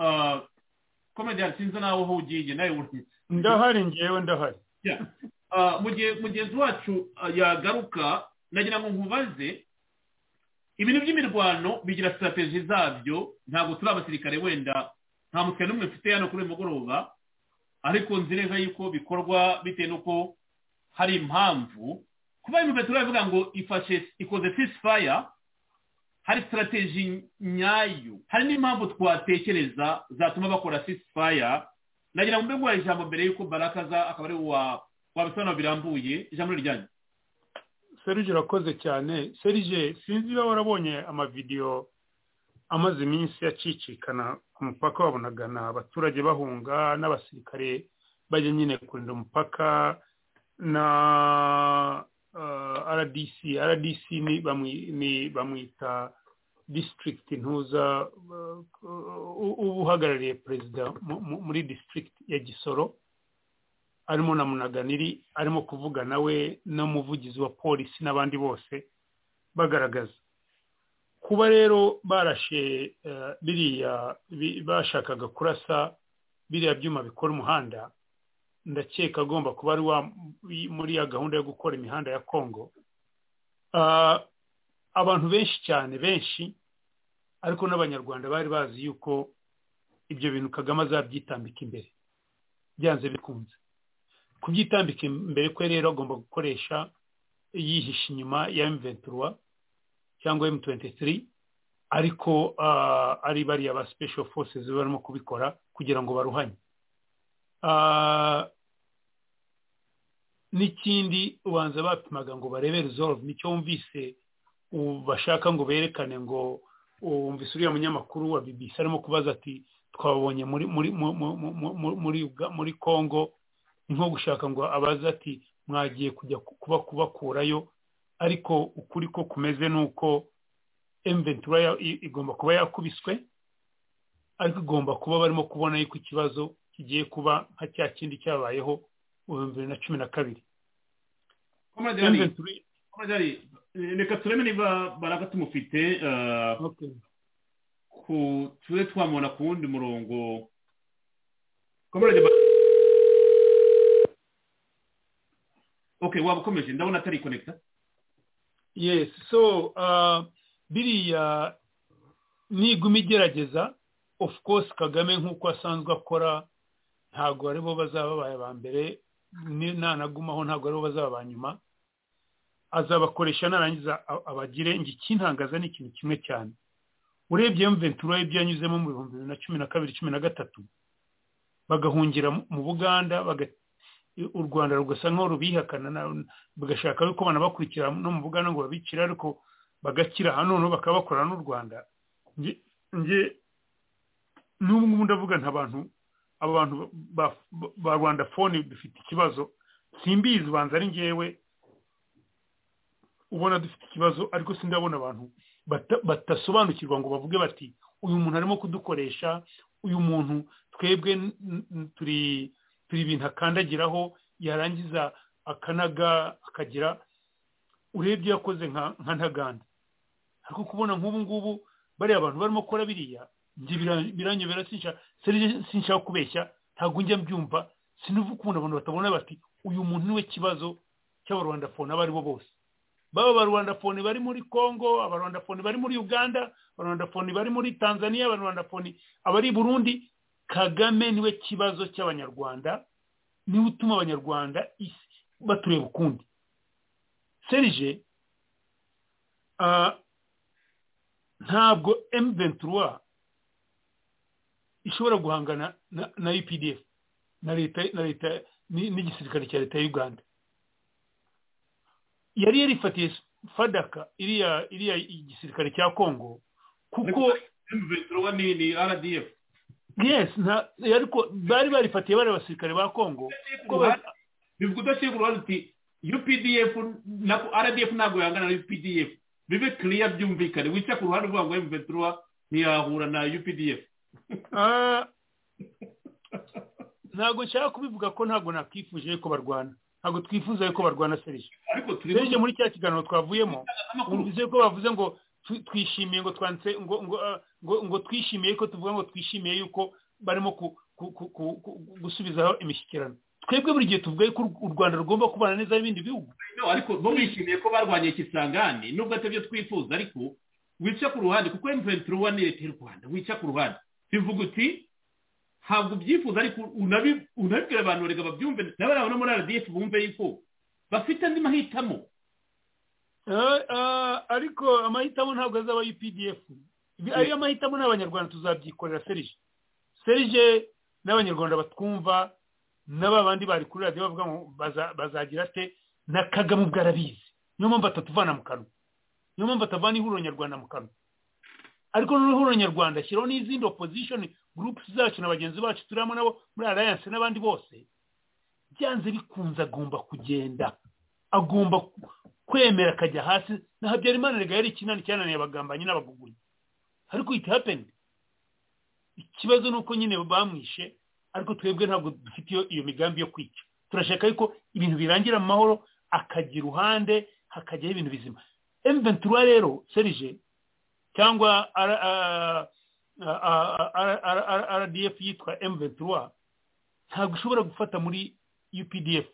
komerede ari sinzi nawe aho ugiye nawe uri- ndahari ngewe ndahari Yeah. Ah, mu gihe mugenzi wacu ah, yagaruka nagira ngo nkubaze ibintu by'imirwano bigira sitarateji zabyo ntabwo turi abasirikare wenda nta mutwe n'umwe mfite hano kuri uyu mugoroba ariko nzi neza yuko bikorwa bitewe n'uko hari impamvu kuba impamvu turavuga ngo ifashe ikoze ceasefire hari sitarateji nyayo hari n'impamvu twatekereza zatuma bakora ceasefire nagira ngo mbe nguhaye ijambo mbere y'uko baraka aza akaba ari wa wabisobanura birambuye ijambo ni ryanyu serije urakoze cyane serije sinzi niba warabonye amavidewo amaze iminsi acicikana ku mupaka babonagana abaturage bahunga n'abasirikare bajya nyine kurinda umupaka na uh, rdc rdc ni bamwi- ni bamwita district ntuza uh, u- uba uhagarariye perezida mu- mu- muri district ya gisoro arimo na munaganiri arimo kuvuga nawe n'umuvugizi wa polisi n'abandi bose bagaragaza kuba rero barashe eh, biriya bi- bashakaga kurasa biriya byuma bikora umuhanda ndakeka agomba kuba ari wa muri ya gahunda yo gukora imihanda ya kongo Ah, abantu benshi cyane benshi ariko n'abanyarwanda bari bazi yuko ibyo bintu kagame azabyitambika imbere byanze bikunze kubyitambika imbere kwe rero agomba gukoresha yihisha inyuma ya M23 cyangwa M23 ariko ah, ari bariya ba special forces barimo kubikora kugira ngo baruhanye Ah, n'ikindi ubanza bapimaga ngo barebe resolve nicyo wumvise u- bashaka ngo berekane ngo wumvise uriya munyamakuru wa BBC arimo kubaza ati twabonye muri muri mu- mu- mu- mu- mu- muri Uga- muri Congo ni nko gushaka ngo abaze ati mwagiye kujya ku- kuba kubakurayo ariko ukuri ko kumeze ni uko emventura ya- i- igomba kuba yakubiswe ariko igomba kuba barimo kubona yuko ikibazo kigiye kuba nka cya kindi cyabayeho mu bihumbi bibiri na cumi na kabiri Comrade Ali, Comrade Ali, reka turebe niba baraka tumufite ah, ku tube twamubona ku wundi murongo Comrade Ba- okay waba ukomeje ndabona atari konekita yes so uh, biriya niguma igerageza of course kagame nk'uko asanzwe akora ntabwo aribo bazaba babaye ba mbere ni- nanagumaho ntabwo aribo bazaba ba nyuma azabakoresha narangiza a- abagire ngo ikintangaza ni ikintu kimwe cyane urebye mventura ibyo yanyuzemo mu bihumbi bibiri na cumi na kabiri cumi na gatatu bagahungira mu- mu buganda baga- u rwanda rugasa nk'aho rubihakana na- bagashaka yuko banabakurikira no mu bugana ngo babicire ariko bagakira hano noneho bakaba bakorana n'u rwanda nge nge n'ubu ngubu ndavuga nta bantu abo bantu ba- ba- ba rwanda fone dufite ikibazo simbizi ubanza ari ngewe ubona dufite ikibazo ariko sindabona abantu bata- batasobanukirwa ngo bavuge bati uyu muntu arimo kudukoresha uyu muntu twebwe n- n- turi turi ibintu akandagiraho yarangiza akanaga akagira urebye yakoze nka nka ntaganda ariko kubona nk'ubu ngubu bariya abantu barimo gukora biriya njye bira- biranyobera sinshaka sinshaka- sinshaka kubeshya ntabwo njya mbyumva sinuva ukuntu abantu batabona bati uyu muntu niwe kibazo cy'abarwandafone abo aribo bose baba abarwandafone bari muri congo abarwandafone bari muri uganda abarwandafone bari muri tanzania abarwandafone abari i burundi kagame niwe kibazo cy'abanyarwanda niwe utuma abanyarwanda isi batureba ukundi serije ah, ntabwo M23 ishobora guhangana na, na UPDF na leta na leta n'igisirikare cya leta ya uganda yari yarifatiye fadaka iriya iriya igisirikare cya kongo kuko M23 ni ni RDF yes nta ariko bari barifatiye bari abasirikare ba kongo bivuga udasiga uruhande uti UPDF na RDF ntabwo yangana na UPDF bibe clear byumvikane wica ku ruhande uvuga ngo M23 ntiyahura na UPDF ntabwo nshaka kubivuga ko ntabwo nakwifuje yuko barwana ntabwo twifuza yuko barwana serije ariko turi serije muri cya kiganiro twavuyemo bivuze ko bavuze ngo twi- twishimiye ngo twanditse ngo ngo ah, ngo ngo twishimiye ko tuvuga ngo twishimiye yuko barimo ku- ku- ku- ku- ku- gusubizaho imishyikirano twebwe buri gihe tuvuga yuko u rwanda rugomba kubana neza n'ibindi bihugu No, ariko bo bishimiye ko barwanye ikisangane nubwo atabyo twifuza ariko wica ku ruhande kuko M23 ni leta y'u Rwanda wica ku ruhande bivuga uti ntabwo ubyifuza ariko unabi- unabibwira abantu reka babyumve n'abari aho no muri RDF bumve yuko bafite andi mahitamo Ah, ah, ariko amahitamo ntabwo azaba UPDF Ibi- ayo mahitamo n'abanyarwanda tuzabyikorera serije serije n'abanyarwanda batwumva n'aba bandi bari kuri radiyo bavuga ngo baza- bazagira ate na kagame ubwo arabizi niyo mpamvu atatuvana mu kanwa niyo mpamvu atavana ihuriro nyarwanda mu kanwa ariko noneho ihuriro nyarwanda ashyiraho n'izindi opposition groups zacu na bagenzi bacu turimo nabo muri alliance n'abandi bose byanze bikunze agomba kugenda agomba ku- kwemera akajya hasi na habyarimana rega yari ikinani cyananiye abagambanyi n'abagugunyi ariko it happened ikibazo ni uko nyine bamwishe ariko twebwe ntabwo dufite iyo- iyo migambi yo kwica turashaka yuko ibintu birangira mu mahoro akajya iruhande hakajyaho ibintu bizima M23 rero serije cyangwa R- ah, ah, ah, ah, ah, ah, RDF yitwa M23 ntabwo ushobora gufata muri UPDF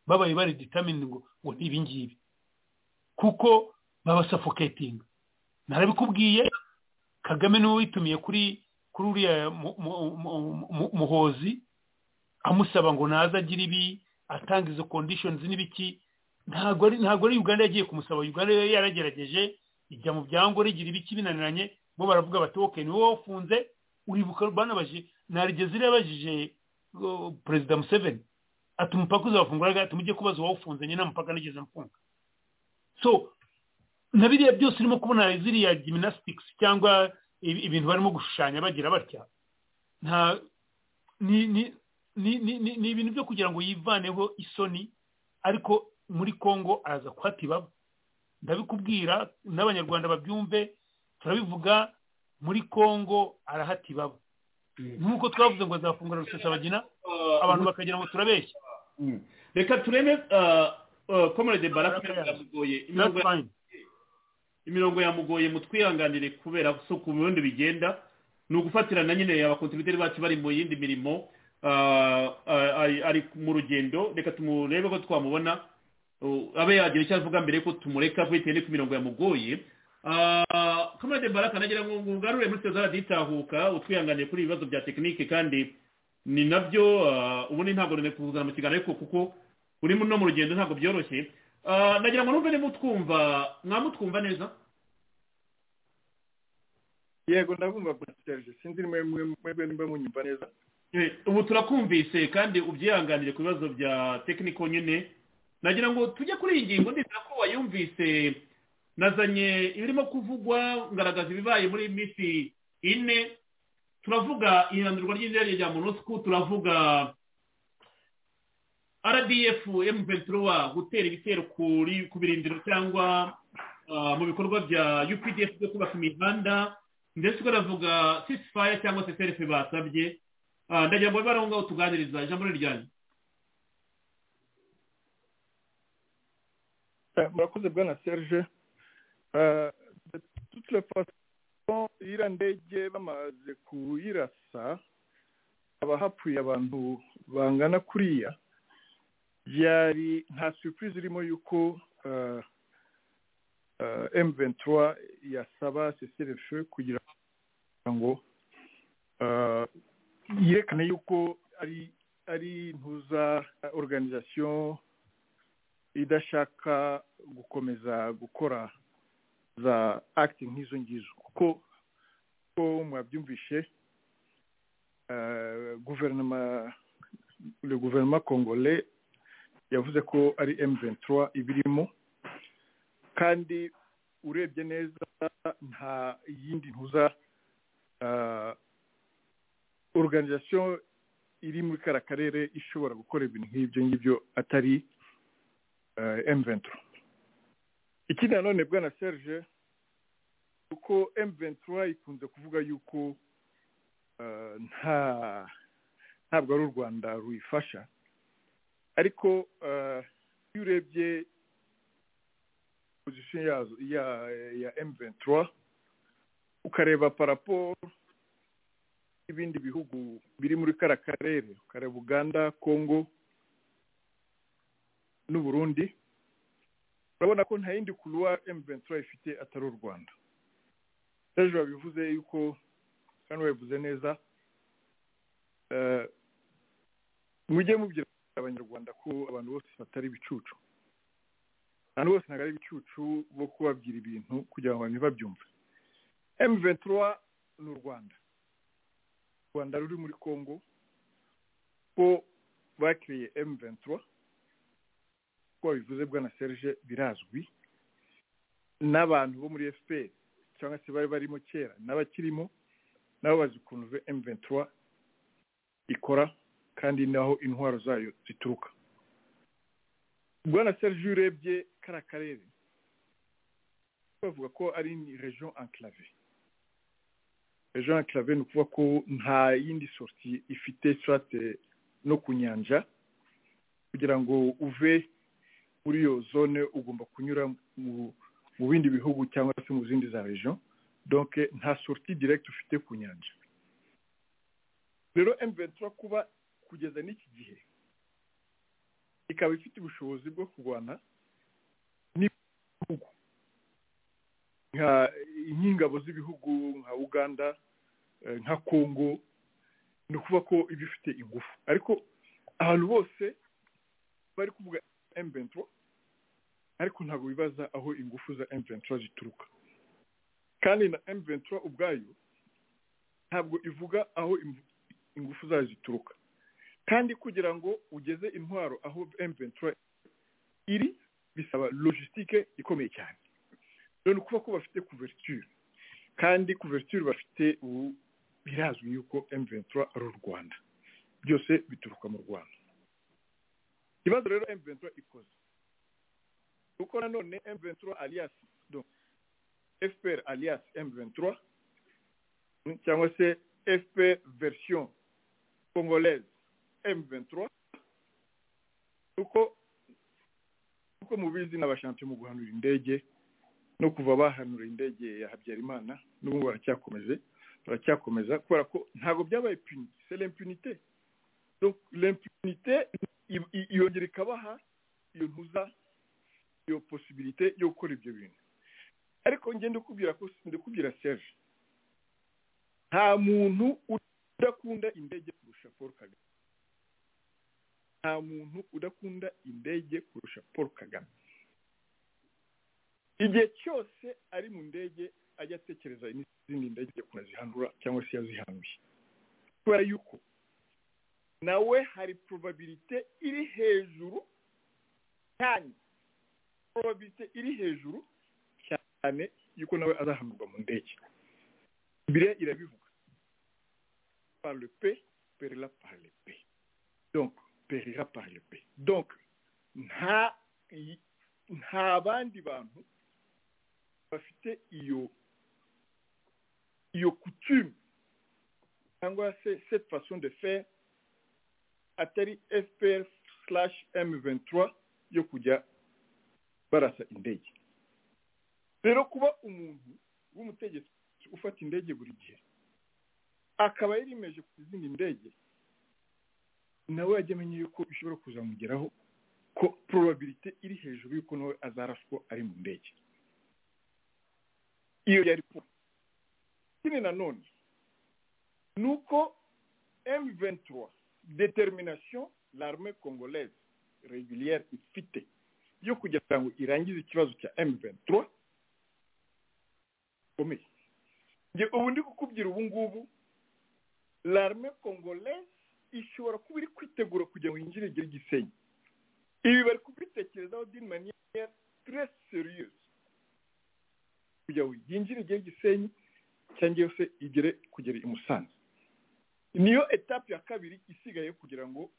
babaye bari determined ngo ngo ni ibingibi kuko baba suffocating narabikubwiye kagame niwe witumiye kuri kuri uriya mu- mu- mu- mu- muhozi amusaba ngo naze agire ibi atanga izo conditions n'ibiki ntabwo ari ntabwo ari uganda yagiye kumusaba uganda yari yaragerageje ijya mu byangore igira ibiki binaniranye bo baravuga bati ok ni wowe wafunze uribuka banabaje narigeze irabajije uh, perezida museveni ati umupaka uzafunguraga ati mujye kubaza uwawufunze nyine amupaka nigeze mfunga so na biriya byose urimo kubona ziriya gymnastics cyangwa ibi- ibintu barimo gushushanya bagira batya nta ni ni ni ni- ni- ni ibintu byo kugira ngo yivaneho isoni ariko muri congo araza kuhata ibaba ndabikubwira n'abanyarwanda babyumve turabivuga muri congo arahata ibaba nk'uko twavuze ngo azafungura rusesabagina abantu bakagira ngo turabeshya reka tureme komerede barakuye That's fine. imirongo yamugoye mutwihanganire kubera so ku bundi bigenda ni ugufatirana nyine abakontiniteri bacu bari mu yindi mirimo ah, ah, ari ari mu rugendo reka tumurebe ko twamubona Uh, abe yagira icyo avuga mbere ko tumureka bitewe n'uko imirongo yamugoye Ah, komerede baraka nagira ngo ngo ugarure muri sitasiyo raditahuka utwihanganiye kuri ibibazo bya tekinike kandi ni nabyo ah, ubundi ntabwo nari kuzana mu kiganiro ariko kuko uri no mu rugendo ntabwo byoroshye Ah, nagira ngo numve niba utwumva mwamutwumva neza yego ndabumva kuri serivisi sinzi nimwe mwebwe nimba munyumva neza Eh, ubu turakumvise kandi ubyihanganire ku bibazo bya tekiniko nyine nagira ngo tujye kuri iyi ngingo ndizera ko wayumvise nazanye ibirimo kuvugwa ngaragaza ibibaye muri minsi ine turavuga ihindurwa ry'indege rya monusco turavuga rdf m23 gutera ibitero kuri ku birindiro cyangwa ah, mu bikorwa bya updf byo kubaka imihanda ndetse ukanavuga ceasefire cyangwa se selfe basabye Ah, ndagira ngo babe aho ngaho tuganiriza ijambo ni ryanyu Eh, murakoze bwana serge Eh, de toute la façon iriya ndege bamaze kuyirasa haba hapfuye abantu bangana kuriya byari nta surprise irimo yuko eh, eh, M23 yasaba cessez-le-feu kugira ngo eh, yerekane yuko ari ari ntuza organisation idashaka gukomeza gukora za acting nk'izo ngizo kuko kuko mwabyumvishe eh, guverinoma le gouvernement congolais yavuze ko ari M23 ibirimo kandi urebye neza nta yindi ntuza ah, organisation iri muri kara karere ishobora gukora ibintu nk'ibyo ngibyo atari ah, M23 ikindi nanone bwana Serge uko M23 ikunze kuvuga yuko ah, nta ntabwo ari u rwanda ruyifasha ariko iyo urebye pozisiyo yazo ya ya M23 ukareba paraporo n'ibindi bihugu biri muri kara karere ukareba uganda congo n'u burundi urabona ko nta yindi kuruwa M23 ifite atari u rwanda ejo babivuze yuko kandi babivuze neza mujye mubwira abanyarwanda ko abantu bose batari ibicucu abantu bose ntabwo ari ibicucu bo kubabwira ibintu kugira ngo ntibabyumve m ventura ni u rwanda u rwanda ruri muri congo ko bakiriye m ventura uko babivuze bwa na serge birazwi n'abantu bo muri fpr cyangwa se bari barimo kera n'abakirimo nabo bazi ukuntu m ventura ikora kandi naho intwaro zayo zituruka bwana serge urebye kara karere bavuga ko ari ni region enclave region enclave ni ukuvuga ko nta yindi sorti ifite strate no ku nyanja kugira ngo uve muri iyo zone ugomba kunyura mu bindi bihugu cyangwa se mu zindi za region donc nta sorti direct ufite ku nyanja rero M23 kuba kugeza n'iki gihe ikaba ifite ubushobozi bwo kurwana n'ibihugu nk'ingabo z'ibihugu nka uganda nka congo ni ukuvuga ko iba ifite ingufu ariko ahantu bose bari kuvuga M23 ariko ntabwo bibaza aho ingufu za M23 zituruka kandi na M23 ubwayo ntabwo ivuga aho imvu- ingufu zayo zituruka kandi kugira ngo ugeze intwaro aho M23 iri bisaba logistique ikomeye cyane rero ni ukuvuga ko bafite couverture kandi couverture bafite ubu birazwi yuko M23 ari u Rwanda byose bituruka mu Rwanda ikibazo rero M23 ikoze uko nanone M23 alias donc FPR alias M23 cyangwa se FP version congolaise M23 uko uko mubizi n'abashanti mu guhanura indege no kuva bahanura indege ya Habyarimana n'ubu baracyakomeje baracyakomeza kubera ko ntabwo byabaye puni c'est l'impunité donc l'impunité i- i- yongera ikabaha iyo ntuza iyo possibilité yo gukora ibyo bintu ariko njye ndikubwira ko ndikubwira Serge nta muntu udakunda indege kurusha paul kagame nta muntu udakunda indege kurusha paul kagame igihe cyose ari mu ndege ajya atekereza n'izindi ndege kunazihanura cyangwa se yazihanuye kubera yuko nawe hari probabilite iri hejuru cyane probabilite iri hejuru cyane yuko nawe azahanurwa mu ndege bibiliya irabivuga par le pe perira par le pe donc perira par le pe donc nta nta bandi bantu bafite iyo iyo coutume cyangwa se cette façon de faire atari fpr slash m23 yo kujya barasa indege rero kuba umuntu w'umutegetsi ufata indege buri gihe akaba yarimeje ku izindi ndege nawe yajya amenya yuko bishobora kuzamugeraho ko probabilite iri hejuru yuko nawe azaraswa ari mu ndege iyo yari kuba ikindi nanone ni uko M23 determination l'armée congolaise régulière ifite yo kugira ngo irangize ikibazo cya M23 ikomeye njye ubu ndi kukubwira ubu ngubu l'armée congolaise ishobora kuba iri kwitegura kugira ngo yinjire igire igisenyi ibi bari kubitekerezaho dini maniya turese seriyusi kugira ngo yinjire igire igisenyi cyangwa yose igere kugera i musanze niyo etape ya kabiri isigaye kugira ngo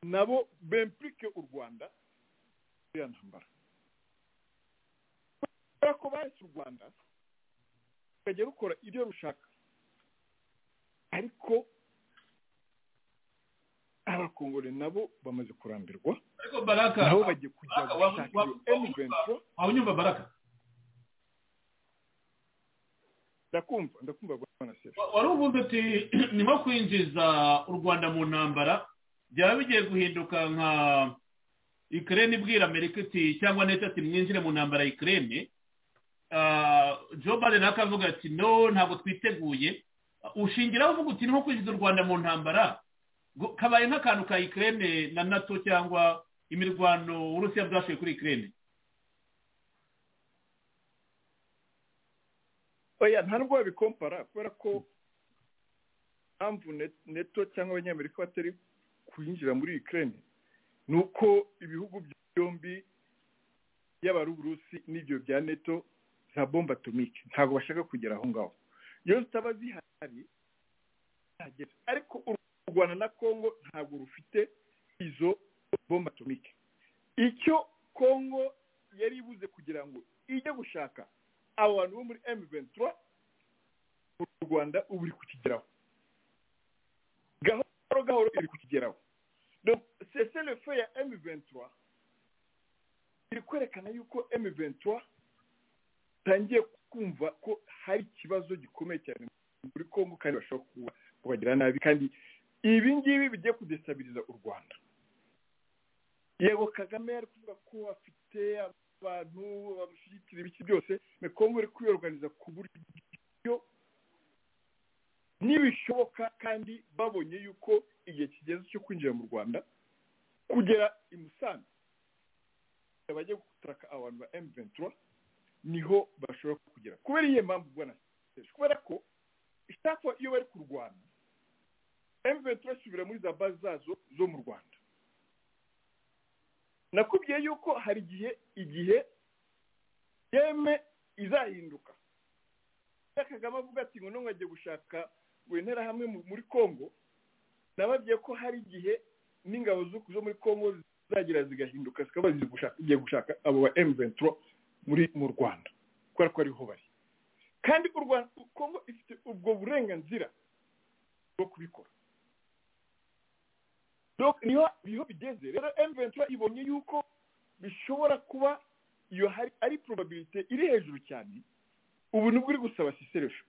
nabo bempurike u rwanda iriya ntambara kubera ko bahise u rwanda rukajya rukora ibyo rushaka ariko abakongore nabo bamaze kurambirwa ariko baraka nabo bagiye kujya Baraka, wa- gushaka wa- iyo wa- emuventuro waba unyumva baraka ndakumva ndakumva bwana sera Wa- wari uvuze uti ni nko kwinjiza u rwanda mu ntambara byaba bigiye guhinduka nka ikirere ibwira amerika iti cyangwa neza ati mwinjire mu ntambara ikirere joe biden akavuga ati no ntabwo twiteguye ushingiraho uvuga uti ni nko kwinjiza u rwanda mu ntambara ngo kabaye nk'akantu ka ikirere na nato cyangwa imirwano uburusiya bwashoye kuri ikirere oya nta nubwo babikompara kubera ko impamvu Ne- neto cyangwa abanyamerika batari kwinjira muri ukraine ni uko ibihugu byombi yaba ari uburusi n'ibyo bya neto za bombe atomike ntabwo bashaka kugera aho ngaho iyo zitaba zihari ntihagera. ariko u rwanda na kongo ntabwo rufite izo bombe atomike icyo kongo yari ibuze kugira ngo ijye gushaka abo bantu bo muri emu ventura mu rwanda ubu iri kukigeraho gahoro gahoro iri kukigeraho seselefe ya emu ventura iri kwerekana yuko emu ventura itangiye kumva ko hari ikibazo gikomeye cyane muri kongo kandi bashobora kuba- kubagira nabi kandi ibi ngibi bigiye kudesabiriza u rwanda yego kagame yari kuvuga ko afite abantu bamushyigikira ibiki byose ni kongo iri kwiyoganiza ku buryo nibishoboka kandi babonye yuko igihe kigeze cyo kwinjira mu rwanda kugera i musanze bajya gutaraka abantu ba emu ventura niho bashobora kugera kubera iyo mpamvu bwana Sesh, kubera ko ishakwa iyo bari kurwana emu ventura isubira muri za bazi zazo zo mu rwanda nakubwiye yuko hari igihe igihe yeme izahinduka Iyo kagame avuga ati ngo none agiye gushaka ngo intera hamwe mu- muri congo nababwiye ko hari igihe n'ingabo zo- zo muri congo zizagira zigahinduka zikaba zigiye gushaka- zigiye gushaka abo ba emu venturo muri mu rwanda kubera ko ariho bari kandi u rwanda kongo ifite ubwo burenganzira bwo kubikora Donc, niho niho bigeze rero emu ventura ibonye yuko bishobora kuba iyo hari ari probabilite iri hejuru cyane ubu nibwo uri gusaba siseresho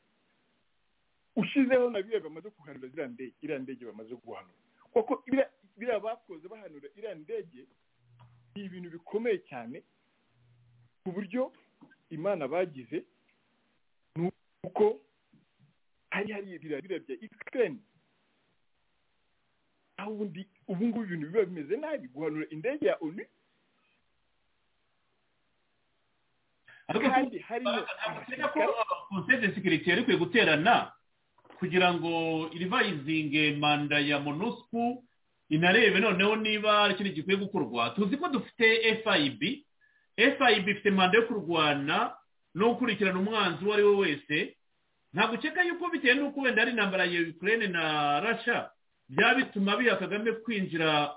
ushyizeho na biriya bamaze guhanura ziriya ndege iriya ndege bamaze guhanura kuko biriya- biriya bakoze bahanura iriya ndege ni ibintu bikomeye cyane ku buryo imana bagize ni uko hari hari biriya biriya bya ikirere aho ubundi ubu ngubu ibintu biba bimeze nabi guhanura indege ya onu kandi harimo Uretse ko konseye de sekiriti yari ikwiye guterana kugira ngo irivayizinge manda ya monusco inarebe noneho niba hari ikindi gikwiye gukorwa tuzi ko dufite fib fib ifite manda yo kurwana no gukurikirana umwanzi uwo ari we wese ntabwo ukeka yuko bitewe n'uko wenda hari intambara ya ukraine na rasha byaba bituma biha kagame kwinjira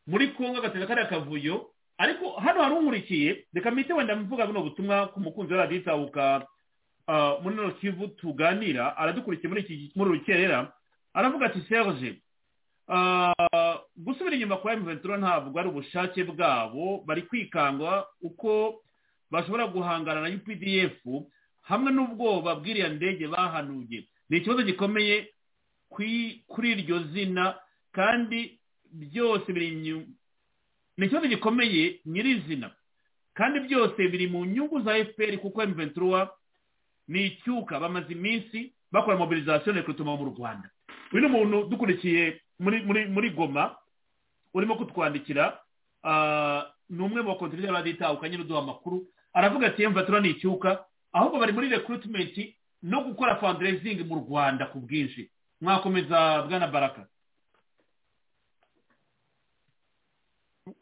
muri kongo agateza kariya kavuyo ariko hano hari unkurikiye reka mpite wenda mvuga buno butumwa ku mukunzi wa radiyo itahuka ah, muri rino kivu tuganira aradukurikiye muri iki muri rukerera aravuga ati serge ah, gusubira inyuma kwa emuventura ntabwo ari ubushake bwabo bari kwikanga uko bashobora guhangana na updf hamwe n'ubwoba bw'iriya ndege bahanuye ni ikibazo gikomeye kwi- kuri iryo zina kandi byose biri inyuma ni ikibazo gikomeye nyirizina kandi byose biri mu nyungu za fpr kuko m23 ni icyuka bamaze iminsi bakora mobilizasiyo rekrutoma mu rwanda uyu ni umuntu dukurikiye muri muri muri goma urimo kutwandikira ah, ni umwe mu bakontineri baditahuka nyine uduha amakuru aravuga ati m23 ni icyuka ahubwo bari muri recruitment no gukora fundraising mu rwanda ku bwinshi mwakomeza bwana baraka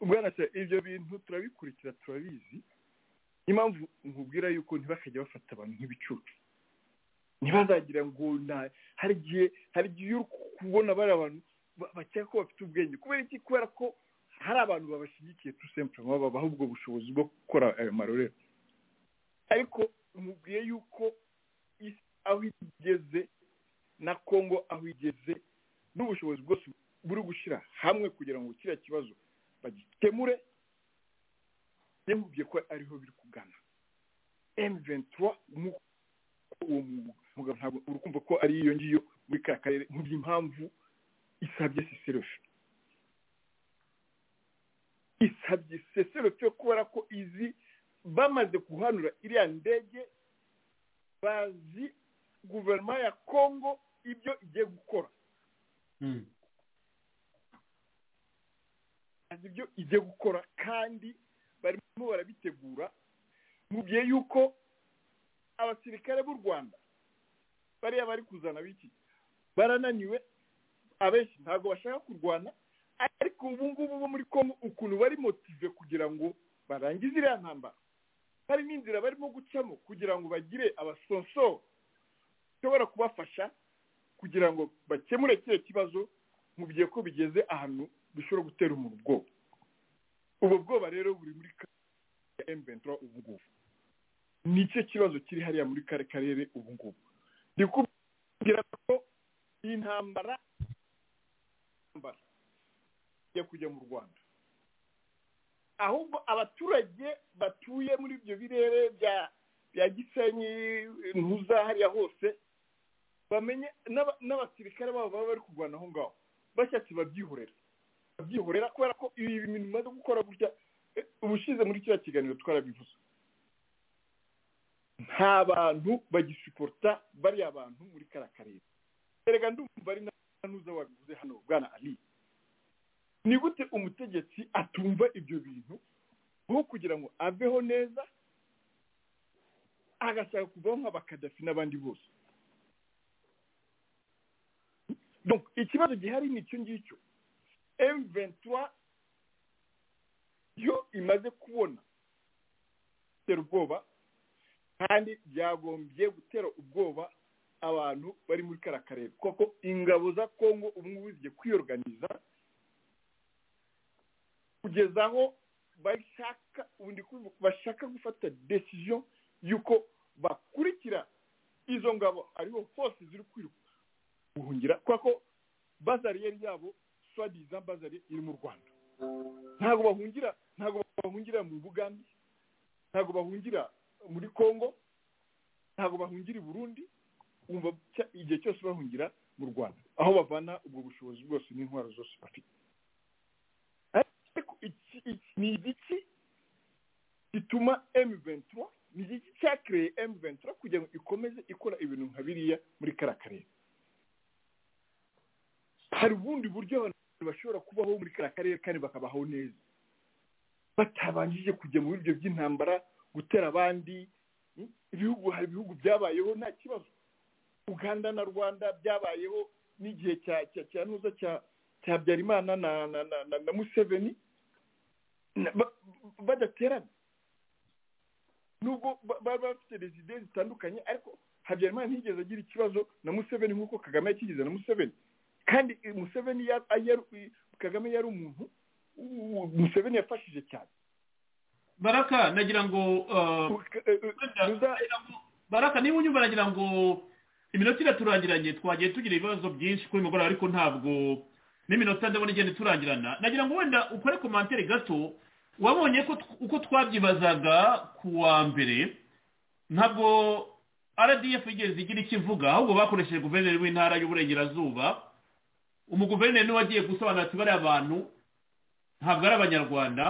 bwana se ibyo bintu turabikurikira turabizi impamvu nkubwira yuko ntibakajya bafata abantu nk'ibicucu ntibazagira ngo na hari igihe hari igihe uri kubona bari abantu ba- bakeka ko bafite ubwenge kubera iki kubera ko hari abantu babashyigikiye tu sempurema babaha ubwo bushobozi bwo gukora ayo marorero ariko nkubwiye yuko isi aho igeze na kongo aho igeze n'ubushobozi bwose buri gushyira hamwe kugira ngo kiriya kibazo bagikemure yamubwiye ko ariho biri kugana emu ventura uwo mugabo ntabwo uri kumva ko ari iyo ngiyo muri ka karere mu by'impamvu isabye siserofe isabye siserofe kubera ko izi bamaze guhanura iriya ndege bazi guverinoma ya kongo ibyo igiye gukora bazi ibyo igiye gukora kandi barimo barabitegura mu gihe yuko abasirikare b'u rwanda bariya bari kuzana biki barananiwe abenshi ntabwo bashaka kurwana ariko ubu ngubu bo muri kongo ukuntu bari motive kugira ngo barangize iriya ntambara hari n'inzira barimo gucamo kugira ngo bagire abasonsoro bashobora kubafasha kugira ngo bakemure kiriya kibazo mu gihe ko bigeze ahantu bishobora gutera umuntu ubwoba ubwo bwoba rero buri muri ka- ya emu ventura ubu ngubu ni cyo kibazo kiri hariya muri kare karere ubu ngubu ndi kubwira ko iyi ntambara ntambara igiye kujya mu rwanda ahubwo abaturage batuye muri ibyo birere bya bya gisenyi ntuza hariya hose bamenye n'aba- n'abasirikare babo baba bari kurwana aho ngaho bashatse babyihorera babyihorera kubera ko ibi bintu bimaze gukora gutya eh, ubushize muri kiriya kiganiro twarabivuze nta bantu bagisiporota bariya bantu muri kariya karere erega ndumva ari na ntuza wabivuze hano bwana ali ni gute umutegetsi atumva ibyo bintu aho kugira ngo aveho neza agashaka kuvaho nk'abakadafi n'abandi bose Donc, ikibazo gihari ni icyo ngicyo M23 yo imaze kubona gutera ubwoba kandi byagombye gutera ubwoba abantu bari muri kariya karere kuko ingabo za kongo ubu ngubu zigiye kwiyoruganiza kugeza aho bashaka ubu ndi kuvuga ko bashaka gufata decision y'uko bakurikira izo ngabo ariho hose ziri kwiruka guhungira kubera ko bazariyeri yabo swadiza bazari iri mu rwanda ntabwo bahungira ntabwo bahungira mu bugande ntabwo bahungira muri kongo ntabwo bahungira i burundi wumva cya- igihe cyose bahungira mu rwanda aho bavana ubwo bushobozi bwose n'intwaro zose bafite ariko iki iki- ni igiki gituma emu ventura ni igiki cyakereye emu ventura kugira ngo ikomeze ikora ibintu nka biriya muri kariya karere hari ubundi buryo abantu bashobora kubaho muri kariya karere kandi bakabaho neza batabanjije kujya mu biryo by'intambara gutera abandi mm, ibihugu hari ibihugu byabayeho nta kibazo uganda na rwanda byabayeho n'igihe cya cya cya ntuza cya cya habyarimana na na na, na, na museveni na- ba- badaterana nubwo ba- bari bafite rezide zitandukanye ariko habyarimana ntiyigeze agira ikibazo na museveni nk'uko kagame yakigize na museveni kandi eh, museveni yari- yari- kagame yari umuntu u- museveni yafashije cyane baraka nagira ngo uh, baraka niba unyumva nagira ngo iminota iraturangiranye twagiye tugira ibibazo byinshi kuri mugoroba ariko ntabwo n'iminota ndabona igenda iturangirana nagira ngo wenda ukore komantere gato wabonye ko tw- uko twabyibazaga ku wa mbere ntabwo rdf yigeze igira icyo ivuga ahubwo bakoresheje guverineri w'intara y'uburengerazuba umuguverineri niwe wagiye gusobanura ati bariya bantu ntabwo ari abanyarwanda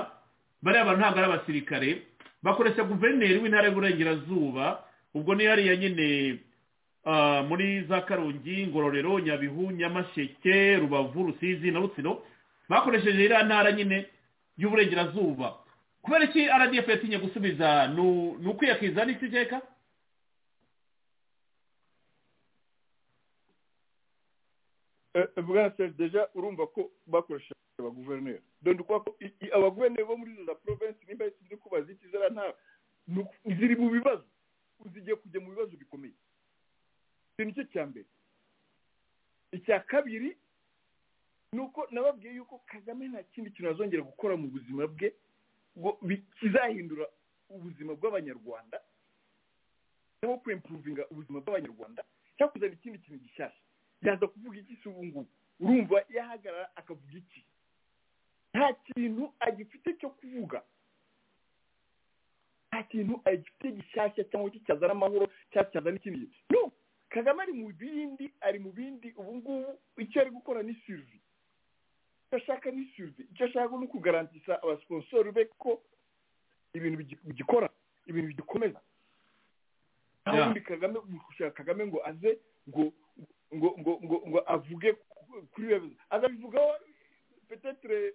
bariya bantu ntabwo ari abasirikare bakoresha guverineri w'intara y'uburengerazuba ubwo ni hariya nyine ah, muri za karongi ngororero nyabihu nyamasheke rubavu rusizi na rutsiro bakoresheje iriya ntara nyine y'uburengerazuba kubera iki rdf yatinye gusubiza ni ni ukwiyakiza n'iki cyeka bwana seri deja urumva ko bakoresha abaguverineri dore uko abaguverineri bo muri za provinsi nimba sinzi ko baziki ziriya ntara ziri mu bibazo zigiye kujya mu bibazo bikomeye icyo ni cyo cya mbere icya kabiri ni uko nababwiye yuko kagame nta kindi kintu azongera gukora mu buzima bwe ngo kizahindura ubuzima bw'abanyarwanda cyangwa kwempuruvinga ubuzima bw'abanyarwanda cyangwa kuzana ikindi kintu gishyashya yaza kuvuga iki si ubu ngubu urumva yahagarara akavuga iki nta kintu agifite cyo kuvuga nta kintu agifite gishyashya cyangwa cyazana amahoro cyangwa cyazana ikindi no kagame ari mu bindi ari mu bindi ubu ngubu icyo ari gukora ni sirivi icyo ashaka ni sirivi icyo ashaka ni ukugarantisa abasiposori be ko ibintu bigikora ibintu bigikomeza nta wundi kagame gushaka kagame ngo aze ngo ngo ngo ngo ngo avuge kuri iyo azabivugaho petetere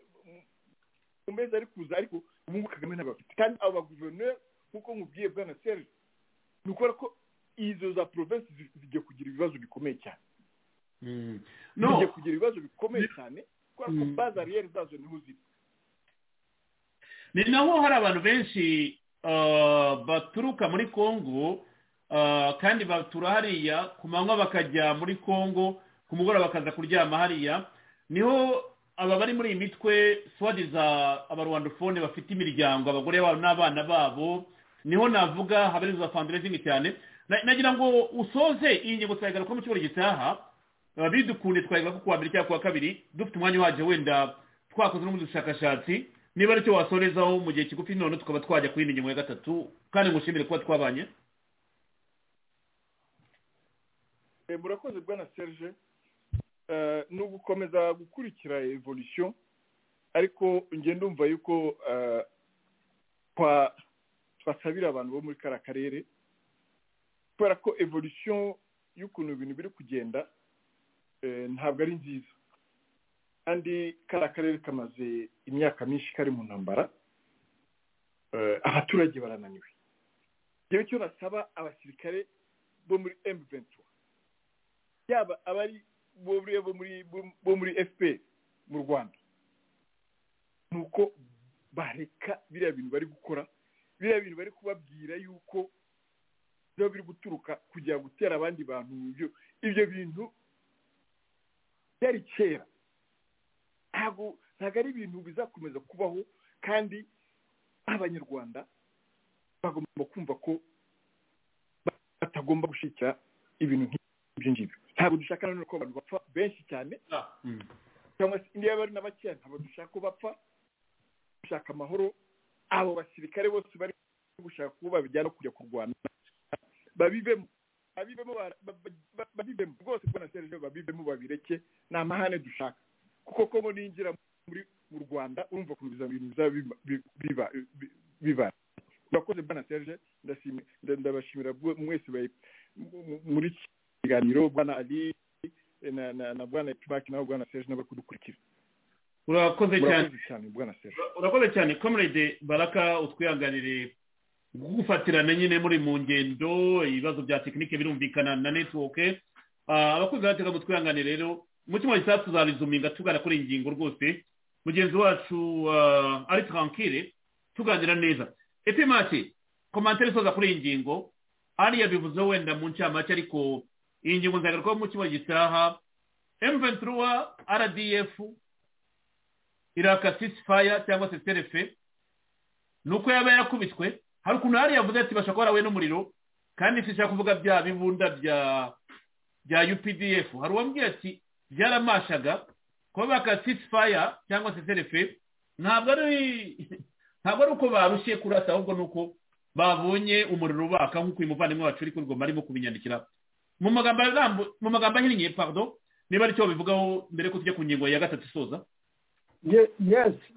mu mezi ari kuza ariko ubu ngubu kagame ntabwo afite kandi abo baguverineri nk'uko mubwiye bwana serge ni ukubera ko izo za provinsi zigiye kugira ibibazo bikomeye cyane zigiye kugira ibibazo bikomeye cyane kubera ko bazariyeri zazo niho ziri ni naho hari abantu benshi baturuka muri kongo kandi batura hariya ku manywa bakajya muri congo ku mugoroba bakaza kuryama hariya niho aba bari muri iyi mitwe swadiza abarwandofone bafite imiryango abagore babo n'abana babo niho navuga haberiza fanderezini cyane nagira ngo usoze iyi ngingo twayigaruka mu cyumweru gitaha bidukunde twayigaruka ku wa mbere cyangwa ku wa kabiri dufite umwanya uhagije wenda twakoze n'ubundi bushakashatsi niba aricyo wasorezaho mu gihe kigufi none tukaba twajya ku yindi ngingo ya gatatu kandi ngushimire kuba twabanye murakoze bwana serge ni ugukomeza gukurikira evolution ariko ngenda umva yuko twasabira abantu bo muri kariya karere kubera ko evolution y'ukuntu ibintu biri kugenda ntabwo ari nziza kandi kariya karere kamaze imyaka myinshi kari mu ntambara abaturage barananiwe ngewe cyo nasaba abasirikare bo muri emuventi yaba abari bo muri fpr mu rwanda ni uko bareka biriya bintu bari gukora biriya bintu bari kubabwira yuko biba biri guturuka kugira gutera abandi bantu ibyo bintu byari kera ntabwo ari ibintu bizakomeza kubaho kandi abanyarwanda bagomba kumva ko batagomba gushyikira ibintu nk'ibyo ngibyo ntabwo dushaka nanone ko abantu bapfa benshi cyane cyangwa se niba bari na bakeya ntabwo dushaka ko bapfa dushaka amahoro abo basirikare bose bari gushaka kuba babijyana kujya kurwana babivemo babivemo babivemo rwose kubona serivisi babivemo babireke ni amahane dushaka kuko kongo ninjira muri mu rwanda urumva ukuntu ibintu bizaba biba bibara murakoze bwana serge ndabashimira mwese muri kiganiro bwana ali na na na bwana ipimaki nawe bwana serge n'abari kudukurikira urakoze cyane bwana serge urakoze cyane comrade baraka utwihanganire gufatirana nyine muri mu ngendo ibibazo bya tekinike birumvikana na netiwoke abakozi batega mu twihangane rero mu cyumweru cyiza tuzabizuminga tugana kuri iyi ngingo rwose mugenzi wacu ari turankire tuganira neza epimaki komantere isoza kuri iyi ngingo hariya bivuze wenda mu ncamake ariko iyi ngingo nzagarukaho mu kibazo gitaha emventuruwa rdf iraka sisifaya cyangwa se serefe ni uko yaba yakubiswe hari ukuntu hariya yavuze ati bashobora kuba yarahuye n'umuriro kandi ishaka kuvuga bya bibunda bya bya updf hari uwambwiye ati byaramashaga kuba baka sisifaya cyangwa se serefe ntabwo ari ntabwo ari uko barushye kurasa ahubwo ni uko babonye umuriro ubaka nk'uko uyu muvandimwe wacu uri kuri goma arimo kubinyandikira mu magambo ahinnye pardon niba aricyo babivugaho mbere ko tujya ku ngingo ya gatatu isoza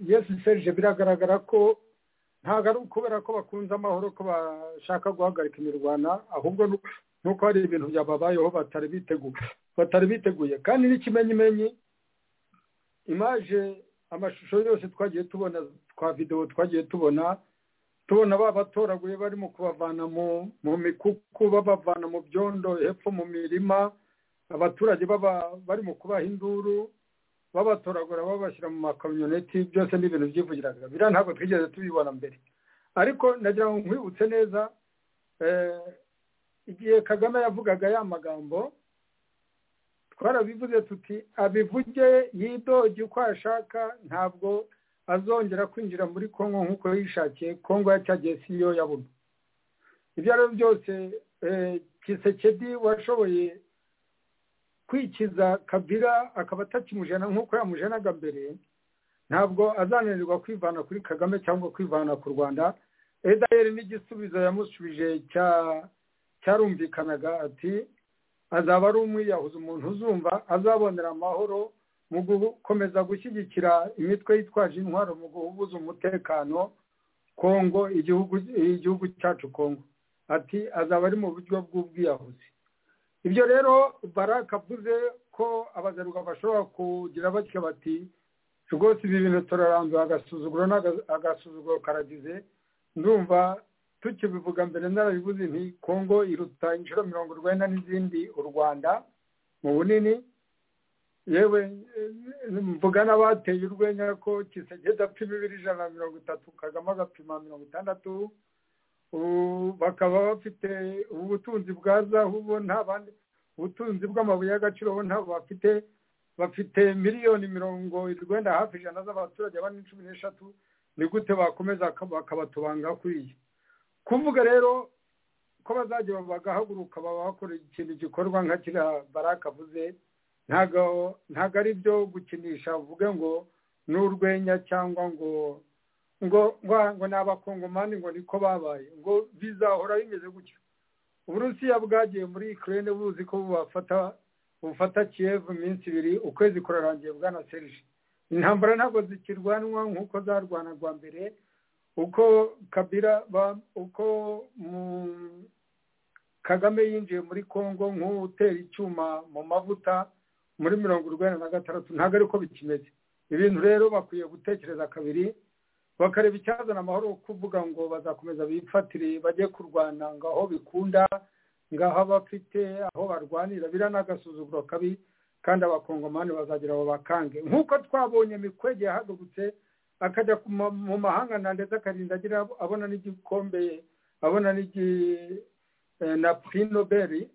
yesi serge biragaragara ko ntabwo ari ukubera ko bakunze amahoro ko bashaka guhagarika imirwana ahubwo ni uko hari ibintu byababayeho batari biteguye batari biteguye kandi n'ikimenyimenyi imaje amashusho yose twagiye tubona twa videwo twagiye tubona tubona babatoraguye barimo kubavana mu mikuku babavana mu byondo hepfo mu mirima abaturage bari mu kubaha induru babatoragura babashyira mu makamyoneti byose ni ibintu byivugiraga biriya ntabwo twigeze tubibona mbere ariko nagira ngo nkwibutse neza igihe kagame yavugaga ya magambo twarabivuze tuti abivuge yidoge uko ashaka ntabwo azongera kwinjira muri congo nk'uko yishakiye congo yacyagiye si yo yabona ibyo ari byo byose kisekedi washoboye kwikiza kabira akaba atakimujena nk'uko yamujenaga mbere ntabwo azananirwa kwivana kuri kagame cyangwa kwivana ku rwanda edayeri n'igisubizo yamusubije cyarumvikanaga ati azaba ari umwiyahuzi umuntu uzumva azabonera amahoro mu gukomeza gushyigikira imitwe yitwaje intwaro mu guhubuza umutekano kongo igihugu cyacu kongo ati azaba ari mu buryo bw'ubwiyahuzi ibyo rero baraka avuze ko abazaruka bashobora kugira batyo bati rwose ibi bintu turaranduye agasuzuguro agasuzuguro karagize ndumva tukibivuga mbere narabivuze nti kongo iruta inshuro mirongo urwenda n'izindi u rwanda mu bunini yewe mvuga n'abateye urwenya ko kisegeza apfa bibiri ijana na mirongo itatu kagame agapima mirongo itandatu bakaba bafite ubutunzi bwa zahu bo nta bandi ubutunzi bw'amabuye y'agaciro bo ntabwo bafite bafite miliyoni mirongo irwenda hafi ijana z'abaturage bane cumi n'eshatu ni gute bakomeza bakabatubanga kuriya kuvuga rero ko bazajya bagahaguruka bakora ikintu gikorwa nka kiriya baraka avuze ntabwo ari byo gukinisha uvuge ngo ni urwenya cyangwa ngo ngo ngo ni abakongomani ngo niko babaye ngo bizahora bimeze gutyo uburusiya bwagiye muri ikirere buzi ko bubafata bufata kiyevu iminsi ibiri ukwezi kurarangiye bwana serije intambara ntabwo zikirwanwa nk'uko zarwanagwa mbere uko kabira uko kagame yinjiye muri congo nk'utera icyuma mu mavuta muri mirongo urwenda na gatandatu ntabwo ariko bikimeze ibintu rero bakwiye gutekereza kabiri bakareba icyazana amahoro kuvuga ngo bazakomeza bifatire bajye kurwana ngo aho bikunda ngaho abafite aho barwanira biriya ni agasuzuguro kabi kandi abakongomani bazagira abo bakange nk'uko twabonye mikwege yahagurutse akajya mu mahanga ndetse akarinda agira abona n'igikombe abona na puri noberi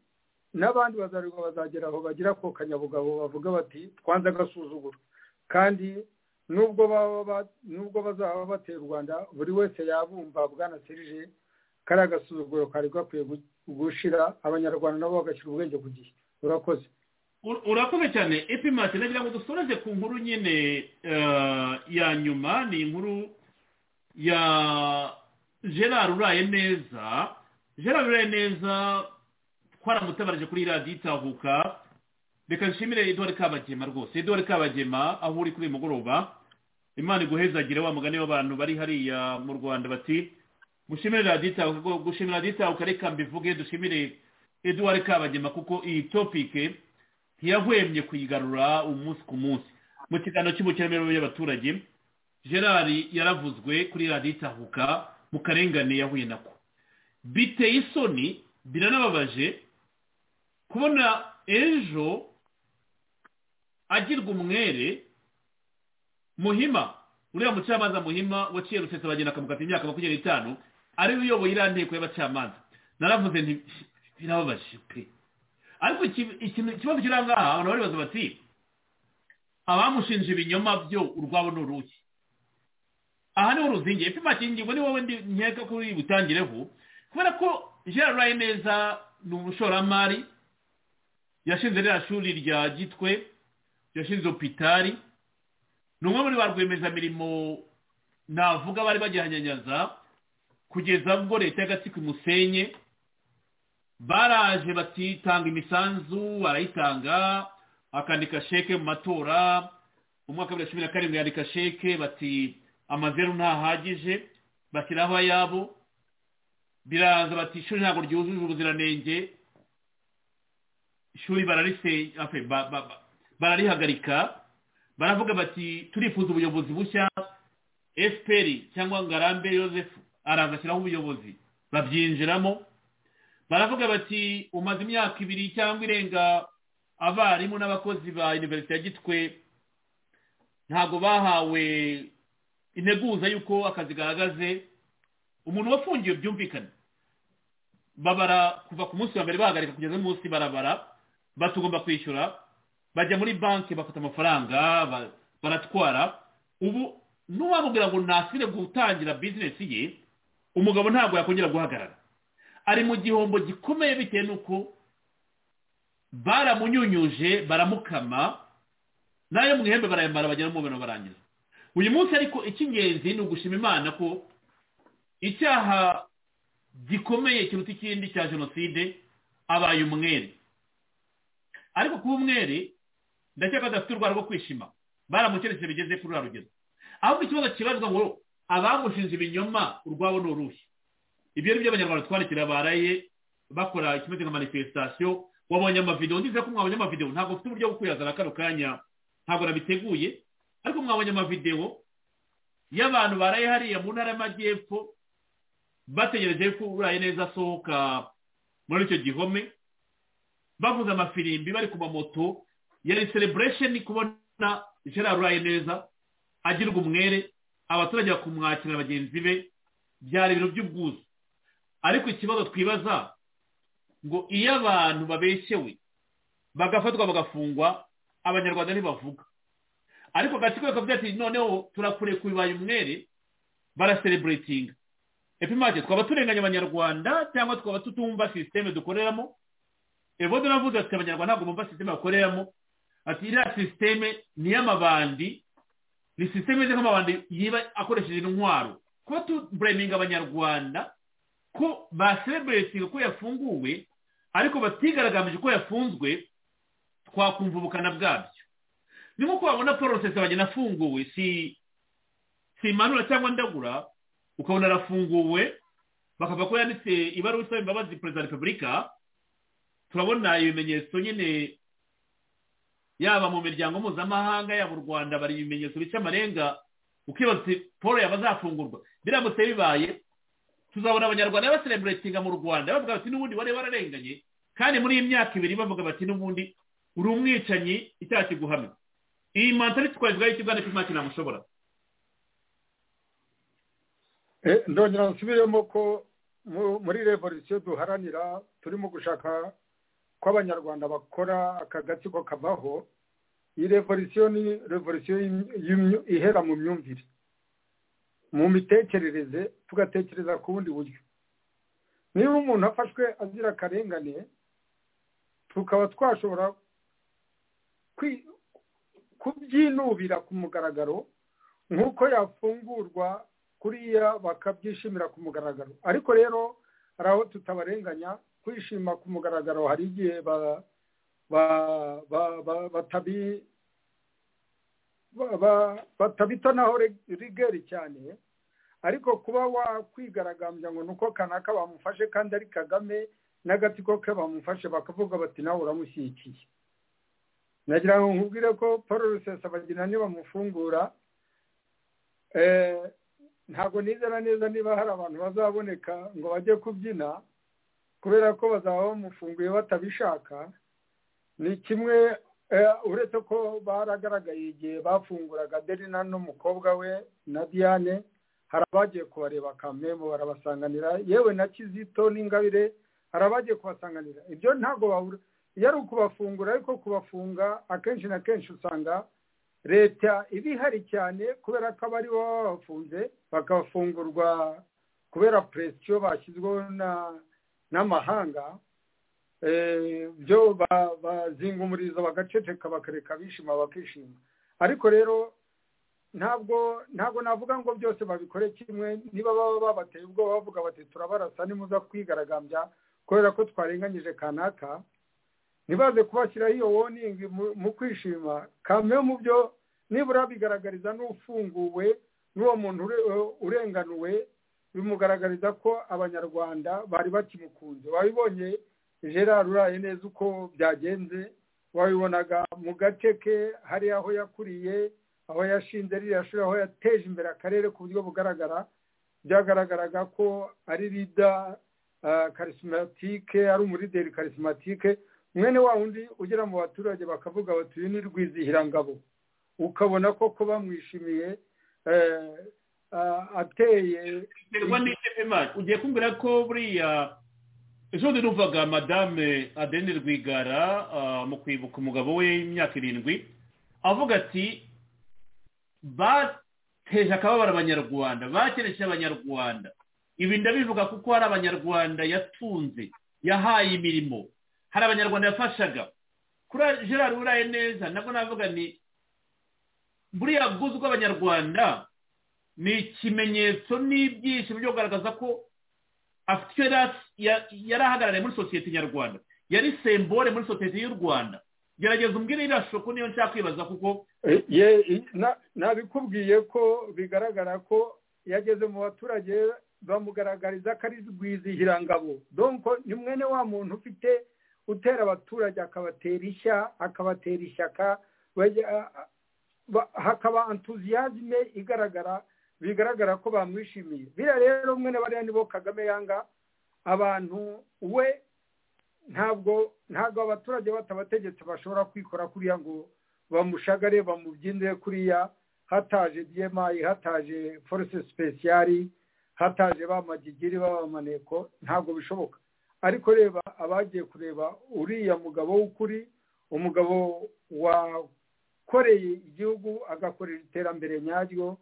n'abandi bazarwa bazagera aho bagira ako kanyabugabo bavuga bati twanze agasuzuguro kandi nubwo baba nubwo bazaba bateye u rwanda buri wese yabumva bwana serije kari agasuzuguro kari gakwiye gushira abanyarwanda nabo bagashyira ubwenge ku gihe urakoze urakoze cyane epimati nagira ngo dusoreze ku nkuru nyine ya nyuma ni inkuru ya gerard uraye neza gerard uraye neza twaramutabarije kuri radiyo itahuka reka nshimire eduwari kabagema rwose eduwari kabagema aho uri kuri uyu mugoroba imana iguhezagire wa mugani w'abantu bari hariya mu rwanda bati mushimire radiyo itahuka gushimira radiyo itahuka reka mbivuge dushimire eduwari kabagema kuko iyi topike ntiyahwemye kuyigarura umunsi ku munsi mu kiganiro cy'ubukerarugendo y'abaturage gerard yaravuzwe kuri radiyo itahuka mu karengane yahuye nako biteye isoni biranababaje kubona ejo agirwa umwere muhima uriya mucamanza muhima waciye rusesa bagenda akamukata imyaka makumyabiri n'itanu ariwe uyoboye iriya nteko y'abacamanza naravuze nti birababaje pe ariko ikibazo kiri aha ngaha abantu baribaza bati abamushinje ibinyoma byo urwabo ni uruki aha niho ruzingiye ipima kingingo ni wowe nkeka ko uri butangireho kubera ko gerard neza ni umushoramari yashinze ririya shuri rya gitwe yashinze opitari ni umwe muri ba rwiyemezamirimo navuga bari bagihanyanyaza kugeza ubwo leta y'agatsiko imusenye baraje batitanga imisanzu barayitanga akandika sheke mu matora mu mwaka wa bibiri na cumi na karindwi yandika sheke bati amazeru ntahagije bashyiraho ayabo biraza bati ishuri ntabwo ryujuje ubuziranenge ishuri bararise bararihagarika baravuga bati turifuza ubuyobozi bushya efuperi cyangwa ngarambe Joseph araza ashyiraho ubuyobozi babyinjiramo baravuga bati umaze imyaka ibiri cyangwa irenga abarimu n'abakozi ba iniverisite ya gitwe ntabwo bahawe integuza y'uko akazi gahagaze umuntu wafungiwe byumvikana babara kuva ku munsi wa mbere bahagarika kugeza munsi barabara batugomba kwishyura bajya muri banki bafata amafaranga baratwara ubu n'uwamubwira ngo ntasire gutangira bizinesi ye umugabo ntabwo yakongera guhagarara ari mu gihombo gikomeye bitewe n'uko baramunyunyuje baramukama n'ayo mu ihembe barayamara bagera mu mubiri barangiza uyu munsi ariko icy'ingenzi ni ugushima imana ko icyaha gikomeye kiruta ikindi cya jenoside abaye umwere ariko kuba umwere ndakeka adafite urwara rwo kwishima baramukerekeje bigeze kuri ruriya rugero ahubwo ikibazo kibazwa ngo abamushinze ibinyoma urwabo ni uruhe ibyo ni byo abanyarwanda twandikira baraye bakora ikimeze nka manifestasiyo wabonye amavidewo nziza ko mwabonye amavidewo ntabwo mfite uburyo bwo kuyazana kano kanya ntabwo nabiteguye ariko mwabonye amavidewo y'abantu baraye hariya mu ntara y'amajyepfo bategereje ko uraye neza asohoka muri icyo gihome bavuze amafirimbi bari ku mamoto yari celebration kubona gerard uraye neza agirwa umwere abaturage bakumwakira bagenzi be byari ibintu by'ubwuzu ariko ikibazo twibaza ngo iyo abantu babeshyewe bagafatwa bagafungwa abanyarwanda ntibavuga ariko agatsiko kakavuga ati noneho turakure ku bibaye umwere barasereburetinga epimake twaba turenganya abanyarwanda cyangwa twaba tutumva sisiteme dukoreramo evodo navuze ati abanyarwanda ntabwo bumva sisiteme bakoreramo ati iriya sisiteme ni iy'amabandi ni sisiteme imeze nk'amabandi yiba akoresheje intwaro kuba tubureminga abanyarwanda ko basereburetinga ko yafunguwe ariko batigaragambije ko yafunzwe twakumva ubukana bwabyo ni nk'uko wabona paul rusesabagina afunguwe si si manura cyangwa ndagura ukabona arafunguwe bakavuga ko yanditse ibaruwa isaba imbabazi perezida wa repubulika turabona ibimenyetso nyine yaba mu miryango mpuzamahanga yaba u rwanda bari ibimenyetso bica amarenga ukibaza paul yaba azafungurwa biramutse bibaye tuzabona abanyarwanda basereburetinga mu rwanda bavuga bati n'ubundi wari wararenganye kandi muri iyi myaka ibiri bavuga bati n'ubundi uri umwicanyi icyaha kiguhamye iyi mantari twavuga y'iki bwana cy'imyaka inamushobora ndongera nsubiremo ko muri revolisiyo duharanira turimo gushaka ko abanyarwanda bakora aka gatsiko kavaho iyi revolisiyo ni revolisiyo ihera mu myumvire mu mitekerereze tugatekereza ku bundi buryo niba umuntu afashwe azira akarengane tukaba twashobora kubyinubira ku mugaragaro nk'uko yafungurwa kuriya bakabyishimira ku mugaragaro ariko rero hari aho tutabarenganya kwishima ku mugaragaro hari igihe batabi batabita naho rigeri cyane ariko kuba wakwigaragambya ngo ni uko kanaka bamufashe kandi ari kagame n'agatsiko ke bamufashe bakavuga bati nawe uramushyigikiye nagira ngo nkubwire ko paul rusesabagina nibamufungura ntabwo nizera neza niba hari abantu bazaboneka ngo bajye kubyina kubera ko bazaba bamufunguye batabishaka ni kimwe uretse ko baragaragaye igihe bafunguraga derina n'umukobwa we na diane hari abagiye kubareba kamemo barabasanganira yewe na kizito n'ingabire hari abagiye kubasanganira ibyo ntabwo babura iyo ari ukubafungura ariko kubafunga akenshi na kenshi usanga leta iba ihari cyane kubera ko abari bo babafunze bakafungurwa kubera puresitiyo bashyizweho n'amahanga byo bazinga umurizo bagaceceka bakareka bishima bakishima ariko rero ntabwo ntabwo navuga ngo byose babikore kimwe niba baba babateye ubwoba bavuga bati turabarasa nimuza kwigaragambya kubera ko twarenganyije kanaka ntibaze kubashyiraho iyo woningi mu kwishima kamwe mu byo nibura bigaragariza n'ufunguwe n'uwo muntu urenganuwe bimugaragariza ko abanyarwanda bari bakimukunze wabibonye gerard uraye neza uko byagenze wabibonaga mu gace ke hari aho yakuriye aho yashinze ririya shuri aho yateje imbere akarere ku buryo bugaragara byagaragaraga ko ari rida karisimatike ari umurideri karisimatike mwene wa wundi ugera mu baturage bakavuga bati uyu ni rwizihirangabo ukabona ko kuba mwishimiye ateye terwa n'icyo pema ugiye kumbwira ko buriya ejo bundi numvaga madame adeni rwigara mu kwibuka umugabo we imyaka irindwi avuga ati bateje akababaro abanyarwanda bakereje abanyarwanda ibi ndabivuga kuko hari abanyarwanda yatunze yahaye imirimo hari abanyarwanda yafashaga kuri gerard uraye neza nabwo navuga ni buriya bwuzu bw'abanyarwanda ni ikimenyetso n'ibyishimo byo kugaragaza ko afite icyo yari ahagarariye muri sosiyete nyarwanda yari sembore muri sosiyete y'u rwanda gerageza umbwire iriya shoko niyo nshaka kwibaza kuko nabikubwiye ko bigaragara ko yageze mu baturage bamugaragariza ko ari rwizihirangabo donko ni mwene wa muntu ufite utera abaturage akabatera ishya akabatera ishyaka hakaba entuziyazime igaragara bigaragara ko bamwishimiye biriya rero mwene bariya nibo kagame yanga abantu we ntabwo ntabwo abaturage batabategetse bashobora kwikora kuriya ngo bamushagare bamubyinire kuriya hataje diyemayi hataje forese sipesiyari hataje ba magigiri b'abamaneko ntabwo bishoboka ariko reba abagiye kureba uriya mugabo w'ukuri umugabo wa ukoreye igihugu agakorera iterambere nyaryo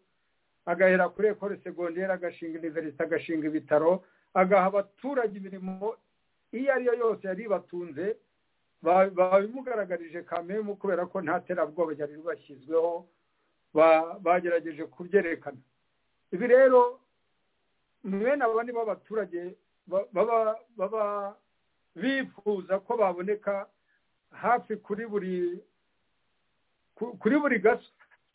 agahera kuri ekore segonderi agashinga iniverisite agashinga ibitaro agaha abaturage imirimo iyo ariyo yose yari ibatunze babimugaragarije kamemu kubera ko nta terabwoba ryari bashyizweho bagerageje kubyerekana ibi rero mwene aba nibo abaturage baba bifuza ko baboneka hafi kuri buri kuri buri gaso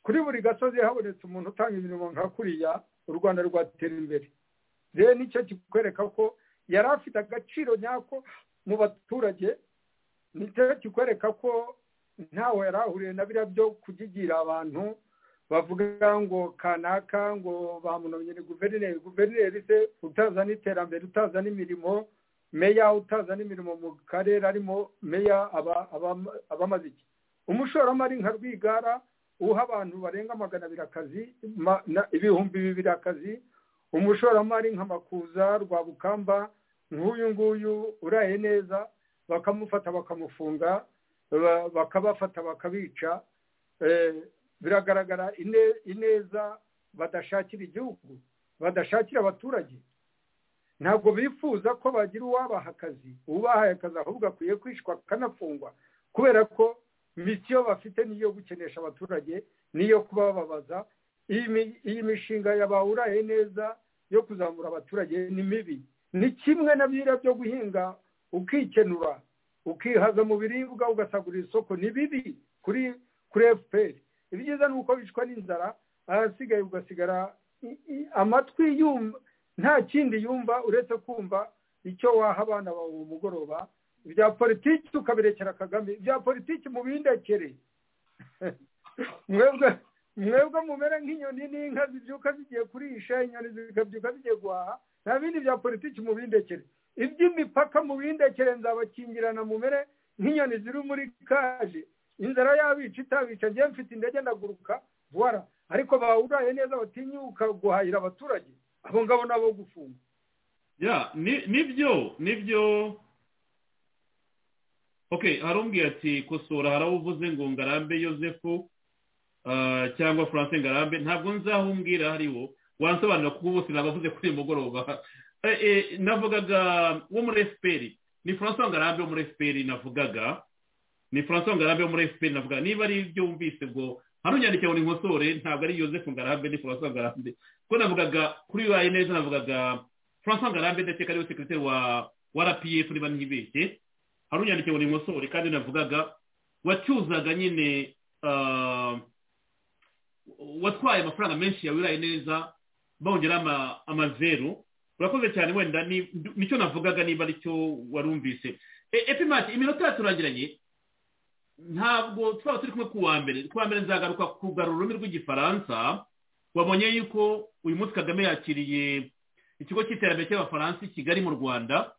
kuri buri gasozi habonetse umuntu utanga imirimo nka kuriya u rwanda rwatera imbere rero nicyo kikwereka ko yari afite agaciro nyako mu baturage nicyo kikwereka ko ntawe yari ahuriye na biriya byo kugigira abantu bavuga ngo kanaka ngo bamunomye ni guverineri guverineri se utaza n'iterambere utaza n'imirimo meya utaza n'imirimo mu karere arimo meya abamaze iki umushoramari nka rwigara uha abantu barenga magana abiri akazi ibihumbi bibiri akazi umushoramari nka makuza rwabukamba nk'uyu nguyu uraye neza bakamufata bakamufunga bakabafata bakabica biragaragara ineza badashakira igihugu badashakira abaturage ntabwo bifuza ko bagira uwabaha akazi ubahaye akazi ahubwo akwiye kwishwa akanafungwa kubera ko misiyo bafite niyo gukenesha abaturage niyo kubababaza iyi mishinga yabawuraye neza yo kuzamura abaturage ni mibi ni kimwe na biriya byo guhinga ukikenura ukihaza mu biribwa ugasagurira isoko ni bibi kuri kuri efuperi ibyiza ni uko bicwa n'inzara ahasigaye ugasigara amatwi yumva nta kindi yumva uretse kumva icyo waha abana bawe mu mugoroba ibya politiki ukabirekera kagame ibya politiki mubindekere mwebwe mwebwe mumere nk'inyoni n'inka zibyuka zigiye kurisha inyoni zikabyuka zigiye guhaha nta bindi bya politiki mubindekere iby'imipaka mubindekere nzabakingirana mumere nk'inyoni ziri muri kaje inzara yabica itabica njye mfite indege ndaguruka vuba ariko bawuraye neza batinyuka guhahira abaturage abo ngabo nabo gufunga nibyo nibyo ok harumbwiye ati kosora harawuvuze ngo ngarambe yosefu cyangwa furanse ngarambe ntabwo nzahumbwira hariwo wansobanura kuko bose nabavuze kuri uyu mugoroba navugaga wo muri efuperi ni furanse ngarambe wo muri efuperi navugaga ni furanse ngarambe wo muri efuperi navugaga niba ari ibyo wumvise ubwo hano unyandikira ngo ni nkosore ntabwo ari yosefu ngarambe ni furanse ngarambe kuko navugaga kuri wayi neza navugaga furanse ngarambe ndakeka ariwe sekirite wa wa rpf niba ntibeshye hari unyandike ngo ni nkosore kandi navugaga wacyuzaga nyine watwaye amafaranga menshi yawe uraye neza bongeraho amazeru urakoze cyane wenda nicyo navugaga niba aricyo warumvise epimati iminota yaturangiranye ntabwo twaba turi kumwe ku wa mbere ku wa mbere nzagaruka kugarura ururimi rw'igifaransa wabonye yuko uyu munsi kagame yakiriye ikigo cy'iterambere cy'abafaransa i kigali mu rwanda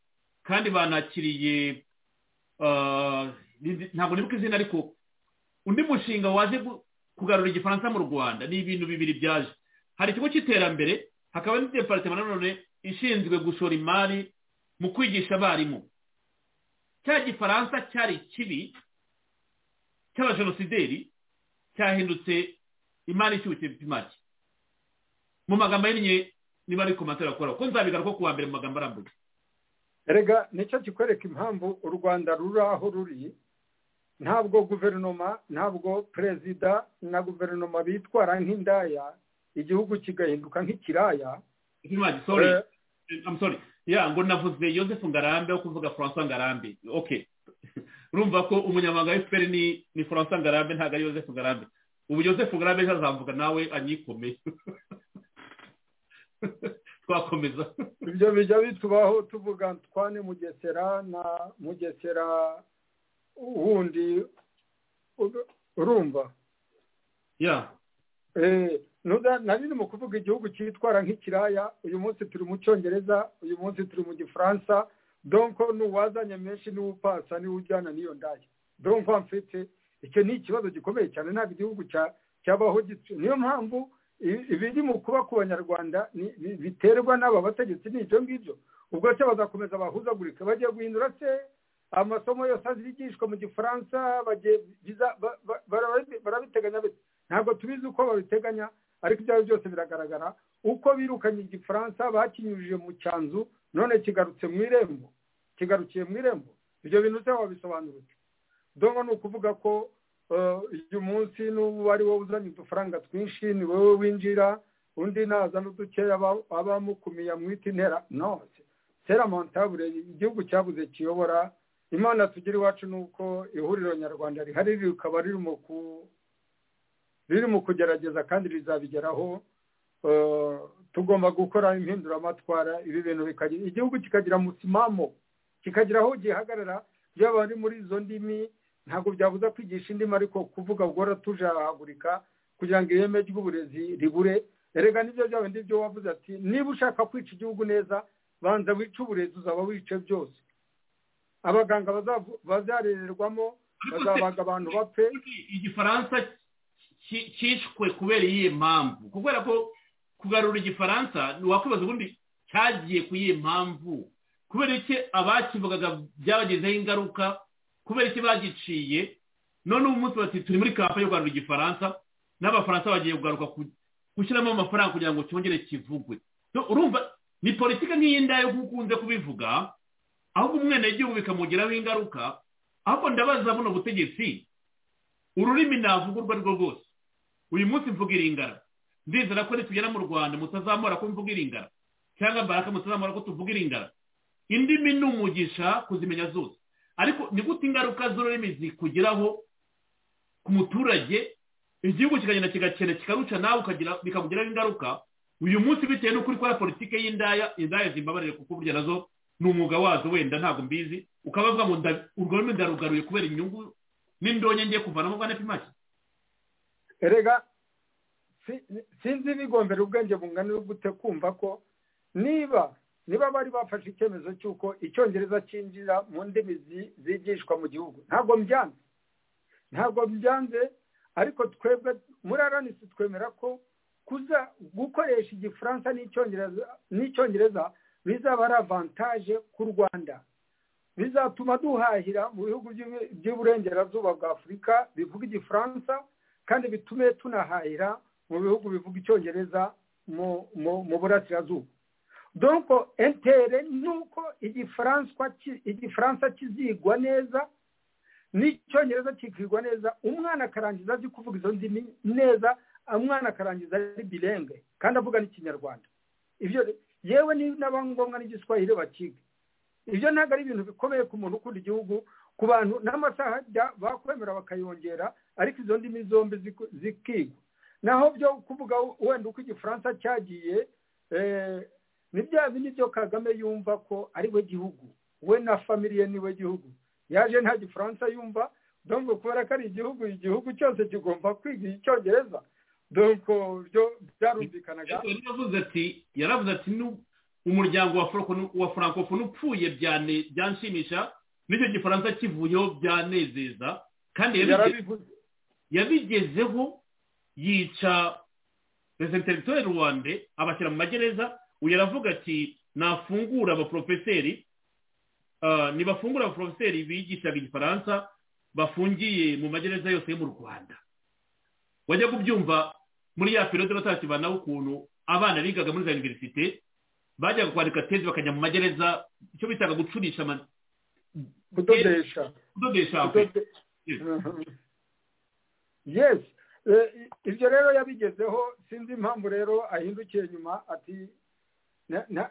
kandi banakiriye ntabwo nibuka izina ariko undi mushinga waje kugarura igifaransa mu rwanda ni ibintu bibiri byaje hari ikigo cy'iterambere hakaba n'ideparitema nanone ishinzwe gushora imari mu kwigisha abarimu cya gifaransa cyari kibi cy'abajenosideri cyahindutse imari ishyushye make mu magambo ahinnye niba ari komantere akora ko nzabigaruka ku wa mbere mu magambo arambuye rega nicyo kikwereka impamvu u rwanda ruri aho ruri ntabwo guverinoma ntabwo perezida na guverinoma bitwara nk'indaya igihugu kigahinduka nk'ikiraya ngo navuze Joseph ngarambe wo kuvuga francois ngarambe oke urumva ko umunyamahanga w'efuperi ni francois ngarambe ntabwo ari Joseph ngarambe ubu Joseph ngarambe azavuga nawe anyikomeye twakomeza ibyo bijya bitubaho tuvuga twane mugesera na mugesera wundi urumva nari ni mu kuvuga igihugu cyitwara nk'ikiraya uyu munsi turi mu cyongereza uyu munsi turi mu gifaransa donko n'uwazanye menshi niwe upasa niwe ujyana n'iyo ndaya donko mfite icyo ni ikibazo gikomeye cyane ntabwo igihugu cyabaho gityo niyo mpamvu ibiri mu kuba ku banyarwanda biterwa n'aba bategetsi ni ibyo ngibyo ubwo se bazakomeza bahuzagurika bagiye guhindura se amasomo yose azigishwa mu gifaransa barabiteganya ntabwo tubizi uko babiteganya ariko ibyo ari byo byose biragaragara uko birukanye igifaransa bakinyujije mu cyanzu none kigarutse mu irembo kigarukiye mu irembo ibyo bintu se wabisobanurutse donko ni ukuvuga ko uyu munsi n'ubu ari wowe uzanye udufaranga twinshi ni wowe winjira undi nazana udukeya abamukumiye amwita intera no sera montabure igihugu cyabuze kiyobora imana tugira iwacu ni uko ihuriro nyarwanda rihari rikaba riri mu kugerageza kandi rizabigeraho tugomba gukora impinduramatwara ibi bintu bikagira igihugu kikagira musimamo kikagira aho gihagarara yaba ari muri izo ndimi ntabwo byabuza kwigisha indimi ariko kuvuga ubwo tujahagurika kugira ngo ireme ry'uburezi ribure erega nibyo byaba byo wavuze ati niba ushaka kwica igihugu neza banza wice uburezi uzaba wice byose abaganga bazarererwamo bazabaga abantu bapfe igifaransa cyishwe kubera iyihe mpamvu kubera ko kugarura igifaransa wakwibaza ubundi cyagiye ku iyihe mpamvu kubera iki abakivugaga byabagezeho ingaruka kubera iki bagiciye none ubu munsi bati turi muri kampani yo kugarura igifaransa n'abafaransa bagiye kugaruka gushyiramo amafaranga kugira ngo cyongere kivugwe urumva ni politiki nk'iy'indaya yo ukunze kubivuga ahubwo umwenegihugu bikamugiraho ingaruka ahubwo ndabaza buno butegetsi ururimi navuga urwo ari rwo rwose uyu munsi mvuga iringara ndizera ko nitugera mu rwanda mutazamura ko mvuga iringara cyangwa baraka mutazamura ko tuvuga iringara indimi ni umugisha kuzimenya zose ariko ni gute ingaruka z'ururimi zikugeraho ku muturage igihugu kikagenda kigakena kikaruca nawe bikakugiraho ingaruka uyu munsi bitewe n'uko uri gukora politiki y'indaya indaya zimbabarire kuko burya nazo ni umwuga wazo wenda ntabwo mbizi ukaba bavuga ngo urwo rurimi ndarugaruye kubera inyungu n'indonke ngiye kuvanamo bwa nepimaki rega sinzi bigombera ubwenge bungana gute kumva ko niba niba bari bafashe icyemezo cy'uko icyongereza cyinjira mu ndimi zigishwa mu gihugu ntabwo mbyanze ntabwo mbyanze ariko twebwe muri aranisi twemera ko kuza gukoresha igifaransa n'icyongereza bizaba ari avantaje ku rwanda bizatuma duhahira mu bihugu by'iburengerazuba bwa afurika bivuga igifaransa kandi bitume tunahahira mu bihugu bivuga icyongereza mu burasirazuba donko entere ni uko igifaransa kizigwa neza n'icyongereza kikigwa neza umwana akarangiza azi kuvuga izo ndimi neza umwana akarangiza ari birenge kandi avuga n'ikinyarwanda ibyo yewe n'aba ngombwa n'igiswahili bakiga ibyo ntabwo ari ibintu bikomeye ku muntu ukunda igihugu ku bantu n'amasaha bakwemera bakayongera ariko izo ndimi zombi zikigwa naho byo kuvuga wenda uko igifaransa cyagiye ni bya bindi byo kagame yumva ko ari we gihugu we na famiye ni we gihugu yaje nta gifaransa yumva donko kubera ko ari igihugu igihugu cyose kigomba kwiga icyongereza donko byo byarumvikanaga yaravuze ati yaravuze ati umuryango wa francophone upfuye byanshimisha n'icyo gifaransa kivuyeho byanezeza kandi yarabivuze yabigezeho yica perezida wa rwanda abashyira mu magereza uyu aravuga ati nafungura abaporofeseri ntibafungura abaporofeseri bigishaga igifaransa bafungiye mu magereza yose yo mu rwanda wajya kubyumva muri ya perode batakibanaho ukuntu abana bigaga muri za univerisite bajyaga kwandika tezi bakajya mu magereza icyo bitaga gucurisha kudodesha kudodesha yes ibyo rero yabigezeho sinzi impamvu rero ahindukiye nyuma ati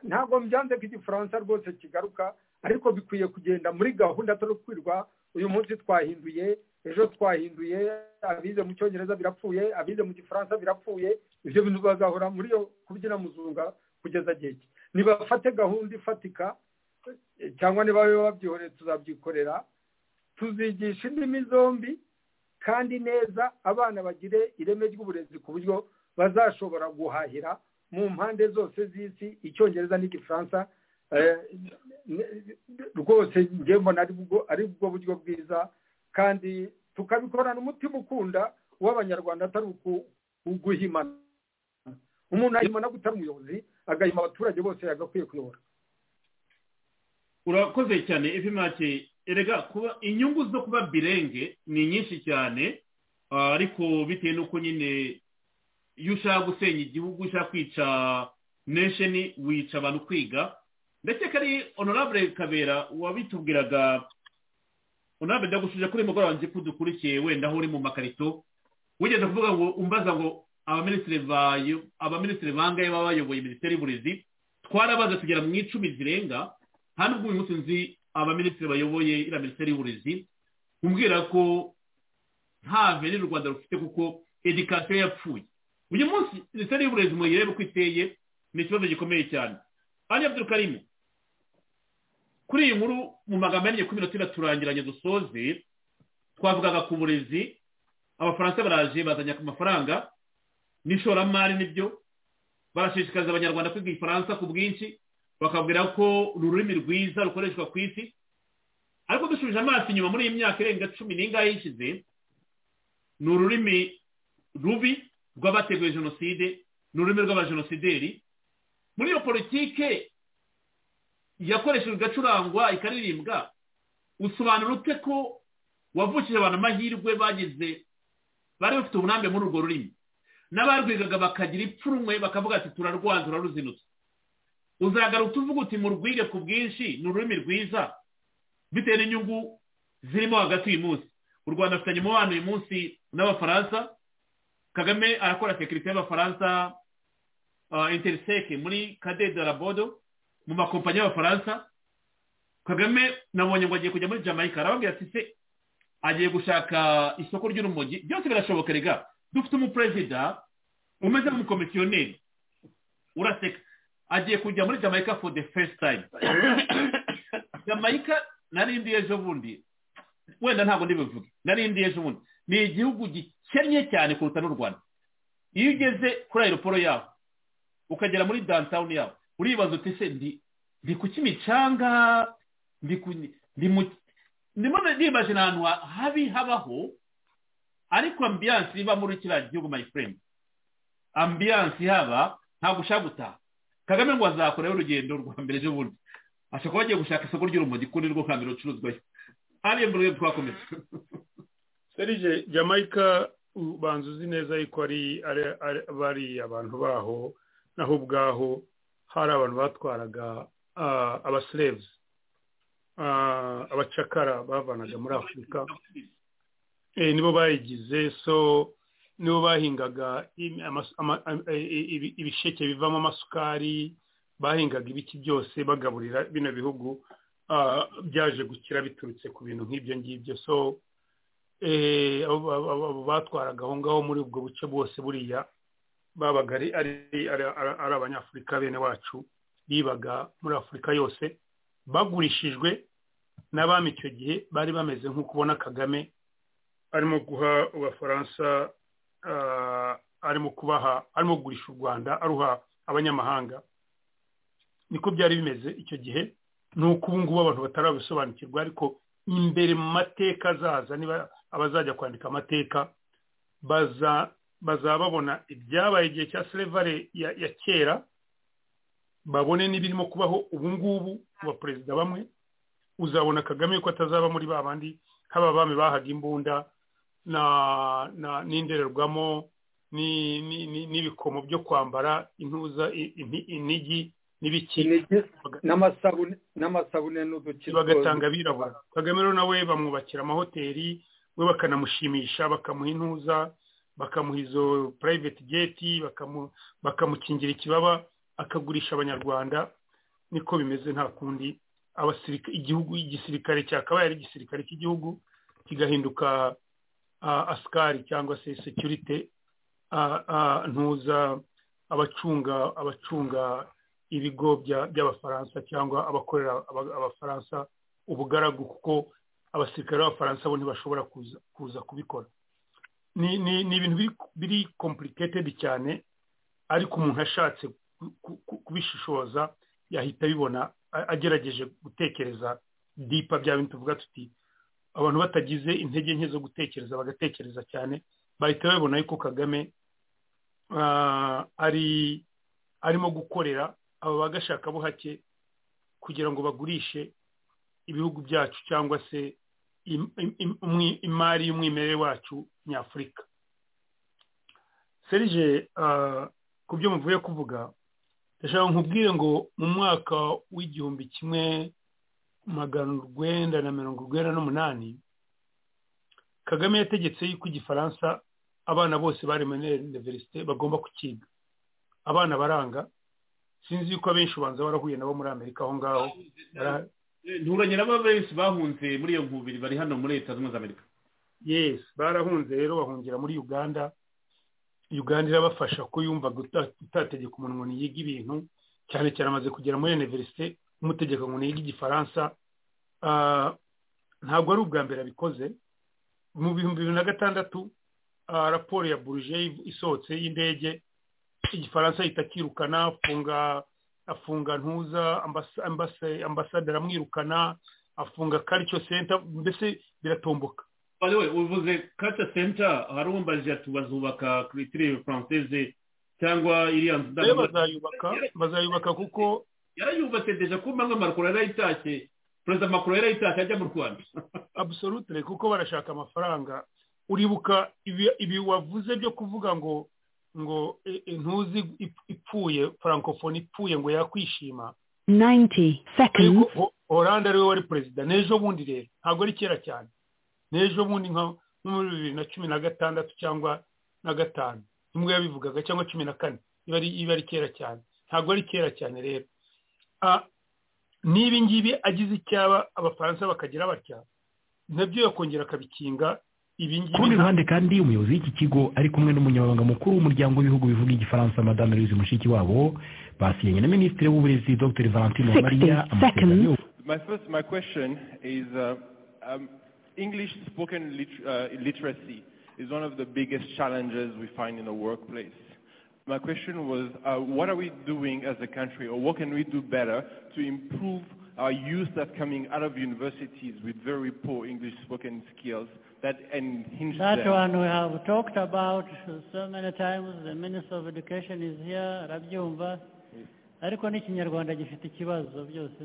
ntabwo mbyanze ko igifaransa rwose kigaruka ariko bikwiye kugenda muri gahunda atari ukwirwa uyu munsi twahinduye ejo twahinduye abize mu cyongereza birapfuye abize mu gifaransa birapfuye ibyo bintu bagahora muri yo kubyina muzunga kugeza gihe nibafate gahunda ifatika cyangwa niba babyihoreye tuzabyikorera tuzigisha indimi zombi kandi neza abana bagire ireme ry'uburezi ku buryo bazashobora guhahira mu mpande zose z'isi icyongereza n'igifaransa rwose njye mbona ari bwo buryo bwiza kandi tukabikorana umutima ukunda w'abanyarwanda atari uguhimana umuntu ahimana gutara umuyobozi agahima abaturage bose yagakwiye kuyobora urakoze cyane efimake erega kuba inyungu zo kuba birenge ni nyinshi cyane ariko bitewe n'uko nyine iyo ushaka gusenya igihugu ushaka kwica nesheni wica abantu kwiga ndetse ari honorable kabera wabitubwiraga unabwe ndagushije kuri mugoroba nzi ko udukurikiye wenda aho uri mu makarito wigeze kuvuga ngo umbaza ngo abaminisitiri bayo abaminisitiri bangahe baba bayoboye minisiteri y'uburezi twarabaza tugera mu icumi zirenga hano ubwo uyu munsi nzi abaminisitiri bayoboye iriya minisiteri y'uburezi umbwira ko nta veni u rwanda rufite kuko edikasiyo yapfuye uyu munsi minisiteri y'uburezi muyirebe uko iteye ni ikibazo gikomeye cyane hano abdul kuri iyi nkuru mu magambo ya kumi na tune turangiranye dusoze twavugaga ku burezi abafaransa baraje bazanye ku mafaranga n'ishoramari nibyo barashishikariza abanyarwanda kwiga igifaransa ku bwinshi bakabwira ko ururimi rwiza rukoreshwa ku isi ariko dusubije amaso inyuma muri iyi myaka irenga cumi n'ingahe yishize ni ururimi rubi rw'abateguye jenoside ni ururimi rw'abajenosideri muri iyo politike yakoreshejwe igacurangwa ikaririmbwa usobanura ute ko wavukije abantu amahirwe bagize bari bafite uburambe muri urwo rurimi n'abarwigaga bakagira ipfunwe bakavuga ati turarwanza turaruzinutse uzagaruka utuvuga uti murwige ku bwinshi ni ururimi rwiza bitewe n'inyungu zirimo hagati uyu munsi u rwanda afitanye umubano uyu munsi n'abafaransa kagame arakora sekirite y'abafaransa interiseke muri kadede rabodo mu makompanyi y'abafaransa kagame nabonye ngo agiye kujya muri jamaica arababwira ati se agiye gushaka isoko ry'urumogi byose birashoboka rega dufite umuperezida umeze nk'umukomisiyoneri uraseka agiye kujya muri jamaica for the first time jamaica narindi ejo bundi wenda ntabwo ndibuvuge narindi ejo bundi ni igihugu gikennye cyane kuruta n'u rwanda iyo ugeze kuri aeroporo yaho ukagera muri downtown yaho uribaza uti se ndi ku kimicanga ndimo nibaje ahantu habi habaho ariko ambiyanse iba muri kiriya gihugu my friend ambiyanse ihaba ntabwo ushaka gutaha kagame ngo azakoraho urugendo rwa mbere ejo bundi ashobora kuba agiye gushaka isoko ry'urumogi kundi rwo hambere rucuruzwayo hariya mbere twakomeza serije jamaica ubanza uzi neza yuko bari abantu baho naho ubwaho hari abantu batwaraga abasirevuzi abacakara bavanaga muri afurika nibo bayigize so nibo bahingaga ibisheke bivamo amasukari bahingaga ibiki byose bagaburira bino bihugu byaje gukira biturutse ku bintu nk'ibyo ngibyo so batwaraga aho ngaho muri ubwo buce bwose buriya babaga ari abanyafurika bene wacu bibaga muri afurika yose bagurishijwe n'abami icyo gihe bari bameze nk'uko ubona kagame arimo guha abafaransa arimo kubaha arimo kugurisha u rwanda aruha abanyamahanga niko byari bimeze icyo gihe ni uko ubu ngubu abantu batarabisobanukirwa ariko imbere mu mateka azaza niba abazajya kwandika amateka bazaba babona ibyabaye igihe cya serivare ya kera babone n'ibirimo kubaho ubu ngubu ku baperezida bamwe uzabona kagame ko atazaba muri ba bandi haba bami bahaga imbunda n'indorerwamo n'ibikomo byo kwambara intuza inigi n'ibiki n'amasabune n'udukino bagatanga abirabura kagame rero nawe bamwubakira amahoteli we bakanamushimisha bakamuha intuza bakamuha izo purayiveti geti bakamukingira ikibaba akagurisha abanyarwanda niko bimeze nta kundi igihugu igisirikare cyakabaye ari igisirikare cy'igihugu kigahinduka asikari cyangwa se sekirite ntuza abacunga abacunga ibigo by'abafaransa cyangwa abakorera abafaransa ubugaragu kuko abasirikare b'abafaransa bo ntibashobora kuza kubikora ni ibintu biri kompuliketedi cyane ariko umuntu ashatse kubishishoza yahita abibona agerageje gutekereza dipa bya bintu tuvuga tuti abantu batagize intege nke zo gutekereza bagatekereza cyane bahita babibona yuko kagame ari arimo gukorera aba bagashaka buhake kugira ngo bagurishe ibihugu byacu cyangwa se imari y'umwimerere wacu nyafurika serije ku byo muvuye kuvuga ndashaka nkubwire ngo mu mwaka w'igihumbi kimwe magana urwenda na mirongo urwenda n'umunani kagame yategetse yuko igifaransa abana bose bari muri iniverisite bagomba kukiga abana baranga sinzi yuko abenshi ubanza barahuye nabo muri amerika aho ngaho nturanye nabo benshi bahunze muri iyo nkubiri bari hano muri leta zunze amerika yesi barahunze rero bahungira muri uganda uganda irabafasha ko yumva utategeka umuntu ngo yiga ibintu cyane cyane amaze kugera muri iniverisite umutegeka ngo yiga igifaransa ntabwo ari ubwa mbere abikoze mu bihumbi bibiri na gatandatu raporo ya buruje isohotse y'indege igifaransa ahita akirukana afunga afunga ntuza ambasaderi amwirukana afunga karico senta mbese biratomboka uvuze karico senta hari uwumbaje ati bazubaka kiritire faranseze cyangwa iriya nzu bazayubaka bazayubaka kuko yarayubatse deje kumba nk'amakuru yarayitashye perezida makuru yarayitashye ajya mu rwanda absolutire kuko barashaka amafaranga uribuka ibi wavuze byo kuvuga ngo ngo ntuzi ipfuye farankofone ipfuye ngo yakwishima oranje ariwe wari perezida n'ejo bundi rero ntabwo ari kera cyane n'ejo bundi nka muri bibiri na cumi na gatandatu cyangwa na gatanu nimwe yabivugaga cyangwa cumi na kane iba ari kera cyane ntabwo ari kera cyane rero n'ibi ngibi agize icyaba abafaransa bakagira batya nabyo yakongera akabikinga ku rundi ruhande kandi umuyobozi w'iki kigo ari kumwe n'umunyamabanga mukuru w'umuryango w'ibihugu bivuga igifaransa madame louise mushikiwabo basinyanye na minisitiri w'uburezi dr valentine maria amasezerano My first, my question is uh, um, English spoken lit uh, literacy is one of the biggest challenges we find in the workplace. My question was, uh, what are we doing as a country, or what can we do better to improve our youth that coming out of universities with very poor English spoken skills that unhinge That one we have talked about so many times. The Minister of Education is here, arabyumva ariko n'ikinyarwanda gifite ikibazo byose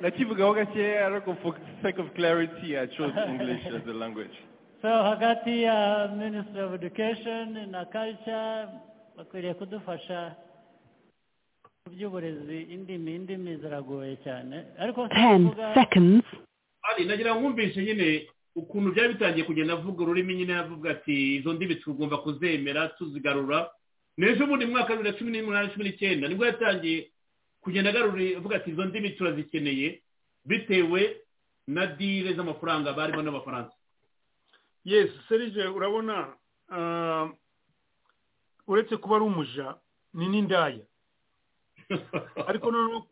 nakivugaho gakeya ariko for sake of clarity i chose english as a language so hagati ya minister of education na culture bakwiriye kudufasha by'uburezi indimi indimi ziragoye cyane ariko ari nagira nkumvishe nyine ukuntu byari bitangiye kugenda avuga ururimi nyine avuga ati izo ndimi tugomba kuzemera tuzigarura n'ejo bundi mwaka wa bibiri na cumi n'umunani cumi n'icyenda nibwo yatangiye kugenda agarura avuga ati izo ndimi turazikeneye bitewe na dile z'amafaranga barimo n'abafaransa yesi serije urabona uretse kuba ari umuja ni n'indaya ariko noneho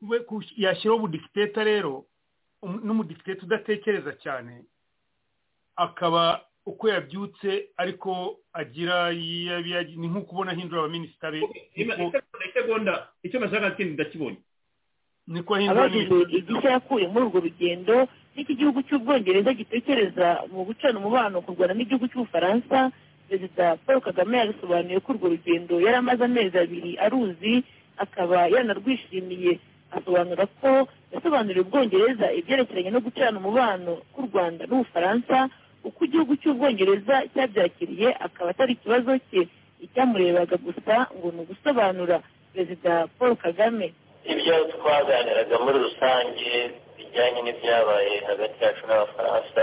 yashyiraho ubudikiteta rero n'umudikiteta udatekereza cyane akaba uko yabyutse ariko agira ni nk'uko ubona hindura abaminisita be isegonda icyo bashaka kindi ndakibonye niko hindura abagize igishya yakuye muri urwo rugendo n'iki gihugu cy'ubwongereza gitekereza mu gucana umubano ku rwanda n'igihugu cy'ubufaransa perezida paul kagame yabisobanuye ko urwo rugendo yari amaze amezi abiri aruzi akaba yanarwishimiye asobanura ko yasobanuriye ubwongereza ibyerekeranye no gucana umubano k'u rwanda n'ubufaransa uko igihugu cy'ubwongereza cyabyakiriye akaba atari ikibazo cye icyamurebaga gusa ngo ni ugusobanura perezida paul kagame ibyo twaganiraga muri rusange bijyanye n'ibyabaye hagati yacu n'abafaransa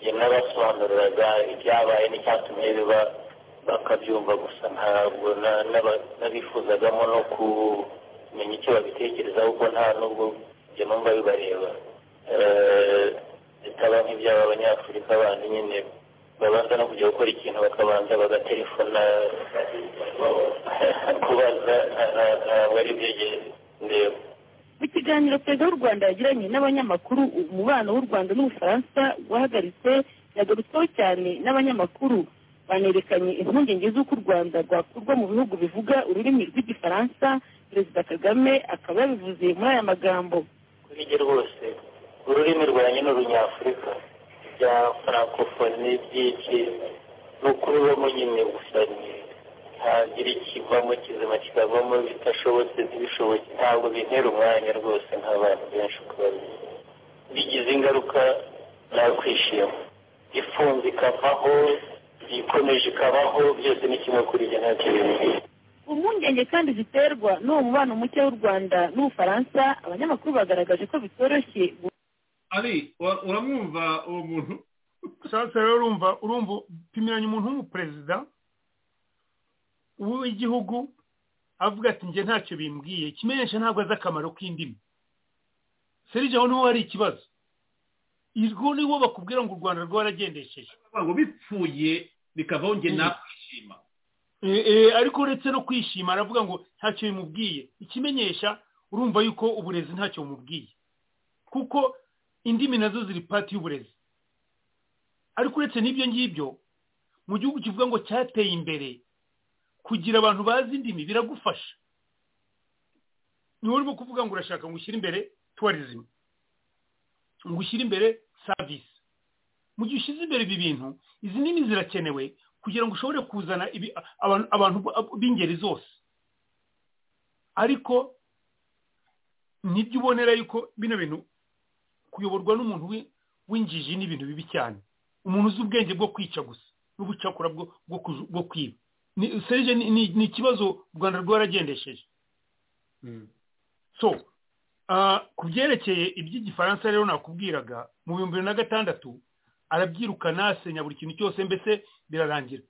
yanabasobanuriraga ibyabaye n'icyatumye biba bakabyumva gusa ntabwo na- n'aba- n'abifuzagamo no kumenya icyo babitekerezaho kuko nta n'ubwo ibyo numva bibareba Eh, bitaba nk'ibyaba abanyafurika bandi nyine babanza no kujya gukora ikintu bakabanza bagatelefona kubaza nta- nta- ntabwo ari byo ndeba mu kiganiro perezida w'u rwanda yagiranye n'abanyamakuru umubano w'u rwanda n'ubufaransa wahagaritse yagarutsweho cyane n'abanyamakuru banerekanye impungenge z'uko u rwanda rwakurwa mu bihugu bivuga ururimi rw'igifaransa perezida kagame akaba yabivuze muri aya magambo kuri njye rwose ururimi rwanjye ni urunyafurika bya farankofoni byinshi ni ukubibamo nyine gusa ni ntagira ikivamo kizima kikavamo bitashobotse ntibishobotse ntabwo bintera umwanya rwose nk'abantu benshi uko babizi bigize ingaruka nakwishima ifunze ikavaho ikomeje ikabaho byose ni kimwe kuri njye nta kintu impungenge kandi ziterwa n'uwo mubano muke w'u rwanda n'ubufaransa abanyamakuru bagaragaje ko bitoroshye ari ura- uramwumva uwo muntu sasa rero urumva urumva pimiranya umuntu w'umuperezida w'igihugu avuga ati njye ntacyo bimbwiye ikimenyesha ntabwo azi akamaro k'indimi serije aho niho hari ikibazo irwo niwo bakubwira ngo u rwanda rwaragendesheje ngo bipfuye bikavaho njye nakwishima ariko uretse no kwishima aravuga ngo ntacyo bimubwiye ikimenyesha urumva yuko uburezi ntacyo bumubwiye kuko indimi nazo ziri pati y'uburezi ariko uretse n'ibyo ngibyo mu gihugu kivuga ngo cyateye imbere kugira abantu bazi indimi biragufasha niwe urimo kuvuga ngo urashaka ngo ushyire imbere tourism ngo ushyire imbere service mu gihe ushyize imbere ibi bintu izi nini zirakenewe kugira ngo ushobore kuzana ibi- abantu- abantu b'ingeri zose ariko nibyo ubonera yuko bino bintu kuyoborwa n'umuntu w'i- w'injiji ni ibintu bibi cyane umuntu uzi ubwenge bwo kwica gusa n'ubucakura bwo bwo kuju- bwo kwiba Ni- serije ni- ni ni ikibazo u rwanda rwaragendesheje so ah, ku byerekeye iby'igifaransa rero nakubwiraga mu bihumbi bibiri na gatandatu arabyirukana asenya buri kintu cyose mbese birarangira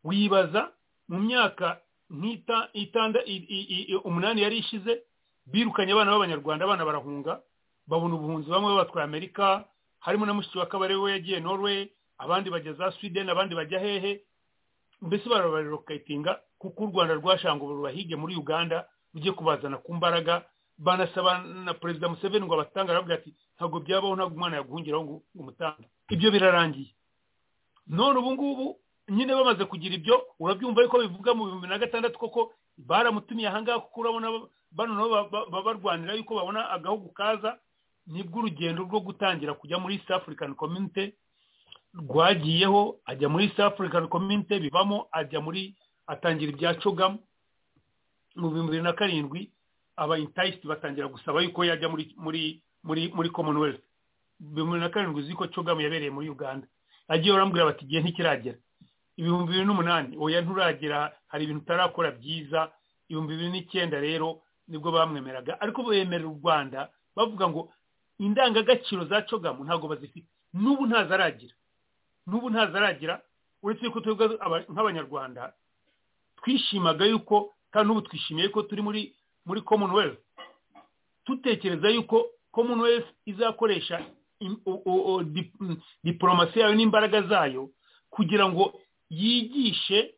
wibaza mu myaka nk'ita itanda i- i- i- umunani yari ishize birukanye abana b'abanyarwanda abana barahunga babona ubuhunzi bamwe babatwaye amerika harimo na mushiki wa kabare we yagiye norway abandi bajya za sweden abandi bajya hehe mbese barabarokatinga kuko u rwanda rwashanga ubu rubahige muri uganda rujye kubazana ku mbaraga banasaba na perezida museveni ngo abatange aravuga ati ntabwo byabaho ntabwo umwana yaguhungiraho ngo ngo umutange ibyo birarangiye none ubu ngubu nyine bamaze kugira ibyo urabyumva yuko bivuga mu bihumbi na gatandatu koko baramutumiye ahangaha kuko urabona ba- bano nabo ba- ba- babarwanira yuko babona agahugu kaza nibwo urugendo rwo gutangira kujya muri east african community rwagiyeho ajya muri east african community bivamo ajya muri atangira ibya cogamu mu bihumbi bibiri na karindwi aba intayisiti batangira gusaba yuko yajya muri muri muri muri commonwealth bibiri na karindwi uzi ko cogamu yabereye muri uganda agiye barambwira bati igihe ntikiragera ibihumbi bibiri n'umunani oya nturagera hari ibintu utarakora byiza ibihumbi bibiri n'icyenda rero nibwo bamwemeraga ariko bemerera u rwanda bavuga ngo indangagaciro za cogamu ntabwo bazifite n'ubu ntazaragira n'ubu ntazaragira uretse yuko twebwe aba- nk'abanyarwanda twishimaga yuko kandi n'ubu twishimiye ko turi muri muri commonwealth tutekereza yuko commonwealth izakoresha im- o- o- o- dip- mm, diplomasi yayo n'imbaraga zayo kugira ngo yigishe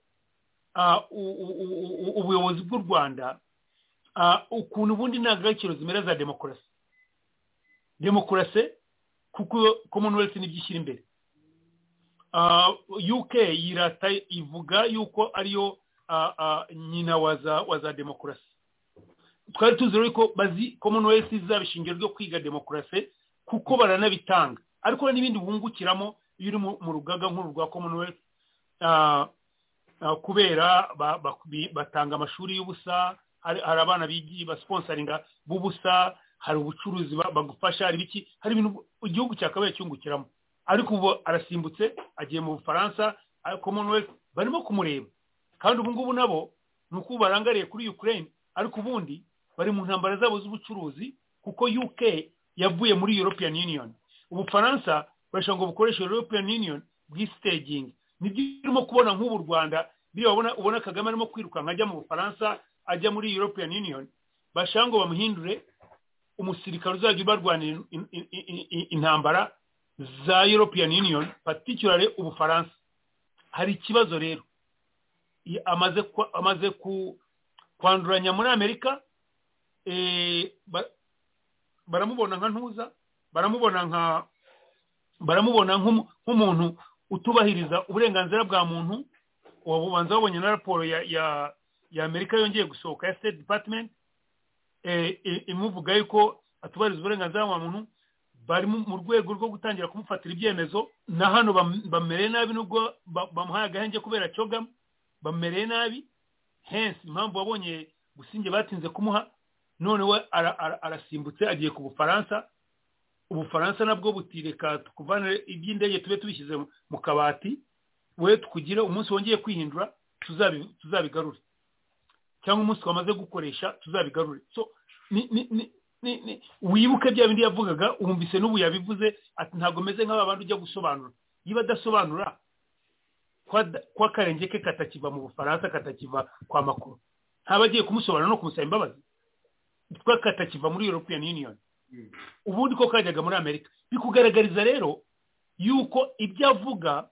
ah, u- u- u- u- ubuyobozi bw'u rwanda ah, ukuntu ubundi indangagaciro zimera za demokarasi demokarasi kuko commonwealth nibyo ishyira imbere Ah, uk yirata ivuga yuko ariyo ah, ah, nyina wa za wa za demokarasi twari tuzi rero ko bazi ko umuntu wese izaba ishingiro ryo kwiga demokarasi kuko baranabitanga ariko hari n'ibindi bungukiramo iyo uri mu rugaga nk'uru rwa commonwealth kubera batanga amashuri y'ubusa hari abana basiponsaringa b'ubusa hari ubucuruzi bagufasha hari ibiki hari ibintu igihugu cyakabaye cyungukiramo ariko ubu arasimbutse agiye mu bufaransa commonwealth barimo kumureba kandi ubu ngubu nabo ni uko barangariye kuri ukraine ariko ubundi bari mu ntambara zabo z'ubucuruzi kuko uk yavuye muri european union ubufaransa barashaka ngo bukoreshe european union bwisitegingi nibyo urimo kubona nk'ubu rwanda biriya ubona kagame arimo kwirukanka ajya mu bufaransa ajya muri european union bashaka ngo bamuhindure umusirikare uzajya ubarwanira intambara za european union paticulare ubufaransa hari ikibazo rero amaze kwanduranya muri amerika baramubona nka ntuza baramubona nka baramubona nk'umuntu utubahiriza uburenganzira bwa muntu wabubanza babonye na raporo ya amerika yongeye gusohoka ya state department imuvuga yuko atubahiriza uburenganzira bwa muntu bari mu rwego rwo gutangira kumufatira ibyemezo na hano bamereye nabi nubwo bamuhaye agahenge kubera cogamu bamereye nabi hensi impamvu wabonye gusinge batinze kumuha none we arasimbutse agiye ku bufaransa ubufaransa nabwo buti reka tukuvane iby'indege tube tubishyize mu kabati we tukugire umunsi wongeye kwihindura tuzabigarure cyangwa umunsi wamaze gukoresha tuzabigarure wibuke bya bindi yavugaga wumvise n'ubu yabivuze ati ntabwo meze nk'aba bantu ujya gusobanura niba adasobanura kwa karenge ke katakiva mu bufaransa katakiva kwa makuru ntabagiye kumusobanura no kumusaba imbabazi kwa katakiva muri european union ubundi ko kajyaga muri amerika bikugaragariza rero yuko ibyo avuga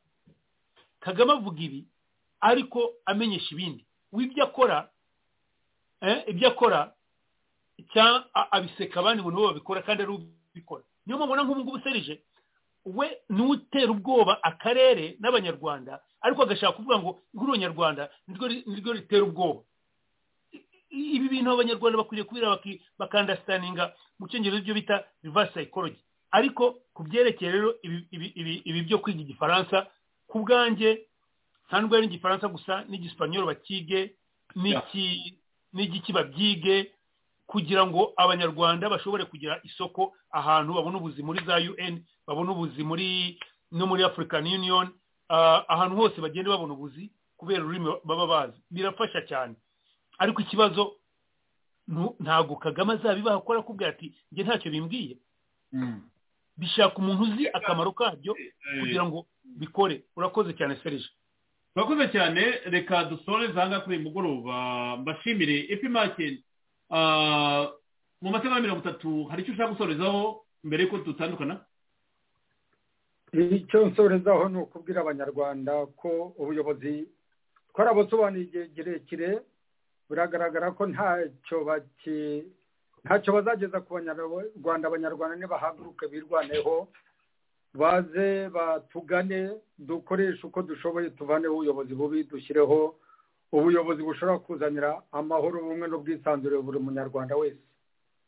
kagame avuga ibi ariko amenyesha ibindi ibyo akora ibyo akora abiseka abandi bantu bo babikora kandi ari ubikora niyo mpamvu na nk'ubu ngubu serije we n'utera ubwoba akarere n'abanyarwanda ariko agashaka kuvuga ngo nk'uru nyarwanda niryo ritera ubwoba ibi bintu abanyarwanda bakwiriye kubera bakandasitaninga mu cyongereza ibyo bita reverse psychology ariko ku byerekeye rero ibi byo kwiga igifaransa ku bwanjye nta nubwo ari igifaransa gusa n'igisipanyoro bakige n'igiki babyige kugira ngo abanyarwanda bashobore kugira isoko ahantu babona ubuzi muri za un babona ubuzi muri no muri african union ahantu hose bagenda babona ubuzi kubera ururimi baba bazi birafasha cyane ariko ikibazo ntabwo kagame azabibaha kuko arakubwira ati njye ntacyo bimbwiye bishaka umuntu uzi akamaro kabyo kugira ngo bikore urakoze cyane serije urakoze cyane reka dusore zanga kuri uyu mugoroba mbashimire epimake mu masaha mirongo itatu hari icyo ushaka gusorezaho mbere y'uko dutandukana icyo nsorezaho ni ukubwira abanyarwanda ko ubuyobozi twarabusobanuriye igihe kirekire biragaragara ko ntacyo bazageza ku banyarwanda abanyarwanda nibahaguruke birwaneho baze batugane dukoreshe uko dushoboye tuvaneho ubuyobozi bubi dushyireho ubuyobozi bushobora kuzanira amahoro ubumwe n'ubwisanzure buri munyarwanda wese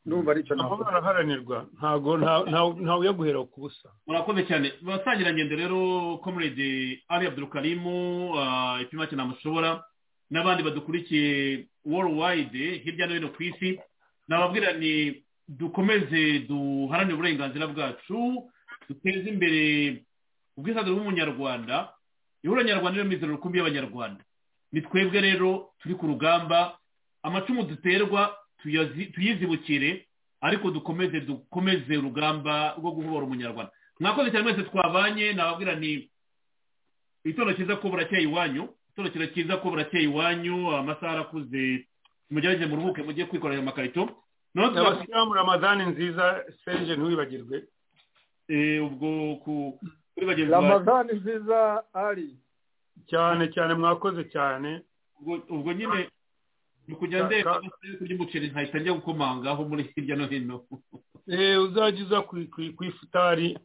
numva aricyo ntabwo baraharanirwa ntabwo ntawe ujya guhera ku busa murakoze cyane basangira ngendo rero comrade ari abdurukarimu ipima cyane amushobora n'abandi badukurikiye worldwide hirya no hino ku isi nababwira ni dukomeze duharanire uburenganzira bwacu duteze imbere ubwisanzure bw'umunyarwanda ihuriro nyarwanda rero mizero rukumbi y'abanyarwanda ni twebwe rero turi ku rugamba amacumu duterwa tuyizibukire ariko dukomeze dukomeze urugamba rwo guhobora umunyarwanda mwakoze cyane mwese twabanye nababwira ni itondo cyiza ko burakeye iwanyu itondo cyiza ko burakeye iwanyu amasaha arakuze mugerageze muruhuke mujye kwikorera amakarito abasilamu ramadani nziza serije ntiwibagirwe ubwo kuri bagenzi ramadani nziza ari cyane cyane mwakoze cyane ubwo nyine ni ukujya ndeba kurya umuceri nkahita njya gukomangaho muri hirya no hino uzajya uza ku ifutari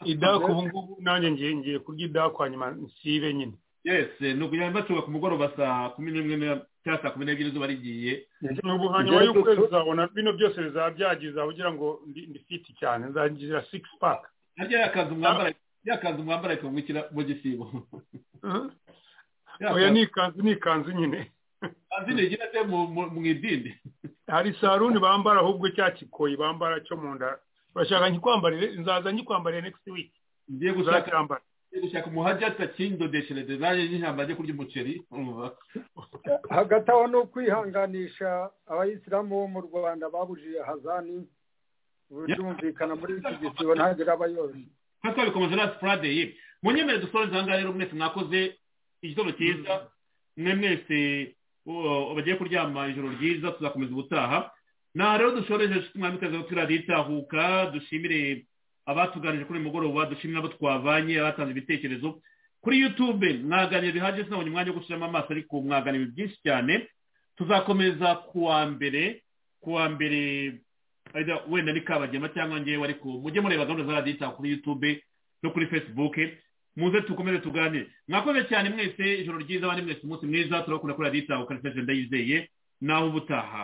idaku ubu ngubu nanjye ngiye kurya idaku hanyuma nsibe nyine yesi ni ukugira ngo batuba ku mugoroba saa kumi n'imwe cyangwa saa kumi n'ebyiri zuba rigiye ubu hanyuma y'ukwezi uzabona bino byose bizaba byagiye uzaba ugira ngo ndi fiti cyane nzagira sigisi paka harya yakaza umwambara yakaza umwambara ikamwikira mu gisibo oya ni ikanzu ni ikanzu nyine kanzu ntigira se mu idini hari saruni bambara ahubwo cya kikoyi bambara cyo mu nda urashaka nkikwambarire nzaza nkikwambarire next week ngiye gushaka gushaka umuhajyata kindodeshereze nanjye nk'ijambo ajye kurya umuceri hagati aho ni ukwihanganisha abayisilamu bo mu rwanda babujije hazani byumvikana muri iki gisibo ntagire abayozi nk'uko bikomeje na sipurade ye munyemere dusoreze aha ngaha rero mwese mwakoze igitondo cyiza mwe mwese bagiye kuryama ijoro ryiza tuzakomeza ubutaha nta rero dushoreje mwamikazi aho turariye itahuka dushimire abatuganije kuri uyu mugoroba dushimira abo twavanye abatanze ibitekerezo kuri yutube mwaganira bihagije sinabonye umwanya wo gushyiramo amaso ariko mwaganira byinshi cyane tuzakomeza ku wa mbere ku wa mbere wenda ni kabagema cyangwa ngewe ariko mujye mureba gahunda za radiyo kuri yutube no kuri fesibuke muze dukomeze tuganire mwakoze cyane mwese ijoro ryiza abandi mwese umunsi mwiza turakunda kuri radiyo itahuka ndayizeye nawe ubutaha